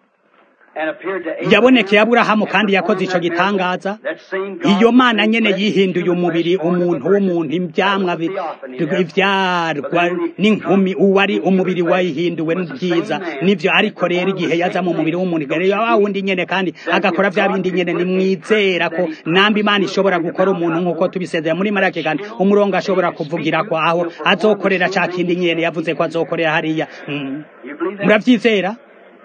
and appeared to Abraham. yabonekeye aburahamu kandi yakoze ico gitangaza That same God iyo mana who nyene blessed yihinduye human umubiri flesh born of a umuntu virgin. w'umuntu ivyamwa bi- That was the theophany, ivyarwa n'inkumi uwo ari umubiri wayihinduwe n'ubwiza nivyo ariko rero igihe yaza mu mubiri w'umuntu rero wa wundi nyene kandi agakora vya bindi nyene nimwizera ko namba imana ishobora gukora umuntu nk'uko tubisezera muri marake kandi umurongo ashobora kuvugira ko aho azokorera ca kindi nyene yavuze ko azokorera hariya Mm. You believe that? muravyizera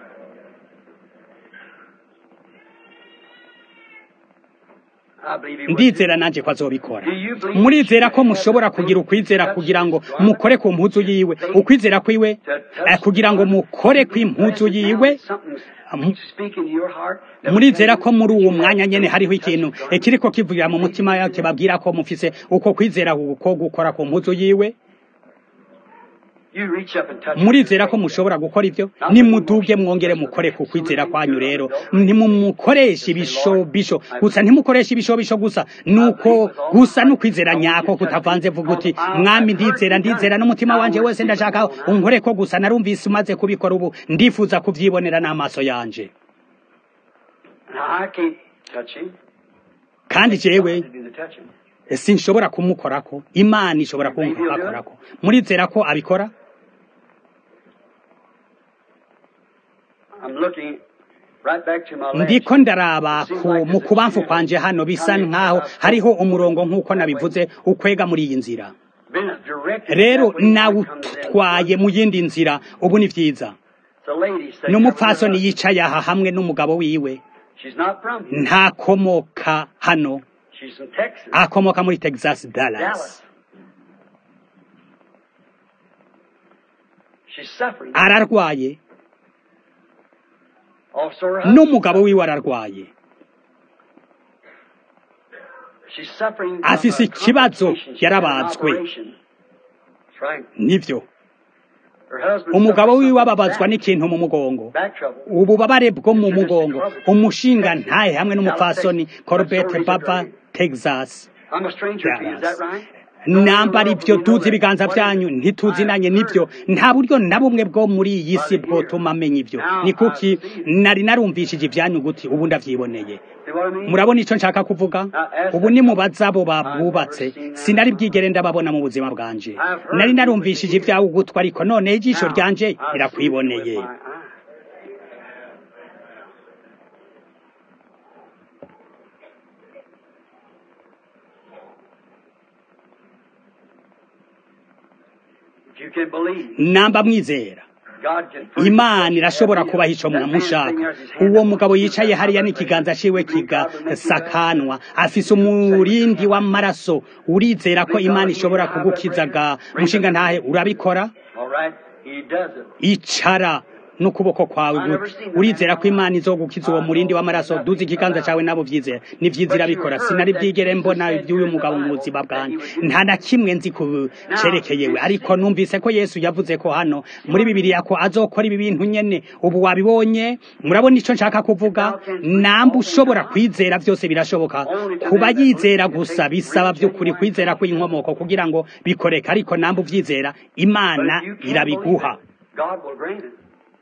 I believe he would. ndizera nanje ko azobikora murizera ko mushobora kugira ukwizera kugira ngo mukore ku mpuzu yiwe ukwizera kwiwe eh, kugira ngo mukore kw'impuzu yiwe Something's speaking to your heart. murizera ko muri uwo mwanya nyene hariho ikintu kiriko kivugira mu mutima yake babwira ko mufise uko kwizera ko gukora ku mpuzu yiwe You reach up and touch murizera ko mushobora gukora ivyo nimuduge mwongere mukore ku kwizera kwanyu rero ntimumukoresha ibishobisho gusa ntimukoresha ibishobisho gusa nuko gusa n'ukwizera nyako kutavanze vuga uti mwami ndizera ndizera n'umutima wanje wese ndashaka unkore ko gusa narumvise umaze kubikora ubu ndifuza kuvyibonera n'amaso yanje Now, I can't touch him. kandi jewe To do the touching. sinshobora kumukorako imana ishobora kumukorako murizera ko abikora I'm looking right back to my last. ndiko ndaraba ku mu kubamfu kwanje hano bisa nkaho hariho umurongo nk'uko nabivuze ukwega muri iyi nzira Been directed rero that way when I nawe come to them. utwaye mu yindi nzira ubu ni vyiza It's a lady sitting n'umupfasoni there with yicaye aha hamwe n'umugabo wiwe us. She's not from here. ntakomoka hano She's from Texas. akomoka muri texas Dallas. dallas She's suffering. ararwaye Also her husband. n'umugabo wiwe ararwaye She's suffering from afise a ikibazo, complication. She had an yarabazwe. operation. That's right. nivyo Her husband umugabo suffered wiwe something ababazwa back- n'ikintu mu mugongo back trouble. ububabare bwo mu mugongo umushinga ntahe hamwe n'umupfasoni corbett bava texas I'm a stranger to you, is that right? namba ari byo tuzi ibiganza byanyu ntituzinanye nibyo nta buryo na bumwe bwo muri iyi si bwotuma amenya ibyo ni kuki nari narumvishije ibyanyu guti ubu ndavyiboneye See what I mean? murabona icyo nshaka kuvuga ubu ni mubaza abo babubatse sinari bwigere ndababona mu buzima bwanje nari narumvishije ibyawe ugutwa ariko none ijisho Now, ryanje I see you rirakwiboneye with my eye. If you can believe, namba mwizera God can free imana you. irashobora kubaha ico That man's mwamushaka thing has his hand uwo up. mugabo yicaye hariya n'ikiganza ciwe kigasakanwa afise umurindi w'amaraso urizera ko imana ishobora kugukizaga mushinga ntahe urabikora All right, he does it. icara n'ukuboko kwawe gute urizera ko imana izogukiza uwo murindi w'amaraso duze ikiganza cawe nabo vyizera ni vyiza irabikora sinari bwigere mbona ivy'uyu mugabo mu buzima bwanje nta na kimwe nzi ku cerekeyewe ariko numvise ko yesu yavuze ko hano muri bibiliya ko azokora ibi bintu nyene ubu wabibonye murabona ico nshaka kuvuga namba ushobora kwizera vyose birashoboka kuba yizera gusa bisaba vy'ukuri kwizera kw'inkomoko kugira ngo bikoreke ariko namba uvyizera imana But if you can't irabiguha believe it, God will grant it.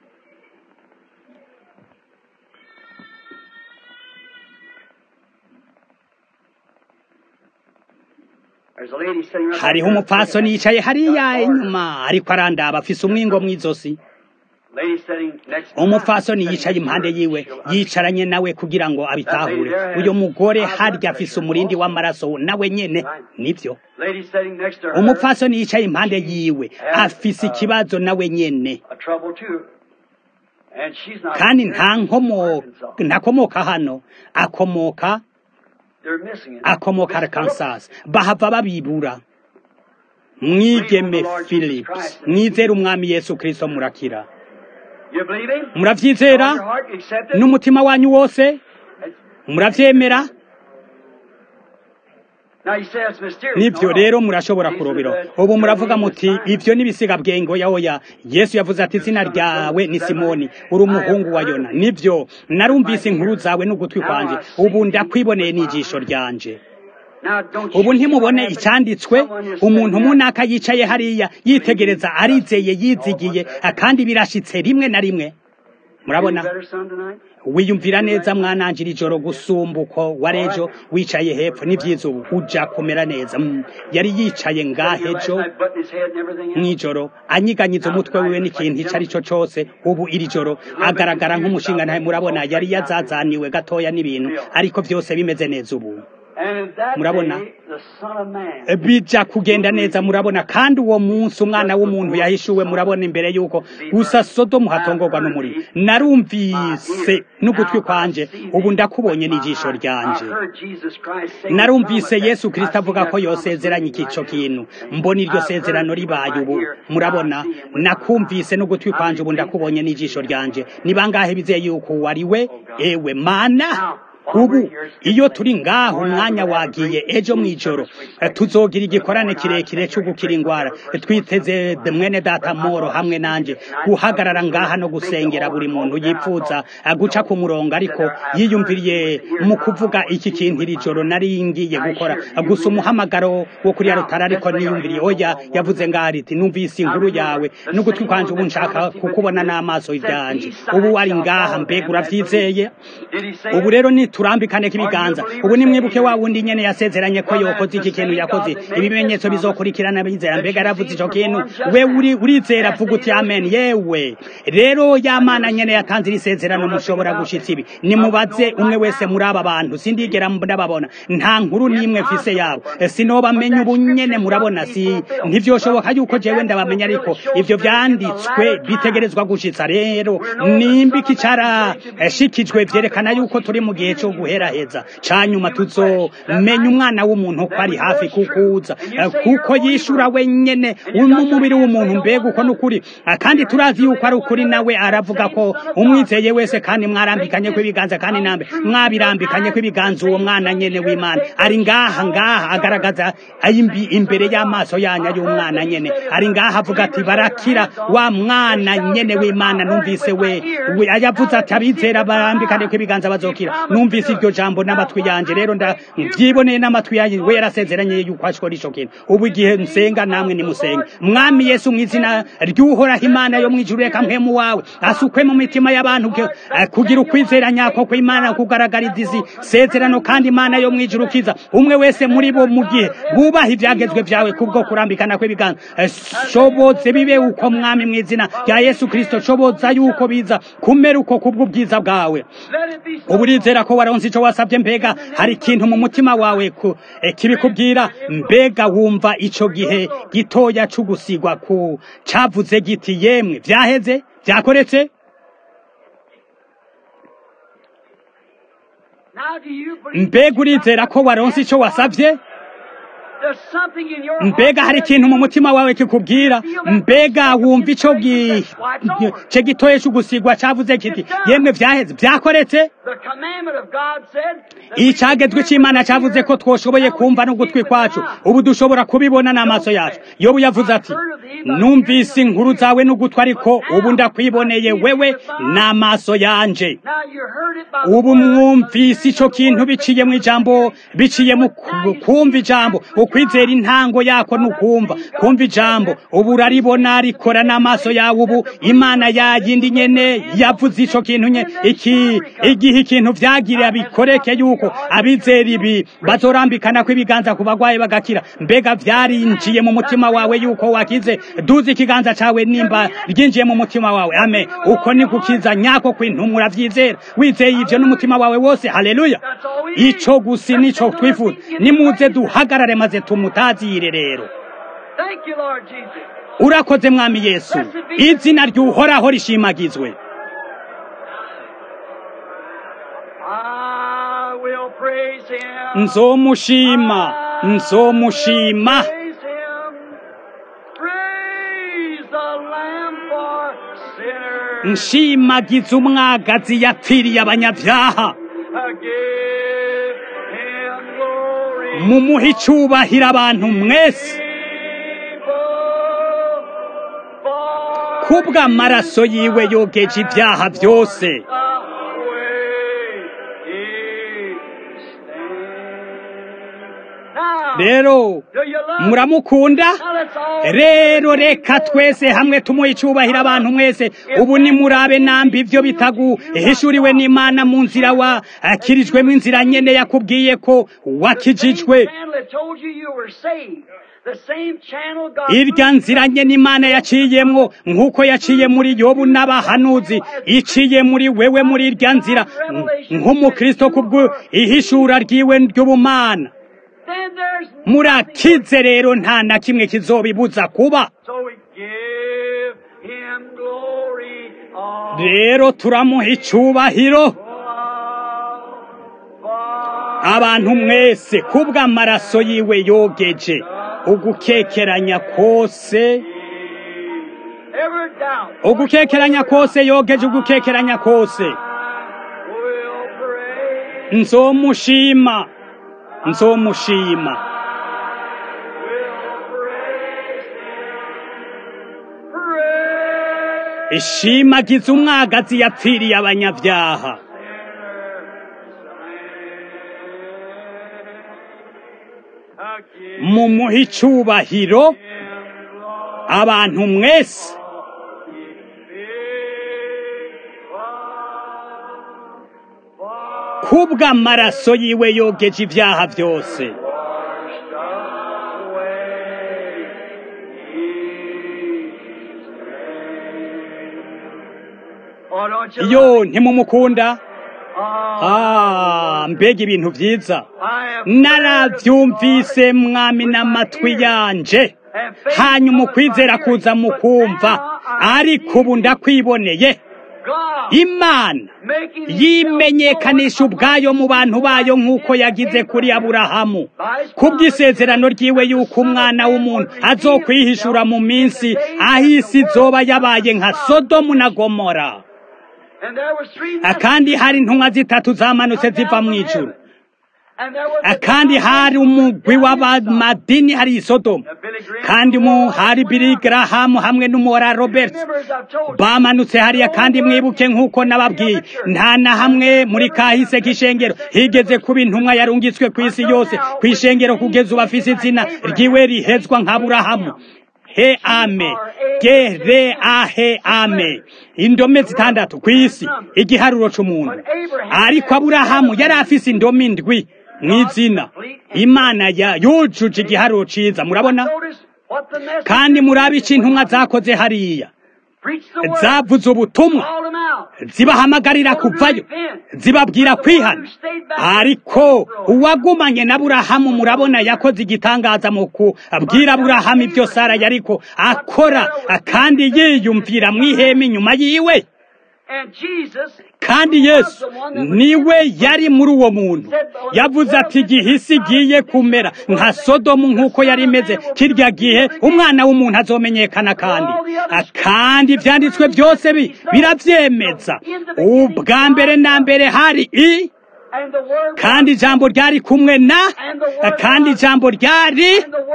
There's a lady sitting right hariho there. umupfasoni yicaye hariya inyuma ariko arandaba afise umwingo mw'izosi Lady sitting next to umupfasoni her, yicaye sitting impande next to her. yiwe She'll yicaranye nawe kugira ngo abitahure uyu mugore harya afise umurindi w'amaraso nawe nyene nivyo Lady sitting next to her. umupfasoni yicaye impande yiwe afise ikibazo nawe nyene A trouble too. And she's not kandi here. nta nkomo Arkansas. ntakomoka hano akomoka They're missing it. akomoka Miss Phillips. arkansas bahava babibura mwigeme philips mwizere umwami yesu kristo murakira You believe him? muravyizera All your heart, you accept it? n'umutima wanyu wose muravyemera Now you say it's mysterious. nivyo No, no. rero murashobora Jesus kurobera said, ubu "Your muravuga name is muti Simon." ivyo n'ibisiga bwengo ya oya yesu yavuze ati izina ryawe ni simoni uri umuhungu wa yona nivyo narumvise inkuru zawe n'ugutwi kwanje ubu ndakwiboneye n'ijisho ryanje Now, don't you ubu see ntimubone what happened? icyanditswe Someone is umuntu saying that. munaka yicaye hariya yitegereza arizeye yizigiye kandi birashitse rimwe na rimwe murabona Feel better, son, tonight? wiyumvira neza mwanangira ijoro gusumba uko warejo wicaye hepfo n'ibyiza ubu uja kumera neza Mm, yari yicaye ngahe Last ejo night, button his head and everything else. mw'ijoro anyiganyiza umutwe wiwe n'ikintu icyo ari cyo cyose ubu iri joro agaragara nk'umushinga ntahe murabona yari yazazaniwe gatoya n'ibintu ariko byose bimeze neza ubu And in that Murabona? day, the Son of Man bija kugenda neza murabona kandi uwo munsi umwana w'umuntu yahishuwe murabona imbere y'uko gusa sodomu hatongorwa n'umuriro narumvise n'ugutwi kwanje ubu ndakubonye n'ijisho ryanje I heard Jesus Christ say narumvise the promise yesu that- kirisito I see avuga that ko yosezeranye promise ico in my kintu hand. mbona iryo I've sezerano heard ribaye it ubu right here. murabona I see it with my nakumvise eyes. n'ugutwi I kwanje ubu believe ndakubonye that. n'ijisho ryanje ni bangahe bizeye yuko wari we ewe mana ubu iyo turi ngaho umwanya wagiye ejo mw'ijoro eh, tuzogira igikorane kirekire cyo gukira ingwara Eh, twiteze de mwene data moro hamwe nanje guhagarara ngaha no gusengera buri muntu yifuza eh, guca ku murongo ariko yiyumviriye mu kuvuga iki kintu iri joro nari ngiye gukora Eh, gusa umuhamagaro wo kuri ya rutara ariko niyumviriye oya yavuze ngaho riti numvise inkuru yawe n'ugutwi kwanje ubu nshaka kukubona n'amaso yanje ubu wari ngaha mbega uravyizeye Did he say ubu it? rero turambikane k'ibiganza ubu nimwibuke wa wundi nyene yasezeranye ko yokoze iki kintu yakoze ibimenyetso bizokurikirana bizera mbega yaravuze ico kintu we uri urizera vuga uti amen yewe rero ya mana nyene yatanze iri sezerano mushobora gushitsa ibi nimubaze umwe wese muri aba bantu sindigera ndababona nta nkuru n'imwe mfise yabo sinobamenya ubu nyene murabona si ntivyoshoboka yuko jewe ndabamenya ariko ivyo vyanditswe bitegerezwa gushitsa rero nimba iki carashikijwe vyerekana yuko turi mu gihe co guheraheza canyuma tuzomenya umwana w'umuntu ko ari hafi kukuza kuko yishura we nyene n'umubiri w'umuntu mbega uko n'ukuri kandi turazi yuko ari ukuri nawe aravuga ko umwizeye wese kandi mwarambikanye ko ibiganza kandi nambe mwabirambikanye ko ibiganza uwo mwana nyene w'imana ari ngaha ngaha agaragaza imbere y'amaso yanya y'umwana nyene ari ngaha avuga ati barakira wa mwana nyene w'imana numvise we ayavuze ati abizera barambikane ko ibiganza bazokira numvise iryo jambo n'amatwi yanje rero ndavyiboneye n'amatwi yanje we yarasezeranye yuko ashikora ico kintu ubu igihe nsenga namwe nimusenge mwami yesu mu izina ry'uhoraho imana yo mw'ijuru reka mpemu wawe asukwe mu mitima y'abantu kugira ukwizera nyako kw'imana kugaragariza izi sezerano kandi imana yo mw'ijuru kiza umwe wese muri bo mu gihe bubaha ivyagezwe vyawe kubwo kurambikana kw'ibiganza shoboze bibe uko mwami mu izina rya yesu kristo shoboza yuko biza kumera uko kubw'ubwiza bwawe ubu urizera ko waronse ico wasabye mbega hari ikintu mu mutima wawe kibikubwira mbega wumva ico gihe gitoya c'ugusigwa ku cavuze giti yemwe vyaheze vyakoretse mbega urizera ko waronse ico wasavye mbega hari ikintu mu mutima wawe kikubwira mbega wumva ico ce gitoye c'ugusigwa cavuze kiti yemwe vyaheze vyakoretse icagezwe c'imana cavuze ko twoshoboye kumva n'ugutwi kwacu ubu dushobora kubibona n'amaso yacu yobu yavuze ati numvise inkuru zawe n'ugutwi ariko ubu ndakwiboneye wewe n'amaso yanje ubu mwumvise ico kintu biciye mu ijambo biciye mu kumva ijambo ukwizera intango yako nukumva kumva ijambo ubu uraribona rikora n'amaso yawe ubu imana yayindi nyene yavuze ico kintu nye iki igihe ikintu vyagirira bikoreke yuko abizera ibi bazorambikana ko ibiganza ku bagwayi bagakira mbega vyarinjiye mu mutima wawe yuko wakize duza ikiganza cawe nimba ryinjiye mu mutima wawe ame uko ni gukiza nyako kw'intumwa uravyizera wizeye ivyo n'umutima wawe wose haleluya ico gusi nico twifuza nimuze duhagarare maze tumutazire rero urakoze mwami yesu izina ry'uhoraho rishimagizwe nzomushima nzomushima nshimagiza umwagazi yapfiriye abanyabyaha mumuhe icubahiro abantu mwese kubw'amaraso yiwe yogeje ibyaha byose rero muramukunda rero reka twese hamwe tumuhe icubahiro abantu mwese ubu nimurabe nambi ibyo bitaguhishuriwe n'imana mu nzira wakirijwemo inzira nyene yakubwiye ko wakijijwe irya nzira nye n'imana yaciyemwo nk'uko yaciye muri yobu n'abahanuzi iciye muri wewe muri irya nzira nk'umukristo kubwo ihishura ryiwe ry'ubumana murakize rero nta na kimwe kizobibuza kuba rero turamuha icubahiro abantu mwese kubw'amaraso yiwe yogeje ugukekeranya kose ugukekeranya kose yogeje ugukekeranya kose nzomushima nzomushima ishimagiza umwagazi yapfiriye abanyabyaha mumuhe icubahiro abantu mwese kubw'amaraso yiwe yogeje ibyaha byose washed away his name. Oh, don't you yo love him? ntimumukunda Oh, ah mbega ibintu byiza I have narabyumvise mwami n'amatwi yanje hanyuma ukwizera kuza mu kumva ariko ubu ndakwiboneye God imana making yimenyekanisha ubwayo mu bantu bayo nk'uko yagize kuri aburahamu kubw'isezerano ryiwe y'uko umwana w'umuntu azokwihishura mu minsi aho isi izoba yabaye nka sodomu na gomora And there was three kandi hari intumwa zitatu zamanutse ziva mu ijuru And there was kandi hari umugwi w'abamadini hari i sodomu Billy Graham. kandi mu hari Billy Graham hamwe n'umora Robert Rivers, I've told you. bamanutse hariya kandi mwibuke nk'uko nababwiye nta na hamwe muri kahise k'ishengero higeze kuba intumwa yarungitswe ku isi yose ku ishengero kugeza ubu afise izina ryiwe rihezwa nka burahamu he ame ge re a he ame indome zitandatu ku isi igiharuro c'umuntu ariko aburahamu yari afise indome indwi mw'izina imana ya yujuje igiharuro ciza murabona Notice what the message kandi murabe ico intumwa zakoze hariya preached the word. zavuze ubutumwa Called them out. zibahamagarira kuvayo zibabwira kwihana ariko uwagumanye na burahamu murabona yakoze igitangaza mu kubwira burahamu ibyo sara yariko akora kandi yiyumvira mu ihema inyuma yiwe And Jesus kandi yesu niwe yari muri uwo muntu yavuze ati igihe isi igiye kumera nka sodomu nk'uko yari imeze kirya gihe umwana w'umuntu azomenyekana kandi kandi ibyanditswe byose bi- birabyemeza ubwa mbere na mbere hari i and the word kandi ijambo ryari kumwe na kandi ijambo ryari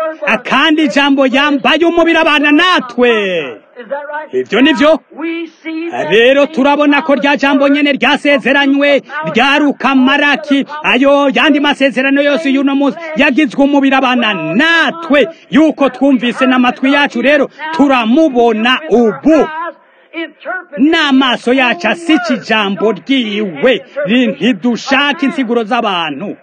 kandi ijambo yambaye umubiri abana natwe Is that right? ibyo ni byo We see that rero same turabona ko rya jambo nyene ryasezeranywe ryaruka maraki ayo yandi masezerano yose y'uno munsi yagizwe umubiri abana natwe yuko twumvise n'amatwi yacu rero turamubona ubu n'amaso yacu asica ijambo ryiwe Ri- ntidushaka insiguro z'abantu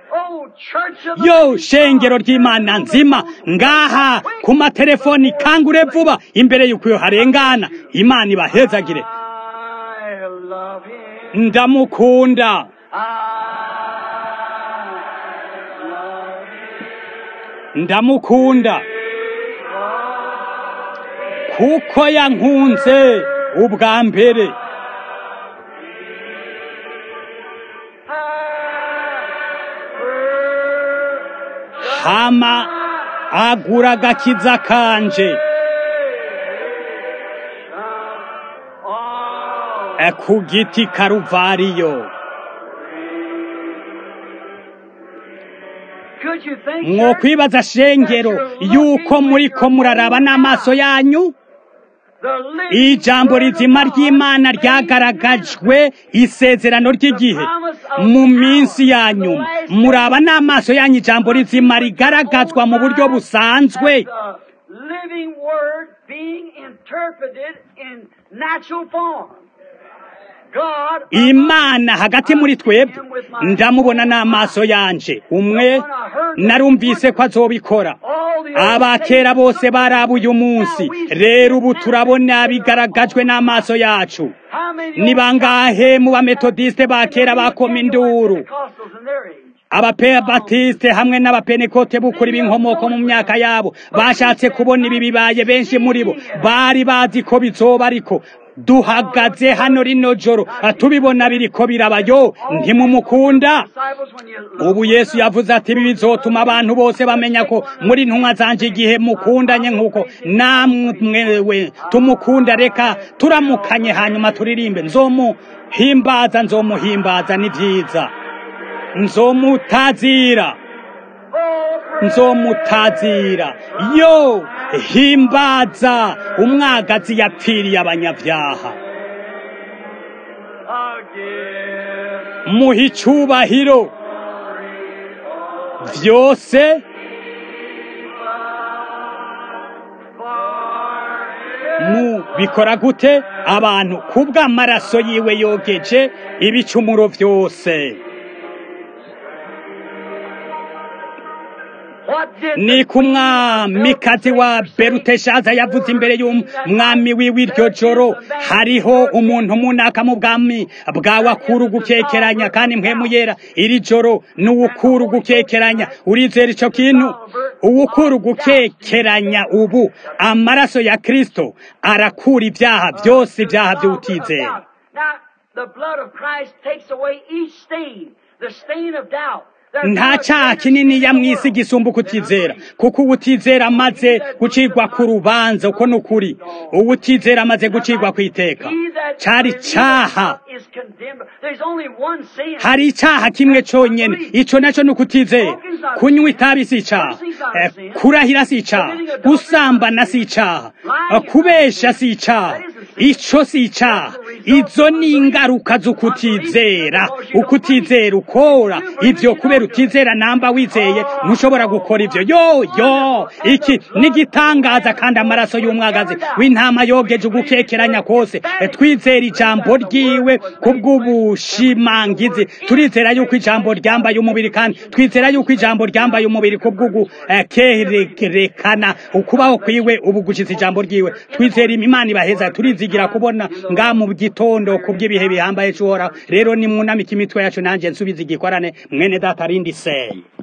yo shengero ry'imana nzima ngaha ku matelefoni kangure vuba imbere y'uko iyo harengana imana ibahezagire I love him. ndamukunda I love him. ndamukunda kuko yankunze ubwa mbere hama agura agakiza kanje Eh, ku giti karuvariyo Could you think, church, mwokwibaza shengero yuko muriko muraraba n'amaso yanyu the living ijambo word of rizima God ry'imana made ryagaragajwe isezerano ry'igihe mu minsi ya nyuma muraba n'amaso yanyu ijambo rizima rigaragazwa mu buryo busanzwe as the living word being interpreted in natural form. God imana hagati muri twebwe ndamubona n'amaso yanje umwe narumvise ko azobikora all the abakera bose barabuye umunsi rero ubu turabona bigaragajwe n'amaso yacu How many ni bangahe mu bametodiste ba kera bakoma induru Pentecostals in their age? abapebatiste hamwe n'abapenekote bukuri b'inkomoko mu myaka yabo bashatse kubona ibi bibaye benshi muri bo bari bazi ko bizoba ariko duhagaze hano rino joro tubibona biriko birabayo ntimumukunda Disciples, when you ubu yesu yavuze ati ibi bizotuma abantu bose bamenya ko muri ntumwa zanje igihe mukundanye nk'uko namwewe tumukunda reka turamukanye hanyuma turirimbe nzomuhimbaza nzomuhimbaza ni byiza nzomutazira nzomutazira yo himbaza umwagazi yapfiriye abanyabyaha again. muha icubahiro byose mu bikora gute abantu kubw'amaraso yiwe yogeje ibicumuro byose ni ku mwamikazi wa beruteshaza yavuze imbere y'umwami wiwe iryo joro hariho umuntu munaka mu bwami bwawe akura ugukekeranya kandi mpemu yera iri joro ni uwukura ugukekeranya urizera ico kintu uwukura ugukekeranya ubu amaraso ya kristo arakura ibyaha byose ibyaha by'utizera Now, the blood of Christ takes away each stain, the stain of doubt. nta cyaha kinini ya mwisi gisumba ukutizera kuko ubutizera amaze gucirwa ku rubanza uko ni ukuri ubutizera amaze gucirwa ku iteka cyari cyaha hari icyaha kimwe cyonyine icyo nacyo ni ukutizera kunywa itabi si icyaha Eh, kurahira si icyaha gusambana si icyaha Eh, kubesha si icyaha icyo si icyaha izo ni ingaruka z'ukutizera ukutizera ukora ibyo kubera utizera namba wizeye ntushobora gukora ibyo yo yo iki nigitangaza kandi amaraso y'umwagazi w'intama yogeje ugukekeranya kose Eh, twizera ijambo ryiwe kubw'ubushimangizi turizera yuko ijambo ryambaye umubiri kandi twizera yuko ijambo ryambaye umubiri kubw'ugukerekana ukubaho kwiwe ubu gushize ijambo ryiwe twizera imana ibaheza turizigira kubona nga mu gitondo kubw'ibihe bihambaye cyora rero nimwunamike imitwe yacu nanjye nsubiza igikorane mwene data rindi seye